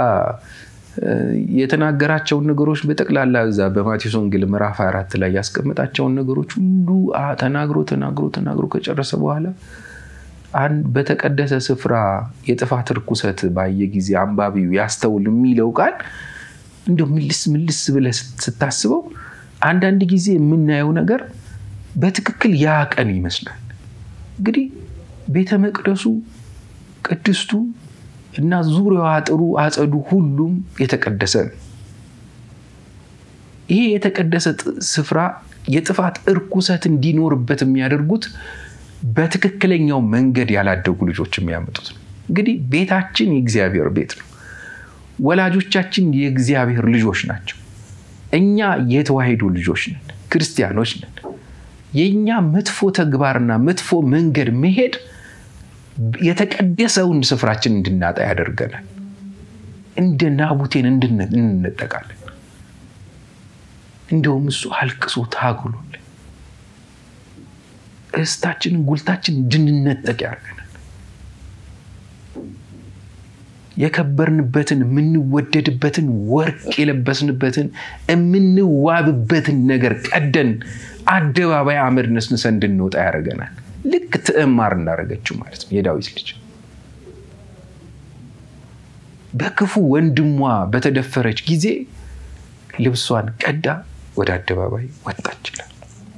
የተናገራቸውን ነገሮች በጠቅላላ እዛ በማቴዎስ ወንጌል ምዕራፍ አራት ላይ ያስቀመጣቸውን ነገሮች ሁሉ ተናግሮ ተናግሮ ተናግሮ ከጨረሰ በኋላ በተቀደሰ ስፍራ የጥፋት ርኩሰት ባየ ጊዜ አንባቢው ያስተውል የሚለው ቃል እንዲሁ ምልስ ምልስ ብለህ ስታስበው አንዳንድ ጊዜ የምናየው ነገር በትክክል ያ ቀን ይመስላል። እንግዲህ ቤተ መቅደሱ ቅድስቱ እና ዙሪያው አጥሩ አጸዱ ሁሉም የተቀደሰ ነው። ይሄ የተቀደሰ ስፍራ የጥፋት እርኩሰት እንዲኖርበት የሚያደርጉት በትክክለኛው መንገድ ያላደጉ ልጆች የሚያመጡት ነው። እንግዲህ ቤታችን የእግዚአብሔር ቤት ነው። ወላጆቻችን የእግዚአብሔር ልጆች ናቸው። እኛ የተዋሕዶ ልጆች ነን፣ ክርስቲያኖች ነን። የእኛ መጥፎ ተግባርና መጥፎ መንገድ መሄድ የተቀደሰውን ስፍራችን እንድናጣ ያደርገናል። እንደ ናቡቴን እንነጠቃለን። እንደውም እሱ አልቅሶ ታግሎልን ርስታችንን ጉልታችን እንድንነጠቅ ያደርገናል። የከበርንበትን የምንወደድበትን ወርቅ የለበስንበትን የምንዋብበትን ነገር ቀደን አደባባይ አመድ ነስንሰን እንድንወጣ ያደርገናል። ልክ ትዕማር እንዳደረገችው ማለት ነው። የዳዊት ልጅ በክፉ ወንድሟ በተደፈረች ጊዜ ልብሷን ቀዳ ወደ አደባባይ ወጣች ይላል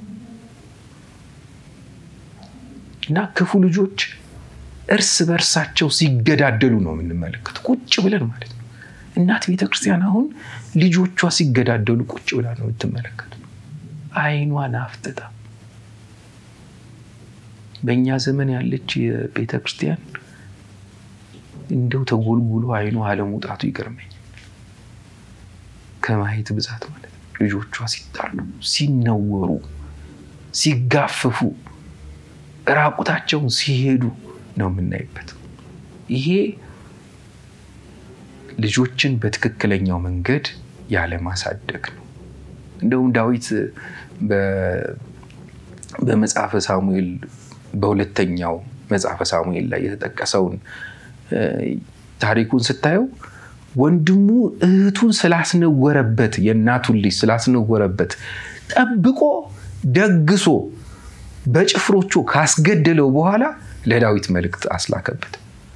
እና ክፉ ልጆች እርስ በእርሳቸው ሲገዳደሉ ነው የምንመለከት ቁጭ ብለን ማለት ነው። እናት ቤተክርስቲያን አሁን ልጆቿ ሲገዳደሉ ቁጭ ብላ ነው የምትመለከቱ። አይኗን አፍጥጣ በእኛ ዘመን ያለች የቤተ ክርስቲያን እንደው ተጎልጉሎ አይኗ አለመውጣቱ ይገርመኝ። ከማየት ብዛት ማለት ነው። ልጆቿ ሲጣሉ፣ ሲነወሩ፣ ሲጋፈፉ፣ ራቁታቸውን ሲሄዱ ነው የምናይበት። ይሄ ልጆችን በትክክለኛው መንገድ ያለማሳደግ ነው። እንደውም ዳዊት በመጽሐፈ ሳሙኤል በሁለተኛው መጽሐፈ ሳሙኤል ላይ የተጠቀሰውን ታሪኩን ስታየው ወንድሙ እህቱን ስላስነወረበት የእናቱን ልጅ ስላስነወረበት ጠብቆ ደግሶ በጭፍሮቹ ካስገደለው በኋላ ለዳዊት መልእክት አስላከበት።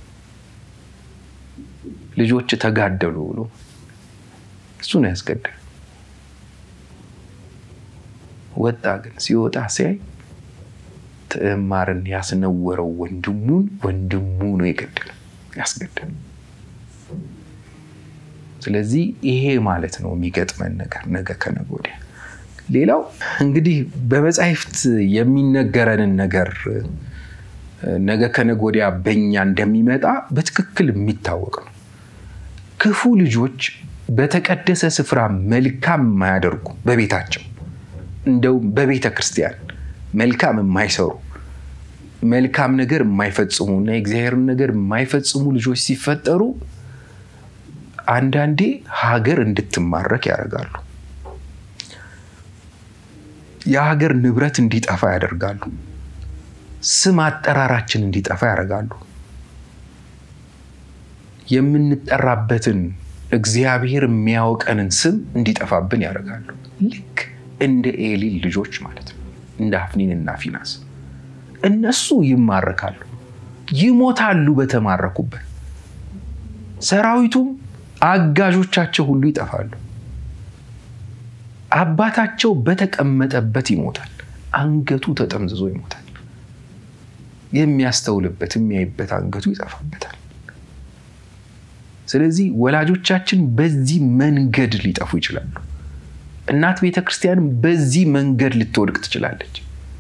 ልጆች ተጋደሉ ብሎ እሱ ነው ያስገደል። ወጣ ግን ሲወጣ ሲያይ ትዕማርን ያስነወረው ወንድሙን ወንድሙ ነው የገደለ ያስገደል። ስለዚህ ይሄ ማለት ነው የሚገጥመን ነገር ነገ ከነገ ወዲያ። ሌላው እንግዲህ በመጻሕፍት የሚነገረንን ነገር ነገ ከነገ ወዲያ በእኛ እንደሚመጣ በትክክል የሚታወቅ ነው። ክፉ ልጆች በተቀደሰ ስፍራ መልካም የማያደርጉ በቤታቸው እንደውም በቤተ ክርስቲያን መልካም የማይሰሩ መልካም ነገር የማይፈጽሙ እና የእግዚአብሔርን ነገር የማይፈጽሙ ልጆች ሲፈጠሩ አንዳንዴ ሀገር እንድትማረክ ያደርጋሉ። የሀገር ንብረት እንዲጠፋ ያደርጋሉ። ስም አጠራራችን እንዲጠፋ ያደርጋሉ። የምንጠራበትን እግዚአብሔር የሚያውቀንን ስም እንዲጠፋብን ያደርጋሉ። ልክ እንደ ኤሊ ልጆች ማለት ነው፣ እንደ አፍኒንና ፊናስ እነሱ ይማረካሉ፣ ይሞታሉ በተማረኩበት። ሰራዊቱም አጋዦቻቸው ሁሉ ይጠፋሉ። አባታቸው በተቀመጠበት ይሞታል፣ አንገቱ ተጠምዝዞ ይሞታል። የሚያስተውልበት የሚያይበት አንገቱ ይጠፋበታል። ስለዚህ ወላጆቻችን በዚህ መንገድ ሊጠፉ ይችላሉ። እናት ቤተ ክርስቲያንም በዚህ መንገድ ልትወድቅ ትችላለች።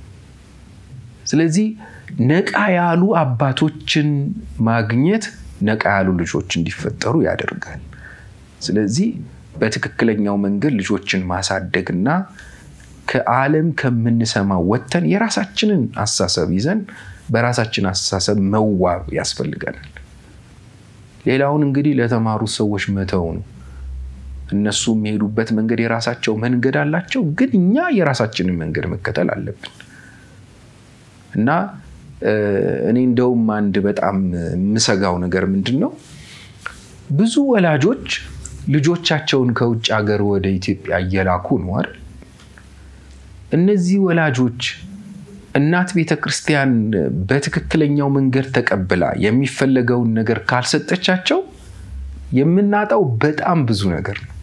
ስለዚህ ነቃ ያሉ አባቶችን ማግኘት ነቃ ያሉ ልጆች እንዲፈጠሩ ያደርጋል። ስለዚህ በትክክለኛው መንገድ ልጆችን ማሳደግና ከዓለም ከምንሰማው ወጥተን የራሳችንን አስተሳሰብ ይዘን በራሳችን አስተሳሰብ መዋብ ያስፈልገናል። ሌላውን እንግዲህ ለተማሩ ሰዎች መተው ነው። እነሱ የሚሄዱበት መንገድ የራሳቸው መንገድ አላቸው፣ ግን እኛ የራሳችንን መንገድ መከተል አለብን እና እኔ እንደውም አንድ በጣም የምሰጋው ነገር ምንድን ነው፣ ብዙ ወላጆች ልጆቻቸውን ከውጭ ሀገር ወደ ኢትዮጵያ እየላኩ ነው አይደል? እነዚህ ወላጆች እናት ቤተ ክርስቲያን በትክክለኛው መንገድ ተቀብላ የሚፈለገውን ነገር ካልሰጠቻቸው የምናጣው በጣም ብዙ ነገር ነው።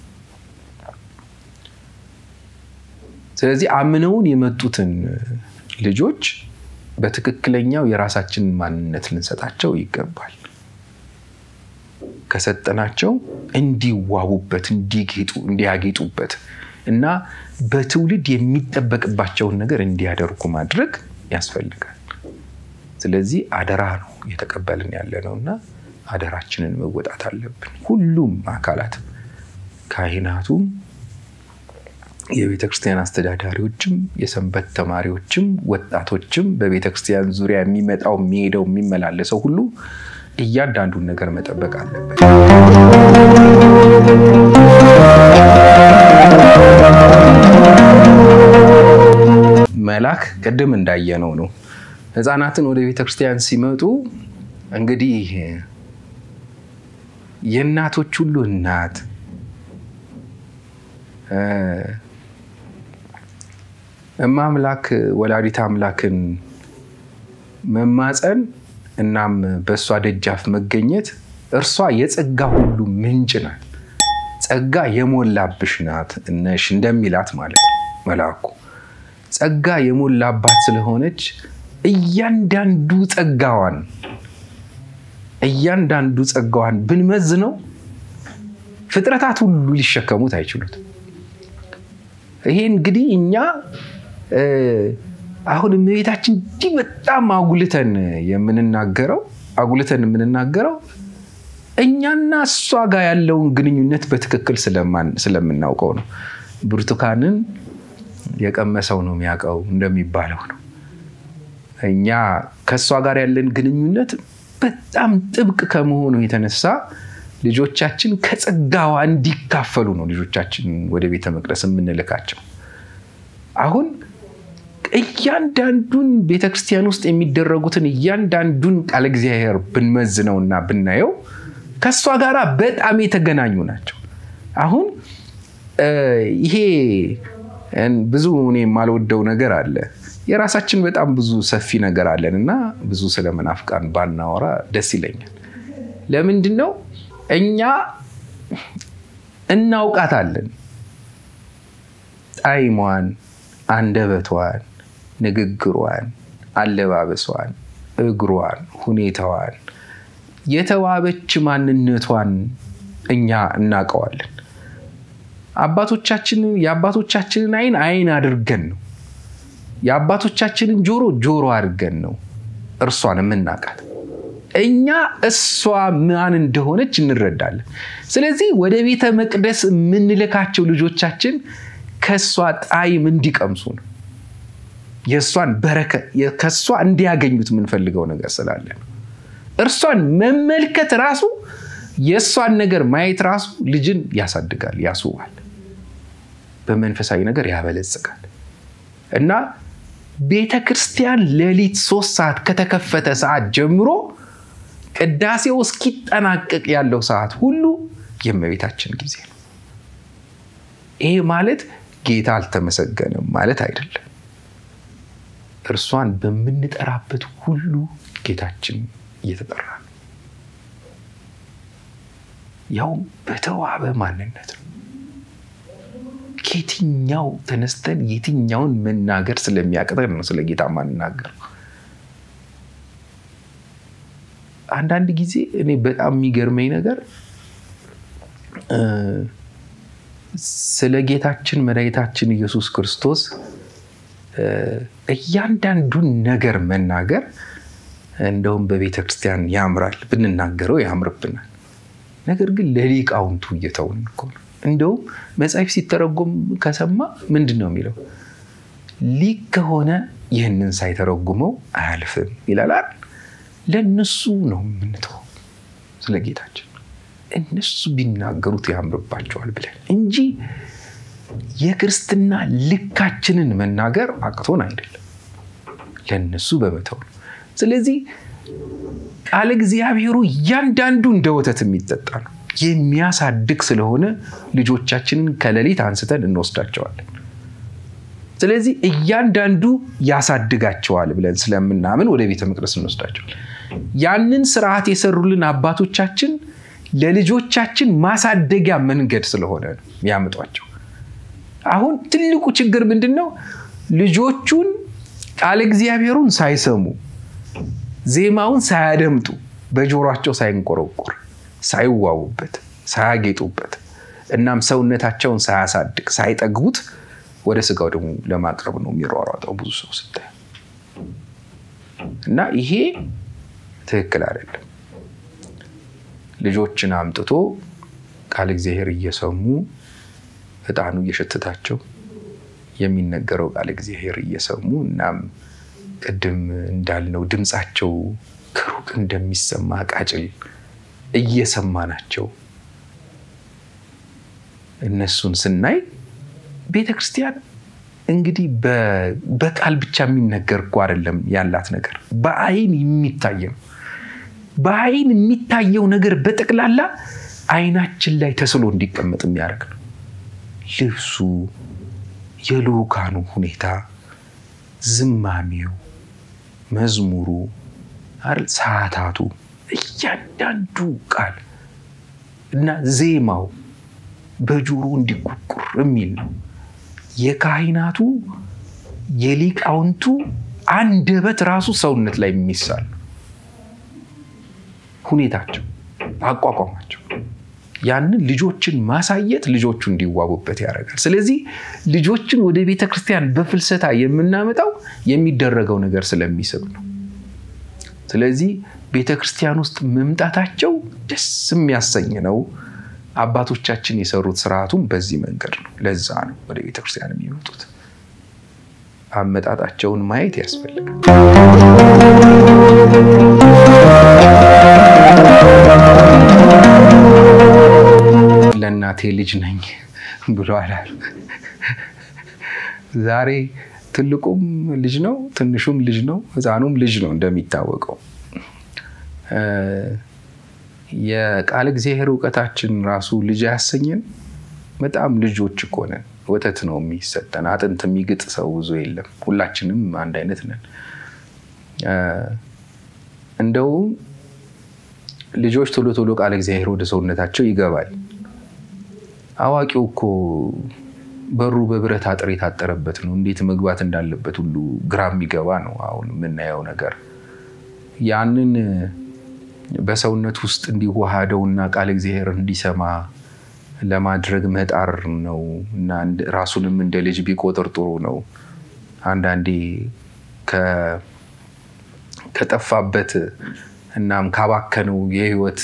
ስለዚህ አምነውን የመጡትን ልጆች በትክክለኛው የራሳችንን ማንነት ልንሰጣቸው ይገባል። ከሰጠናቸው እንዲዋቡበት፣ እንዲጌጡ፣ እንዲያጌጡበት እና በትውልድ የሚጠበቅባቸውን ነገር እንዲያደርጉ ማድረግ ያስፈልጋል። ስለዚህ አደራ ነው እየተቀበልን ያለ ነው እና አደራችንን መወጣት አለብን። ሁሉም አካላት ካህናቱም፣ የቤተ ክርስቲያን አስተዳዳሪዎችም፣ የሰንበት ተማሪዎችም፣ ወጣቶችም በቤተ ክርስቲያን ዙሪያ የሚመጣው የሚሄደው የሚመላለሰው ሁሉ እያንዳንዱን ነገር መጠበቅ አለበት። መላክ ቅድም እንዳየነው ነው። ሕፃናትን ወደ ቤተ ክርስቲያን ሲመጡ እንግዲህ የእናቶች ሁሉ እናት እማ አምላክ ወላዲት አምላክን መማፀን እናም በእሷ ደጃፍ መገኘት እርሷ የጸጋ ሁሉ ምንጭ ናት፣ ጸጋ የሞላብሽ ናት እነሽ እንደሚላት ማለት ነው መልአኩ። ጸጋ የሞላባት ስለሆነች እያንዳንዱ ጸጋዋን እያንዳንዱ ጸጋዋን ብንመዝነው ፍጥረታት ሁሉ ሊሸከሙት አይችሉት። ይሄ እንግዲህ እኛ አሁን እመቤታችን እንዲህ በጣም አጉልተን የምንናገረው አጉልተን የምንናገረው እኛና እሷ ጋር ያለውን ግንኙነት በትክክል ስለምናውቀው ነው። ብርቱካንን የቀመሰው ነው የሚያውቀው እንደሚባለው ነው። እኛ ከእሷ ጋር ያለን ግንኙነት በጣም ጥብቅ ከመሆኑ የተነሳ ልጆቻችን ከጸጋዋ እንዲካፈሉ ነው ልጆቻችን ወደ ቤተ መቅደስ የምንልካቸው። አሁን እያንዳንዱን ቤተክርስቲያን ውስጥ የሚደረጉትን እያንዳንዱን ቃለ እግዚአብሔር ብንመዝነውና ብናየው ከእሷ ጋር በጣም የተገናኙ ናቸው። አሁን ይሄ ብዙ እኔ የማልወደው ነገር አለ። የራሳችን በጣም ብዙ ሰፊ ነገር አለን እና ብዙ ስለ መናፍቃን ባናወራ ደስ ይለኛል። ለምንድን ነው እኛ እናውቃታለን ጣዕሟን፣ አንደበቷን፣ ንግግሯን፣ አለባበሷን፣ እግሯን፣ ሁኔታዋን፣ የተዋበች ማንነቷን እኛ እናውቀዋለን። አባቶቻችንን የአባቶቻችንን አይን አይን አድርገን ነው የአባቶቻችንን ጆሮ ጆሮ አድርገን ነው እርሷን የምናውቃት። እኛ እሷ ማን እንደሆነች እንረዳለን። ስለዚህ ወደ ቤተ መቅደስ የምንልካቸው ልጆቻችን ከእሷ ጣዕም እንዲቀምሱ ነው። የእሷን በረከት ከእሷ እንዲያገኙት የምንፈልገው ነገር ስላለ ነው። እርሷን መመልከት ራሱ የእሷን ነገር ማየት ራሱ ልጅን ያሳድጋል፣ ያስውባል፣ በመንፈሳዊ ነገር ያበለጽጋል እና ቤተ ክርስቲያን ሌሊት ሶስት ሰዓት ከተከፈተ ሰዓት ጀምሮ ቅዳሴው እስኪጠናቀቅ ያለው ሰዓት ሁሉ የእመቤታችን ጊዜ ነው። ይሄ ማለት ጌታ አልተመሰገነም ማለት አይደለም። እርሷን በምንጠራበት ሁሉ ጌታችን እየተጠራ ነው። ያውም በተዋበ ማንነት ነው። ከየትኛው ተነስተን የትኛውን መናገር ስለሚያቅተን ነው ስለ ጌታ ማንናገር። አንዳንድ ጊዜ እኔ በጣም የሚገርመኝ ነገር ስለ ጌታችን መድኃኒታችን ኢየሱስ ክርስቶስ እያንዳንዱን ነገር መናገር እንደውም በቤተ ክርስቲያን ያምራል፣ ብንናገረው ያምርብናል። ነገር ግን ለሊቃውንቱ እየተውን እኮ ነው። እንደውም መጽሐፍ ሲተረጎም ከሰማ ምንድን ነው የሚለው? ሊቅ ከሆነ ይህንን ሳይተረጉመው አያልፍም ይላል። ለእነሱ ነው የምንተው ስለ ጌታችን እነሱ ቢናገሩት ያምርባቸዋል ብለን እንጂ የክርስትና ልካችንን መናገር አቅቶን አይደለም፣ ለእነሱ በመተው ነው። ስለዚህ ቃለ እግዚአብሔሩ እያንዳንዱ እንደ ወተት የሚጠጣ ነው። የሚያሳድግ ስለሆነ ልጆቻችንን ከሌሊት አንስተን እንወስዳቸዋለን። ስለዚህ እያንዳንዱ ያሳድጋቸዋል ብለን ስለምናምን ወደ ቤተ መቅደስ እንወስዳቸዋል። ያንን ስርዓት የሰሩልን አባቶቻችን ለልጆቻችን ማሳደጊያ መንገድ ስለሆነ ነው ያምጧቸው። አሁን ትልቁ ችግር ምንድን ነው? ልጆቹን ቃለ እግዚአብሔሩን ሳይሰሙ ዜማውን ሳያደምጡ በጆሯቸው ሳይንቆረቆር ሳይዋቡበት ሳያጌጡበት እናም ሰውነታቸውን ሳያሳድግ ሳይጠግቡት ወደ ስጋው ደግሞ ለማቅረብ ነው የሚሯሯጠው ብዙ ሰው ስታይ እና ይሄ ትክክል አይደለም። ልጆችን አምጥቶ ቃል እግዚአብሔር እየሰሙ ዕጣኑ እየሸተታቸው የሚነገረው ቃል እግዚአብሔር እየሰሙ እናም ቅድም እንዳልነው ድምፃቸው ከሩቅ እንደሚሰማ ቃጭል እየሰማናቸው እነሱን ስናይ ቤተ ክርስቲያን እንግዲህ በቃል ብቻ የሚነገር እኮ አይደለም ያላት ነገር በአይን የሚታይ ነው። በአይን የሚታየው ነገር በጠቅላላ አይናችን ላይ ተስሎ እንዲቀመጥ የሚያደርግ ነው። ልብሱ፣ የልዑካኑ ሁኔታ፣ ዝማሜው፣ መዝሙሩ፣ ሰዓታቱ፣ እያንዳንዱ ቃል እና ዜማው በጆሮ እንዲቁርቁር የሚል ነው። የካህናቱ የሊቃውንቱ አንደበት ራሱ ሰውነት ላይ የሚሳል ሁኔታቸው፣ አቋቋማቸው ያንን ልጆችን ማሳየት ልጆቹ እንዲዋቡበት ያደርጋል። ስለዚህ ልጆችን ወደ ቤተ ክርስቲያን በፍልሰታ የምናመጣው የሚደረገው ነገር ስለሚስብ ነው። ስለዚህ ቤተ ክርስቲያን ውስጥ መምጣታቸው ደስ የሚያሰኝ ነው። አባቶቻችን የሰሩት ስርዓቱም በዚህ መንገድ ነው። ለዛ ነው ወደ ቤተ ክርስቲያን የሚመጡት። አመጣጣቸውን ማየት ያስፈልጋል። ለእናቴ ልጅ ነኝ ብሏል። ዛሬ ትልቁም ልጅ ነው፣ ትንሹም ልጅ ነው፣ ሕፃኑም ልጅ ነው። እንደሚታወቀው የቃል እግዚአብሔር እውቀታችን ራሱ ልጅ ያሰኘን በጣም ልጆች እኮ ነን። ወተት ነው የሚሰጠን። አጥንት የሚግጥ ሰው ብዙ የለም። ሁላችንም አንድ አይነት ነን። እንደውም ልጆች ቶሎ ቶሎ ቃል እግዚአብሔር ወደ ሰውነታቸው ይገባል። አዋቂው እኮ በሩ በብረት አጥር የታጠረበት ነው። እንዴት መግባት እንዳለበት ሁሉ ግራ የሚገባ ነው። አሁን የምናየው ነገር ያንን በሰውነት ውስጥ እንዲዋሃደውና ቃል እግዚአብሔር እንዲሰማ ለማድረግ መጣር ነው እና ራሱንም እንደ ልጅ ቢቆጥር ጥሩ ነው። አንዳንዴ ከጠፋበት እናም ካባከነው የህይወት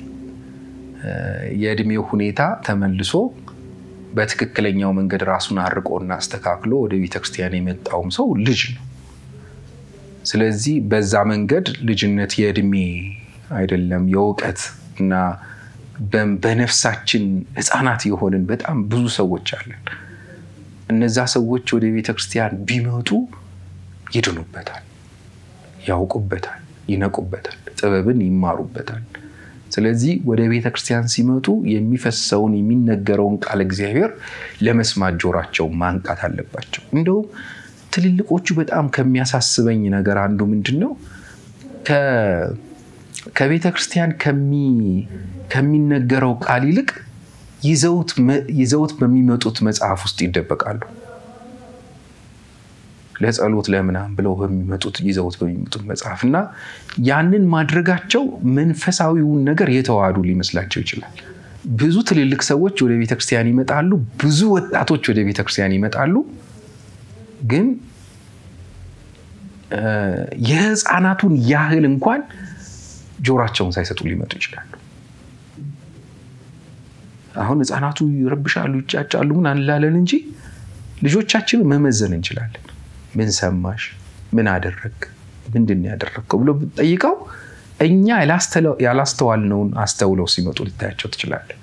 የእድሜው ሁኔታ ተመልሶ በትክክለኛው መንገድ ራሱን አርቆና አስተካክሎ ወደ ቤተክርስቲያን የመጣውም ሰው ልጅ ነው። ስለዚህ በዛ መንገድ ልጅነት የእድሜ አይደለም የእውቀት እና በነፍሳችን ህፃናት የሆንን በጣም ብዙ ሰዎች አለን። እነዛ ሰዎች ወደ ቤተክርስቲያን ቢመጡ ይድኑበታል፣ ያውቁበታል፣ ይነቁበታል፣ ጥበብን ይማሩበታል። ስለዚህ ወደ ቤተ ክርስቲያን ሲመጡ የሚፈሰውን የሚነገረውን ቃል እግዚአብሔር ለመስማት ጆሯቸው ማንቃት አለባቸው። እንደውም ትልልቆቹ በጣም ከሚያሳስበኝ ነገር አንዱ ምንድን ነው? ከቤተ ክርስቲያን ከሚነገረው ቃል ይልቅ ይዘውት በሚመጡት መጽሐፍ ውስጥ ይደበቃሉ። ለጸሎት ለምናም ብለው በሚመጡት ይዘውት በሚመጡት መጽሐፍ እና ያንን ማድረጋቸው መንፈሳዊውን ነገር የተዋሃዱ ሊመስላቸው ይችላል። ብዙ ትልልቅ ሰዎች ወደ ቤተክርስቲያን ይመጣሉ። ብዙ ወጣቶች ወደ ቤተክርስቲያን ይመጣሉ። ግን የህፃናቱን ያህል እንኳን ጆሯቸውን ሳይሰጡ ሊመጡ ይችላሉ። አሁን ህፃናቱ ይረብሻሉ፣ ይጫጫሉ፣ ምን አንላለን እንጂ ልጆቻችንን መመዘን እንችላለን። ምን ሰማሽ? ምን አደረግ? ምንድን ያደረግከው ብሎ ብትጠይቀው እኛ ያላስተዋልነውን አስተውለው ሲመጡ ልታያቸው ትችላለህ።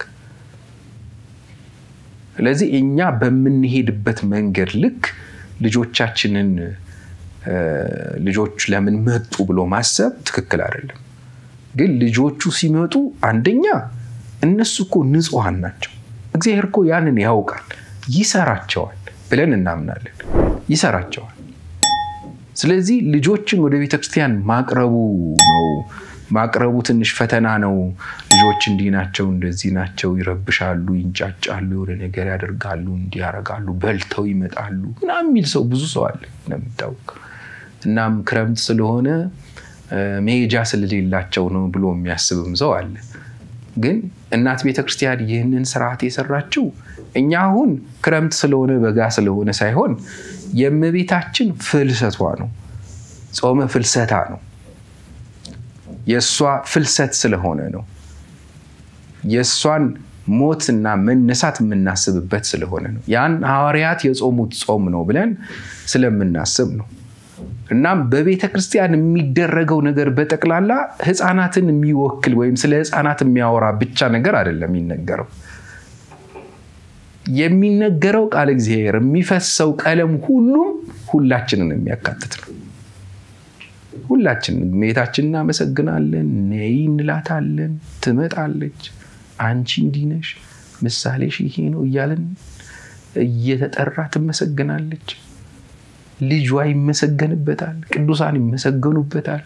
ስለዚህ እኛ በምንሄድበት መንገድ ልክ ልጆቻችንን ልጆች ለምን መጡ ብሎ ማሰብ ትክክል አይደለም። ግን ልጆቹ ሲመጡ አንደኛ እነሱ እኮ ንጹሐን ናቸው። እግዚአብሔር እኮ ያንን ያውቃል፣ ይሰራቸዋል ብለን እናምናለን። ይሰራቸዋል። ስለዚህ ልጆችን ወደ ቤተክርስቲያን ማቅረቡ ነው ማቅረቡ ትንሽ ፈተና ነው። ልጆች እንዲህ ናቸው፣ እንደዚህ ናቸው፣ ይረብሻሉ፣ ይንጫጫሉ፣ የሆነ ነገር ያደርጋሉ፣ እንዲህ ያደርጋሉ፣ በልተው ይመጣሉ ምናምን የሚል ሰው ብዙ ሰው አለ እንደሚታወቅ። እናም ክረምት ስለሆነ መሄጃ ስለሌላቸው ነው ብሎ የሚያስብም ሰው አለ። ግን እናት ቤተክርስቲያን ይህንን ስርዓት የሰራችው እኛ አሁን ክረምት ስለሆነ በጋ ስለሆነ ሳይሆን የእመቤታችን ፍልሰቷ ነው። ጾመ ፍልሰታ ነው። የእሷ ፍልሰት ስለሆነ ነው። የእሷን ሞትና መነሳት የምናስብበት ስለሆነ ነው። ያን ሐዋርያት የጾሙት ጾም ነው ብለን ስለምናስብ ነው። እናም በቤተ ክርስቲያን የሚደረገው ነገር በጠቅላላ ሕፃናትን የሚወክል ወይም ስለ ሕፃናት የሚያወራ ብቻ ነገር አይደለም የሚነገረው የሚነገረው ቃል እግዚአብሔር የሚፈሰው ቀለም ሁሉም ሁላችንን የሚያካትት ነው። ሁላችንን እመቤታችንን እናመሰግናለን፣ ነይ እንላታለን፣ ትመጣለች። አንቺ እንዲህ ነሽ፣ ምሳሌሽ ይሄ ነው እያለን እየተጠራ ትመሰግናለች። ልጇ ይመሰገንበታል፣ ቅዱሳን ይመሰገኑበታል።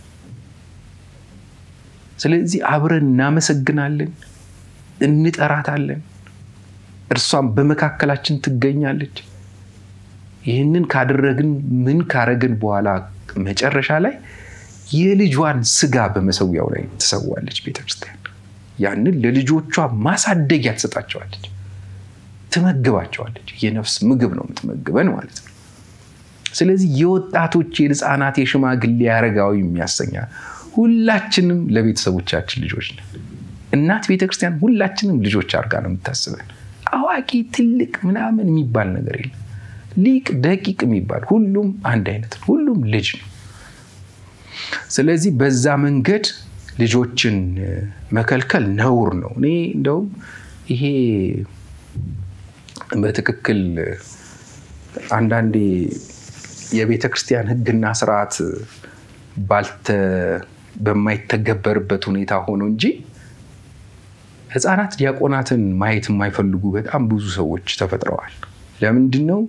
ስለዚህ አብረን እናመሰግናለን፣ እንጠራታለን። እርሷም በመካከላችን ትገኛለች። ይህንን ካደረግን ምን ካረግን በኋላ መጨረሻ ላይ የልጇን ስጋ በመሰዊያው ላይ ትሰዋለች ቤተክርስቲያን። ያንን ለልጆቿ ማሳደጊያ ትሰጣቸዋለች፣ ትመግባቸዋለች። የነፍስ ምግብ ነው የምትመግበን ማለት ነው። ስለዚህ የወጣቶች የህፃናት፣ የሽማግሌ አረጋዊ የሚያሰኛ ሁላችንም ለቤተሰቦቻችን ልጆች ነን። እናት ቤተክርስቲያን ሁላችንም ልጆች አድርጋ ነው የምታስበን። አዋቂ ትልቅ ምናምን የሚባል ነገር የለም። ሊቅ ደቂቅ የሚባል ሁሉም አንድ አይነት ነው። ሁሉም ልጅ ነው። ስለዚህ በዛ መንገድ ልጆችን መከልከል ነውር ነው። እኔ እንደውም ይሄ በትክክል አንዳንዴ የቤተ ክርስቲያን ሕግና ስርዓት ባልተ በማይተገበርበት ሁኔታ ሆኖ እንጂ ሕፃናት ዲያቆናትን ማየት የማይፈልጉ በጣም ብዙ ሰዎች ተፈጥረዋል። ለምንድን ነው?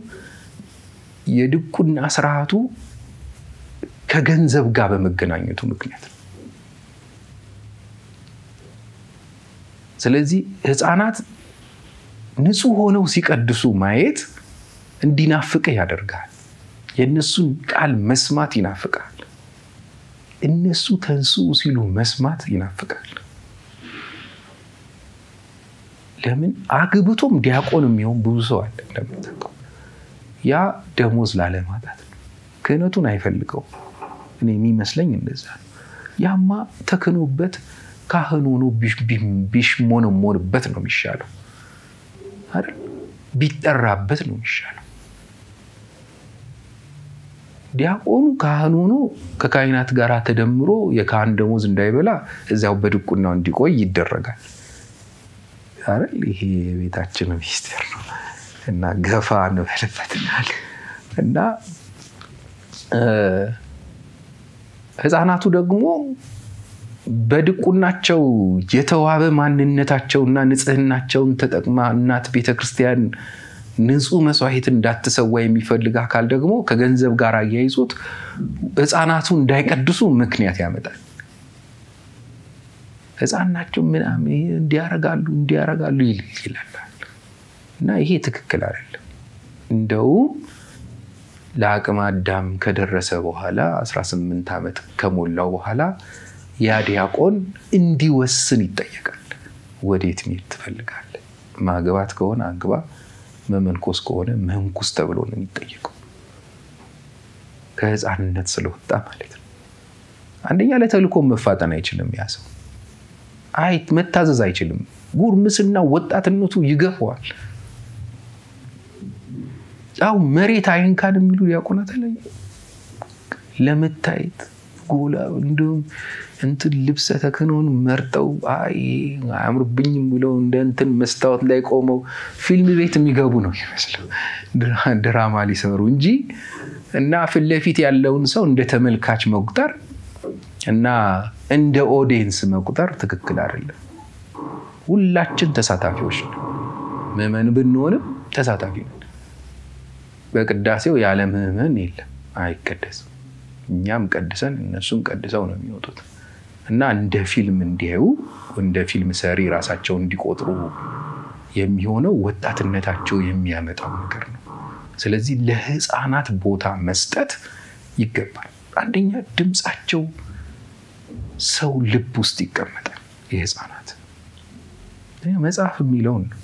የድቁና ስርዓቱ ከገንዘብ ጋር በመገናኘቱ ምክንያት ነው። ስለዚህ ሕፃናት ንጹሕ ሆነው ሲቀድሱ ማየት እንዲናፍቅህ ያደርጋል። የእነሱን ቃል መስማት ይናፍቃል። እነሱ ተንሱ ሲሉ መስማት ይናፍቃል። ለምን አግብቶም ዲያቆን የሚሆን ብዙ ሰው አለ እንደምታውቀው። ያ ደሞዝ ላለማጣት ነው። ክህነቱን አይፈልገውም። እኔ የሚመስለኝ እንደዛ ነው። ያማ ተክኖበት ካህን ሆኖ ቢሽሞነሞንበት ነው የሚሻለው አይደል? ቢጠራበት ነው የሚሻለው። ዲያቆኑ ካህን ሆኖ ከካህናት ጋር ተደምሮ የካህን ደሞዝ እንዳይበላ እዚያው በድቁናው እንዲቆይ ይደረጋል አይደል? ይሄ የቤታችን ሚስጢር ነው እና ገፋ እንበልበትናል እና ሕፃናቱ ደግሞ በድቁናቸው የተዋበ ማንነታቸውና ንጽህናቸውን ተጠቅማ እናት ቤተክርስቲያን ንጹህ መስዋዕት እንዳትሰዋ የሚፈልግ አካል ደግሞ ከገንዘብ ጋር አያይዞት ሕፃናቱ እንዳይቀድሱ ምክንያት ያመጣል። ሕፃን ናቸው ምናምን እንዲያረጋሉ እንዲያረጋሉ ይላል እና ይሄ ትክክል አይደለም። እንደውም ለአቅመ አዳም ከደረሰ በኋላ 18 ዓመት ከሞላው በኋላ ያ ዲያቆን እንዲወስን ይጠየቃል። ወዴት መሄድ ትፈልጋለህ? ማግባት ከሆነ አግባ፣ መመንኮስ ከሆነ መንኩስ ተብሎ ነው የሚጠየቀው። ከህፃንነት ስለወጣ ማለት ነው። አንደኛ ለተልእኮ መፋጠን አይችልም። ያ ሰው አይ መታዘዝ አይችልም። ጉርምስና ወጣትነቱ ይገፈዋል። ያው መሬት አይንካን የሚሉ ዲያቆናት ላይ ለመታየት ጎላ እንዲሁም እንትን ልብሰ ተክህኖን መርጠው አይ አያምርብኝም ብለው እንደ እንትን መስታወት ላይ ቆመው ፊልም ቤት የሚገቡ ነው ይመስለው ድራማ ሊሰሩ እንጂ እና ፊት ለፊት ያለውን ሰው እንደ ተመልካች መቁጠር እና እንደ ኦዲየንስ መቁጠር ትክክል አይደለም። ሁላችን ተሳታፊዎች ነው። ምዕመን ብንሆንም ተሳታፊ ነን። በቅዳሴው ያለ ምዕመን የለም፣ አይቀደስም። እኛም ቀድሰን እነሱም ቀድሰው ነው የሚወጡት እና እንደ ፊልም እንዲያዩ እንደ ፊልም ሰሪ ራሳቸው እንዲቆጥሩ የሚሆነው ወጣትነታቸው የሚያመጣው ነገር ነው። ስለዚህ ለሕፃናት ቦታ መስጠት ይገባል። አንደኛ ድምፃቸው ሰው ልብ ውስጥ ይቀመጣል። የሕፃናት መጽሐፍ የሚለውን ነው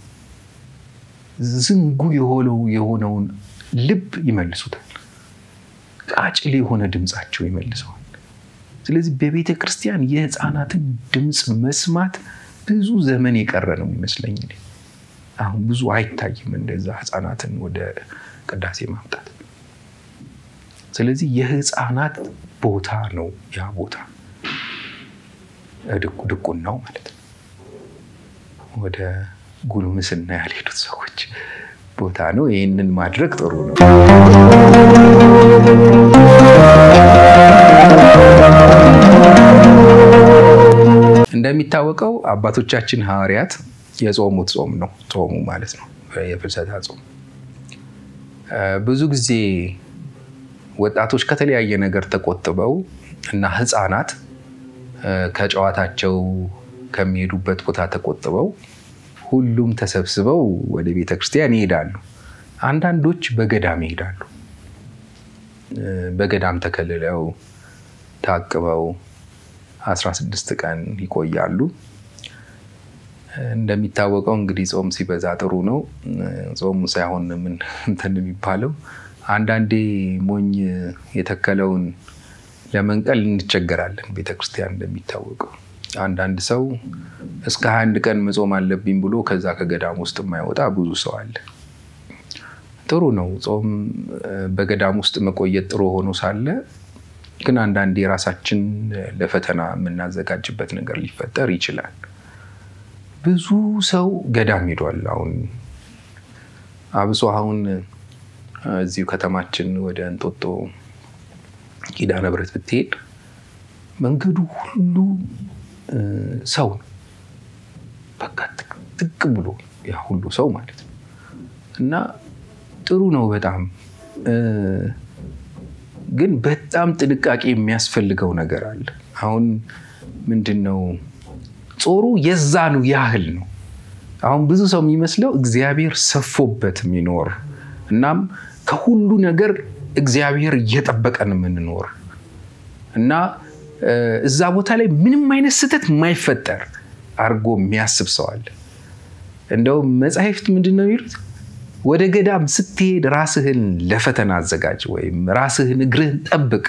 ዝንጉ የሆነው የሆነውን ልብ ይመልሱታል። ቃጭል የሆነ ድምፃቸው ይመልሰዋል። ስለዚህ በቤተ ክርስቲያን የህፃናትን ድምፅ መስማት ብዙ ዘመን የቀረ ነው የሚመስለኝ። አሁን ብዙ አይታይም እንደዛ ህፃናትን ወደ ቅዳሴ ማምጣት። ስለዚህ የህፃናት ቦታ ነው ያ ቦታ ድቁናው ማለት ነው። ወደ ጉልምስና ያልሄዱት ሰዎች ቦታ ነው። ይህንን ማድረግ ጥሩ ነው። እንደሚታወቀው አባቶቻችን ሐዋርያት የጾሙት ጾም ነው ጾሙ ማለት ነው የፍልሰታ ጾም። ብዙ ጊዜ ወጣቶች ከተለያየ ነገር ተቆጥበው እና ህፃናት ከጨዋታቸው ከሚሄዱበት ቦታ ተቆጥበው ሁሉም ተሰብስበው ወደ ቤተ ክርስቲያን ይሄዳሉ። አንዳንዶች በገዳም ይሄዳሉ። በገዳም ተከልለው ታቅበው 16 ቀን ይቆያሉ። እንደሚታወቀው እንግዲህ ጾም ሲበዛ ጥሩ ነው። ጾሙ ሳይሆን ምን እንትን የሚባለው አንዳንዴ ሞኝ የተከለውን ለመንቀል እንቸገራለን። ቤተክርስቲያን እንደሚታወቀው አንዳንድ ሰው እስከ ሀያ አንድ ቀን መጾም አለብኝ ብሎ ከዛ ከገዳም ውስጥ የማይወጣ ብዙ ሰው አለ። ጥሩ ነው ጾም በገዳም ውስጥ መቆየት ጥሩ ሆኖ ሳለ ግን አንዳንዴ የራሳችን ለፈተና የምናዘጋጅበት ነገር ሊፈጠር ይችላል። ብዙ ሰው ገዳም ሄዷል። አሁን አብሶ አሁን እዚሁ ከተማችን ወደ እንጦጦ ኪዳነ ምሕረት ብትሄድ መንገዱ ሁሉ ሰው ነው። በቃ ጥቅ ብሎ ያ ሁሉ ሰው ማለት ነው። እና ጥሩ ነው በጣም ግን በጣም ጥንቃቄ የሚያስፈልገው ነገር አለ። አሁን ምንድን ነው ጾሩ የዛኑ ያህል ነው። አሁን ብዙ ሰው የሚመስለው እግዚአብሔር ሰፎበት የሚኖር እናም ከሁሉ ነገር እግዚአብሔር እየጠበቀን የምንኖር እና እዛ ቦታ ላይ ምንም አይነት ስህተት የማይፈጠር አድርጎ የሚያስብ ሰው አለ። እንደውም መጽሐፍት ምንድን ነው የሚሉት? ወደ ገዳም ስትሄድ ራስህን ለፈተና አዘጋጅ ወይም ራስህን እግርህን ጠብቅ።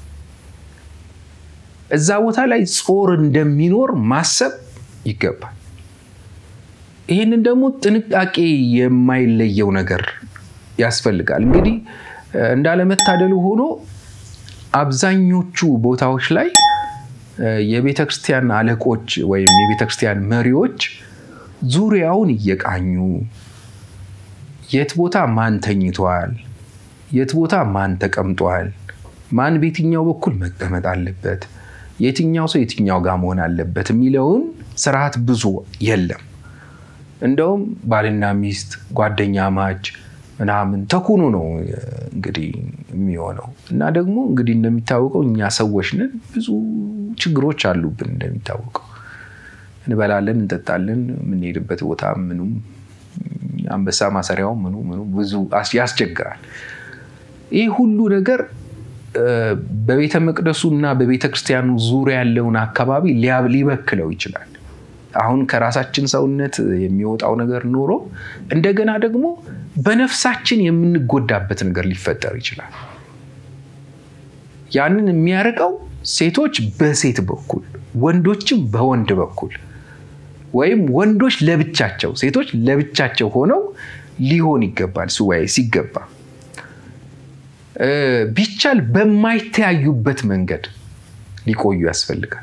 እዛ ቦታ ላይ ጾር እንደሚኖር ማሰብ ይገባል። ይህንን ደግሞ ጥንቃቄ የማይለየው ነገር ያስፈልጋል። እንግዲህ እንዳለመታደሉ ሆኖ አብዛኞቹ ቦታዎች ላይ የቤተ ክርስቲያን አለቆች ወይም የቤተ ክርስቲያን መሪዎች ዙሪያውን እየቃኙ የት ቦታ ማን ተኝቷል፣ የት ቦታ ማን ተቀምጧል፣ ማን በየትኛው በኩል መቀመጥ አለበት፣ የትኛው ሰው የትኛው ጋር መሆን አለበት የሚለውን ስርዓት ብዙ የለም። እንደውም ባልና ሚስት ጓደኛ ማች ምናምን ተኩኖ ነው እንግዲህ የሚሆነው። እና ደግሞ እንግዲህ እንደሚታወቀው እኛ ሰዎች ነን፣ ብዙ ችግሮች አሉብን። እንደሚታወቀው እንበላለን፣ እንጠጣለን፣ የምንሄድበት ቦታ ምኑም አንበሳ ማሰሪያው ምኑ ምኑ ብዙ ያስቸግራል። ይህ ሁሉ ነገር በቤተ መቅደሱ እና በቤተ ክርስቲያኑ ዙሪያ ያለውን አካባቢ ሊበክለው ይችላል። አሁን ከራሳችን ሰውነት የሚወጣው ነገር ኖሮ እንደገና ደግሞ በነፍሳችን የምንጎዳበት ነገር ሊፈጠር ይችላል። ያንን የሚያርቀው ሴቶች በሴት በኩል ወንዶችም በወንድ በኩል ወይም ወንዶች ለብቻቸው ሴቶች ለብቻቸው ሆነው ሊሆን ይገባል። ሱባኤ ሲገባ ቢቻል በማይተያዩበት መንገድ ሊቆዩ ያስፈልጋል።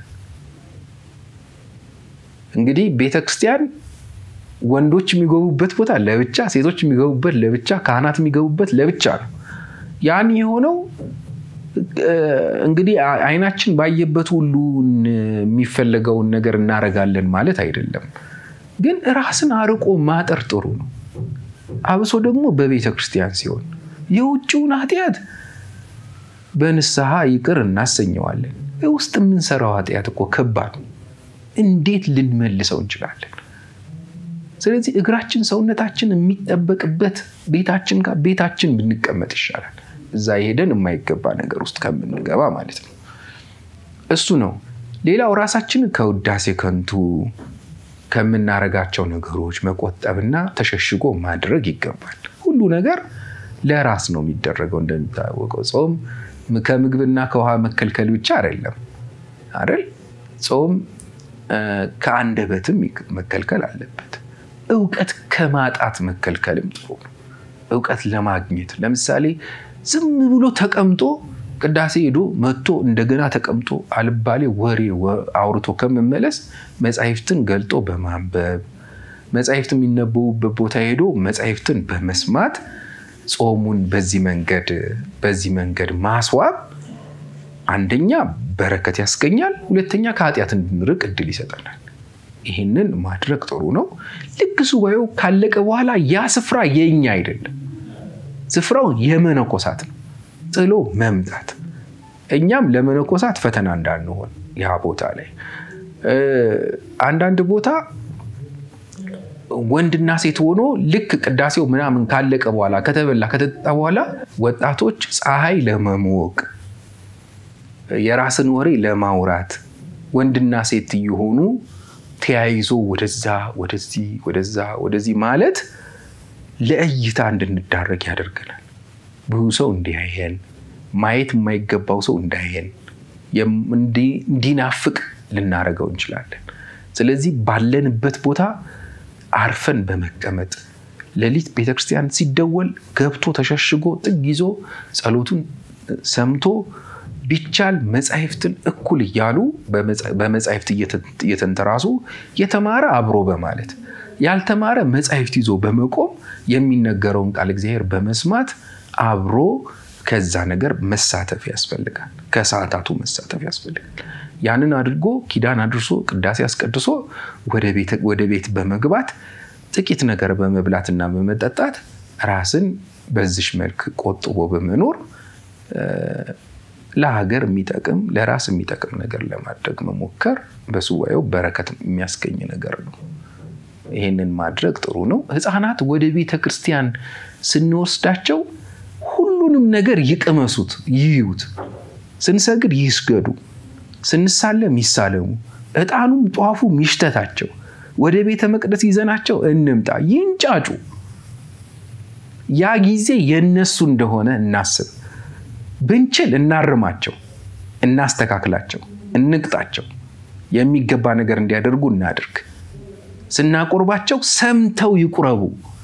እንግዲህ ቤተ ክርስቲያን ወንዶች የሚገቡበት ቦታ ለብቻ፣ ሴቶች የሚገቡበት ለብቻ፣ ካህናት የሚገቡበት ለብቻ ነው። ያን የሆነው እንግዲህ አይናችን ባየበት ሁሉ የሚፈለገውን ነገር እናደርጋለን ማለት አይደለም። ግን ራስን አርቆ ማጠር ጥሩ ነው። አብሶ ደግሞ በቤተ ክርስቲያን ሲሆን የውጭውን ኃጢአት በንስሐ ይቅር እናሰኘዋለን። ውስጥ የምንሰራው ኃጢአት እኮ ከባድ ነው። እንዴት ልንመልሰው እንችላለን? ስለዚህ እግራችን ሰውነታችን የሚጠበቅበት ቤታችን ጋር ቤታችን ብንቀመጥ ይሻላል። እዛ ሄደን የማይገባ ነገር ውስጥ ከምንገባ ማለት ነው። እሱ ነው። ሌላው ራሳችንን ከውዳሴ ከንቱ ከምናረጋቸው ነገሮች መቆጠብና ተሸሽጎ ማድረግ ይገባል። ሁሉ ነገር ለራስ ነው የሚደረገው። እንደሚታወቀው ጾም ከምግብና ከውሃ መከልከል ብቻ አይደለም አይደል? ጾም ከአንደበትም መከልከል አለበት። እውቀት ከማጣት መከልከልም ጥሩ ነው። እውቀት ለማግኘት ለምሳሌ ዝም ብሎ ተቀምጦ ቅዳሴ ሄዶ መጥቶ እንደገና ተቀምጦ አልባሌ ወሬ አውርቶ ከመመለስ መጻሕፍትን ገልጦ በማንበብ መጻሕፍት የሚነበቡበት ቦታ ሄዶ መጻሕፍትን በመስማት ጾሙን በዚህ መንገድ በዚህ መንገድ ማስዋብ አንደኛ በረከት ያስገኛል፣ ሁለተኛ ከኃጢአት እንድንርቅ እድል ይሰጠናል። ይህንን ማድረግ ጥሩ ነው። ልክ ሱባኤው ካለቀ በኋላ ያ ስፍራ የኛ አይደለም፣ ስፍራው የመነኮሳት ነው። ጥሎ መምጣት እኛም ለመነኮሳት ፈተና እንዳንሆን ያ ቦታ ላይ አንዳንድ ቦታ ወንድና ሴት ሆኖ ልክ ቅዳሴው ምናምን ካለቀ በኋላ ከተበላ ከተጠጣ በኋላ ወጣቶች ፀሐይ ለመሞቅ የራስን ወሬ ለማውራት ወንድና ሴት እየሆኑ ተያይዞ ወደዛ ወደዚህ ወደዛ ወደዚህ ማለት ለእይታ እንድንዳረግ ያደርገናል። ብዙ ሰው እንዲያየን ማየት የማይገባው ሰው እንዳያየን እንዲናፍቅ ልናደርገው እንችላለን። ስለዚህ ባለንበት ቦታ አርፈን በመቀመጥ ሌሊት ቤተክርስቲያን ሲደወል ገብቶ ተሸሽጎ ጥግ ይዞ ጸሎቱን ሰምቶ ቢቻል መጻሕፍትን እኩል እያሉ በመጻሕፍት እየተንተራሱ የተማረ አብሮ በማለት ያልተማረ መጻሕፍት ይዞ በመቆም የሚነገረውን ቃል እግዚአብሔር በመስማት አብሮ ከዛ ነገር መሳተፍ ያስፈልጋል። ከሰዓታቱ መሳተፍ ያስፈልጋል። ያንን አድርጎ ኪዳን አድርሶ ቅዳሴ አስቀድሶ ወደ ቤት በመግባት ጥቂት ነገር በመብላትና በመጠጣት ራስን በዚሽ መልክ ቆጥቦ በመኖር ለሀገር የሚጠቅም ለራስ የሚጠቅም ነገር ለማድረግ መሞከር በሱባኤው በረከት የሚያስገኝ ነገር ነው። ይህንን ማድረግ ጥሩ ነው። ሕፃናት ወደ ቤተ ክርስቲያን ስንወስዳቸው ሁሉንም ነገር ይቅመሱት፣ ይዩት። ስንሰግድ ይስገዱ፣ ስንሳለም ይሳለሙ፣ ዕጣኑም ጧፉም ይሽተታቸው። ወደ ቤተ መቅደስ ይዘናቸው እንምጣ፣ ይንጫጩ። ያ ጊዜ የነሱ እንደሆነ እናስብ። ብንችል እናርማቸው፣ እናስተካክላቸው፣ እንቅጣቸው። የሚገባ ነገር እንዲያደርጉ እናድርግ። ስናቆርባቸው ሰምተው ይቁረቡ።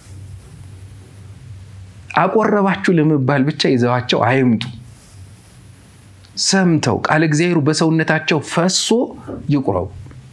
አቆረባችሁ ለመባል ብቻ ይዘዋቸው አይምጡ። ሰምተው ቃለ እግዚአብሔሩ በሰውነታቸው ፈሶ ይቁረቡ።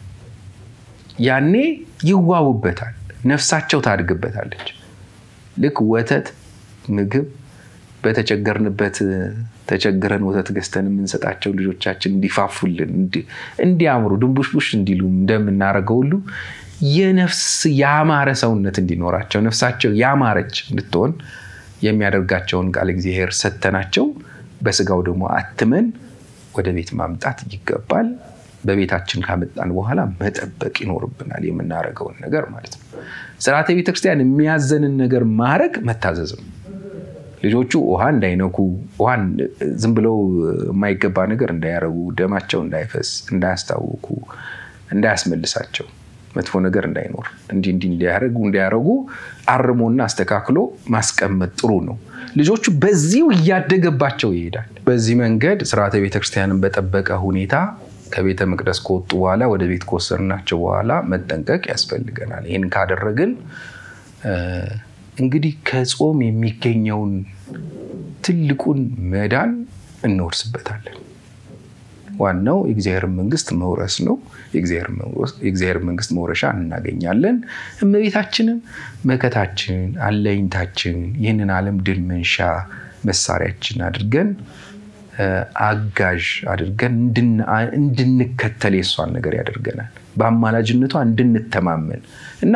ያኔ ይዋቡበታል፣ ነፍሳቸው ታድግበታለች። ልክ ወተት ምግብ በተቸገርንበት ተቸግረን ወተት ገዝተን የምንሰጣቸው ልጆቻችን እንዲፋፉልን እንዲያምሩ ድንቡሽቡሽ እንዲሉ እንደምናደርገው ሁሉ የነፍስ ያማረ ሰውነት እንዲኖራቸው ነፍሳቸው ያማረች እንድትሆን የሚያደርጋቸውን ቃል እግዚአብሔር ሰተናቸው በስጋው ደግሞ አትመን ወደ ቤት ማምጣት ይገባል። በቤታችን ካመጣን በኋላ መጠበቅ ይኖርብናል፣ የምናደርገውን ነገር ማለት ነው። ስርዓተ ቤተክርስቲያን የሚያዘንን ነገር ማድረግ መታዘዝ ነው። ልጆቹ ውሃ እንዳይነኩ፣ ውሃን ዝም ብለው የማይገባ ነገር እንዳያረጉ፣ ደማቸው እንዳይፈስ፣ እንዳያስታውኩ፣ እንዳያስመልሳቸው፣ መጥፎ ነገር እንዳይኖር እንዲህ እንዲህ እንዲያረጉ እንዲያረጉ አርሞና አስተካክሎ ማስቀመጥ ጥሩ ነው። ልጆቹ በዚሁ እያደገባቸው ይሄዳል። በዚህ መንገድ ስርዓተ ቤተክርስቲያንን በጠበቀ ሁኔታ ከቤተ መቅደስ ከወጡ በኋላ ወደ ቤት ከወሰድናቸው በኋላ መጠንቀቅ ያስፈልገናል። ይህን ካደረግን እንግዲህ ከጾም የሚገኘውን ትልቁን መዳን እንወርስበታለን። ዋናው የእግዚአብሔር መንግስት መውረስ ነው። የእግዚአብሔር መንግስት መውረሻ እናገኛለን። እመቤታችንን መከታችን፣ አለኝታችን፣ ይህንን ዓለም ድል መንሻ መሳሪያችን አድርገን አጋዥ አድርገን እንድንከተል የሷን ነገር ያደርገናል። በአማላጅነቷ እንድንተማመን እና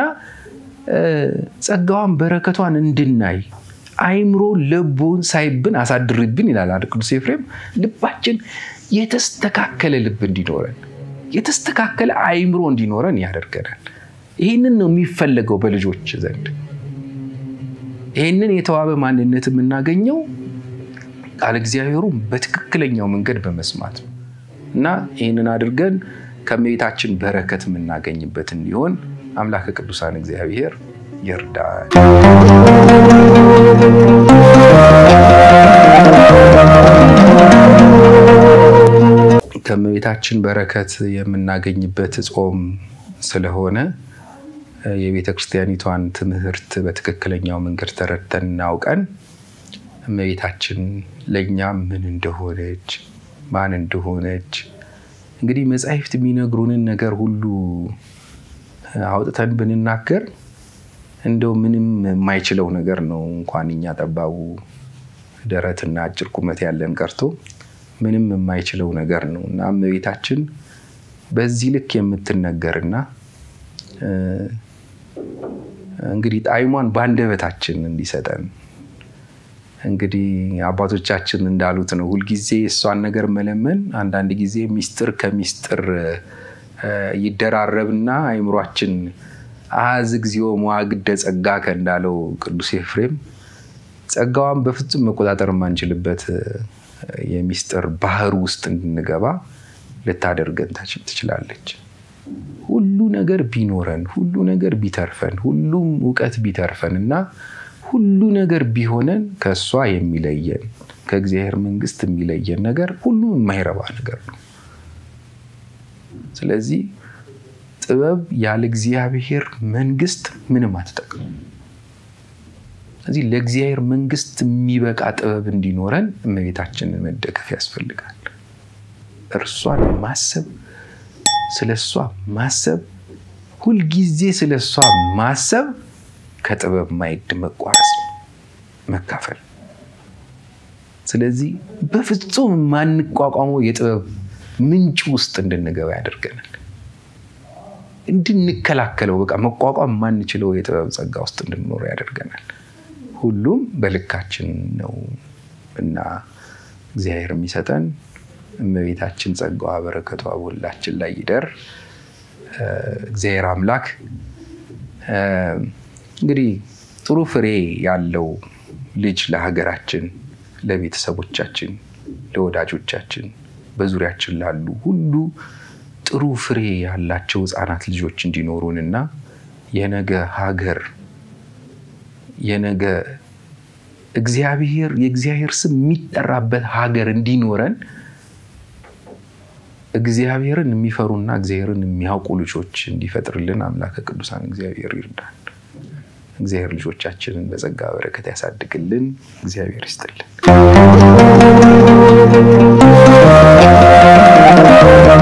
ጸጋዋን በረከቷን እንድናይ አይምሮ ልቡን ሳይብን አሳድርብን ይላል አይደል ቅዱስ ኤፍሬም። ልባችን የተስተካከለ ልብ እንዲኖረን የተስተካከለ አይምሮ እንዲኖረን ያደርገናል። ይህንን ነው የሚፈለገው በልጆች ዘንድ። ይህንን የተዋበ ማንነት የምናገኘው ቃል እግዚአብሔሩ በትክክለኛው መንገድ በመስማት ነው እና ይህንን አድርገን ከእመቤታችን በረከት የምናገኝበት እንዲሆን አምላከ ቅዱሳን እግዚአብሔር ይርዳል። ከእመቤታችን በረከት የምናገኝበት ጾም ስለሆነ የቤተ ክርስቲያኒቷን ትምህርት በትክክለኛው መንገድ ተረድተን እናውቀን እመቤታችን ለእኛ ምን እንደሆነች ማን እንደሆነች እንግዲህ መጻሕፍት የሚነግሩንን ነገር ሁሉ አውጥተን ብንናገር እንደው ምንም የማይችለው ነገር ነው። እንኳን እኛ ጠባቡ ደረትና አጭር ቁመት ያለን ቀርቶ ምንም የማይችለው ነገር ነው እና እመቤታችን በዚህ ልክ የምትነገርና እንግዲህ ጣዕሟን በአንደበታችን እንዲሰጠን እንግዲህ አባቶቻችን እንዳሉት ነው። ሁልጊዜ እሷን ነገር መለመን አንዳንድ ጊዜ ሚስጥር ከሚስጥር ይደራረብና አይምሯችን አዝ እግዚኦ መዋግደ ጸጋከ እንዳለው ቅዱስ ኤፍሬም ጸጋዋን በፍጹም መቆጣጠር የማንችልበት የሚስጥር ባህር ውስጥ እንድንገባ ልታደርገን ትችላለች። ሁሉ ነገር ቢኖረን፣ ሁሉ ነገር ቢተርፈን፣ ሁሉም እውቀት ቢተርፈን እና ሁሉ ነገር ቢሆነን ከእሷ የሚለየን ከእግዚአብሔር መንግስት የሚለየን ነገር ሁሉ የማይረባ ነገር ነው። ስለዚህ ጥበብ ያለ እግዚአብሔር መንግስት ምንም አትጠቅም። ስለዚህ ለእግዚአብሔር መንግስት የሚበቃ ጥበብ እንዲኖረን እመቤታችንን መደገፍ ያስፈልጋል። እርሷን ማሰብ፣ ስለ እሷ ማሰብ፣ ሁልጊዜ ስለ እሷ ማሰብ ከጥበብ ማዕድ መቋረስ ነው፣ መካፈል ስለዚህ በፍጹም የማንቋቋመው የጥበብ ምንጭ ውስጥ እንድንገባ ያደርገናል። እንድንከላከለው በቃ መቋቋም የማንችለው የጥበብ ጸጋ ውስጥ እንድንኖር ያደርገናል። ሁሉም በልካችን ነው እና እግዚአብሔር የሚሰጠን እመቤታችን ጸጋዋ በረከቷ በሁላችን ላይ ይደር። እግዚአብሔር አምላክ እንግዲህ ጥሩ ፍሬ ያለው ልጅ ለሀገራችን፣ ለቤተሰቦቻችን፣ ለወዳጆቻችን፣ በዙሪያችን ላሉ ሁሉ ጥሩ ፍሬ ያላቸው ሕፃናት ልጆች እንዲኖሩን እና የነገ ሀገር የነገ እግዚአብሔር የእግዚአብሔር ስም የሚጠራበት ሀገር እንዲኖረን እግዚአብሔርን የሚፈሩና እግዚአብሔርን የሚያውቁ ልጆች እንዲፈጥርልን አምላከ ቅዱሳን እግዚአብሔር ይርዳን። እግዚአብሔር ልጆቻችንን በጸጋ በረከት ያሳድግልን። እግዚአብሔር ይስጥልን።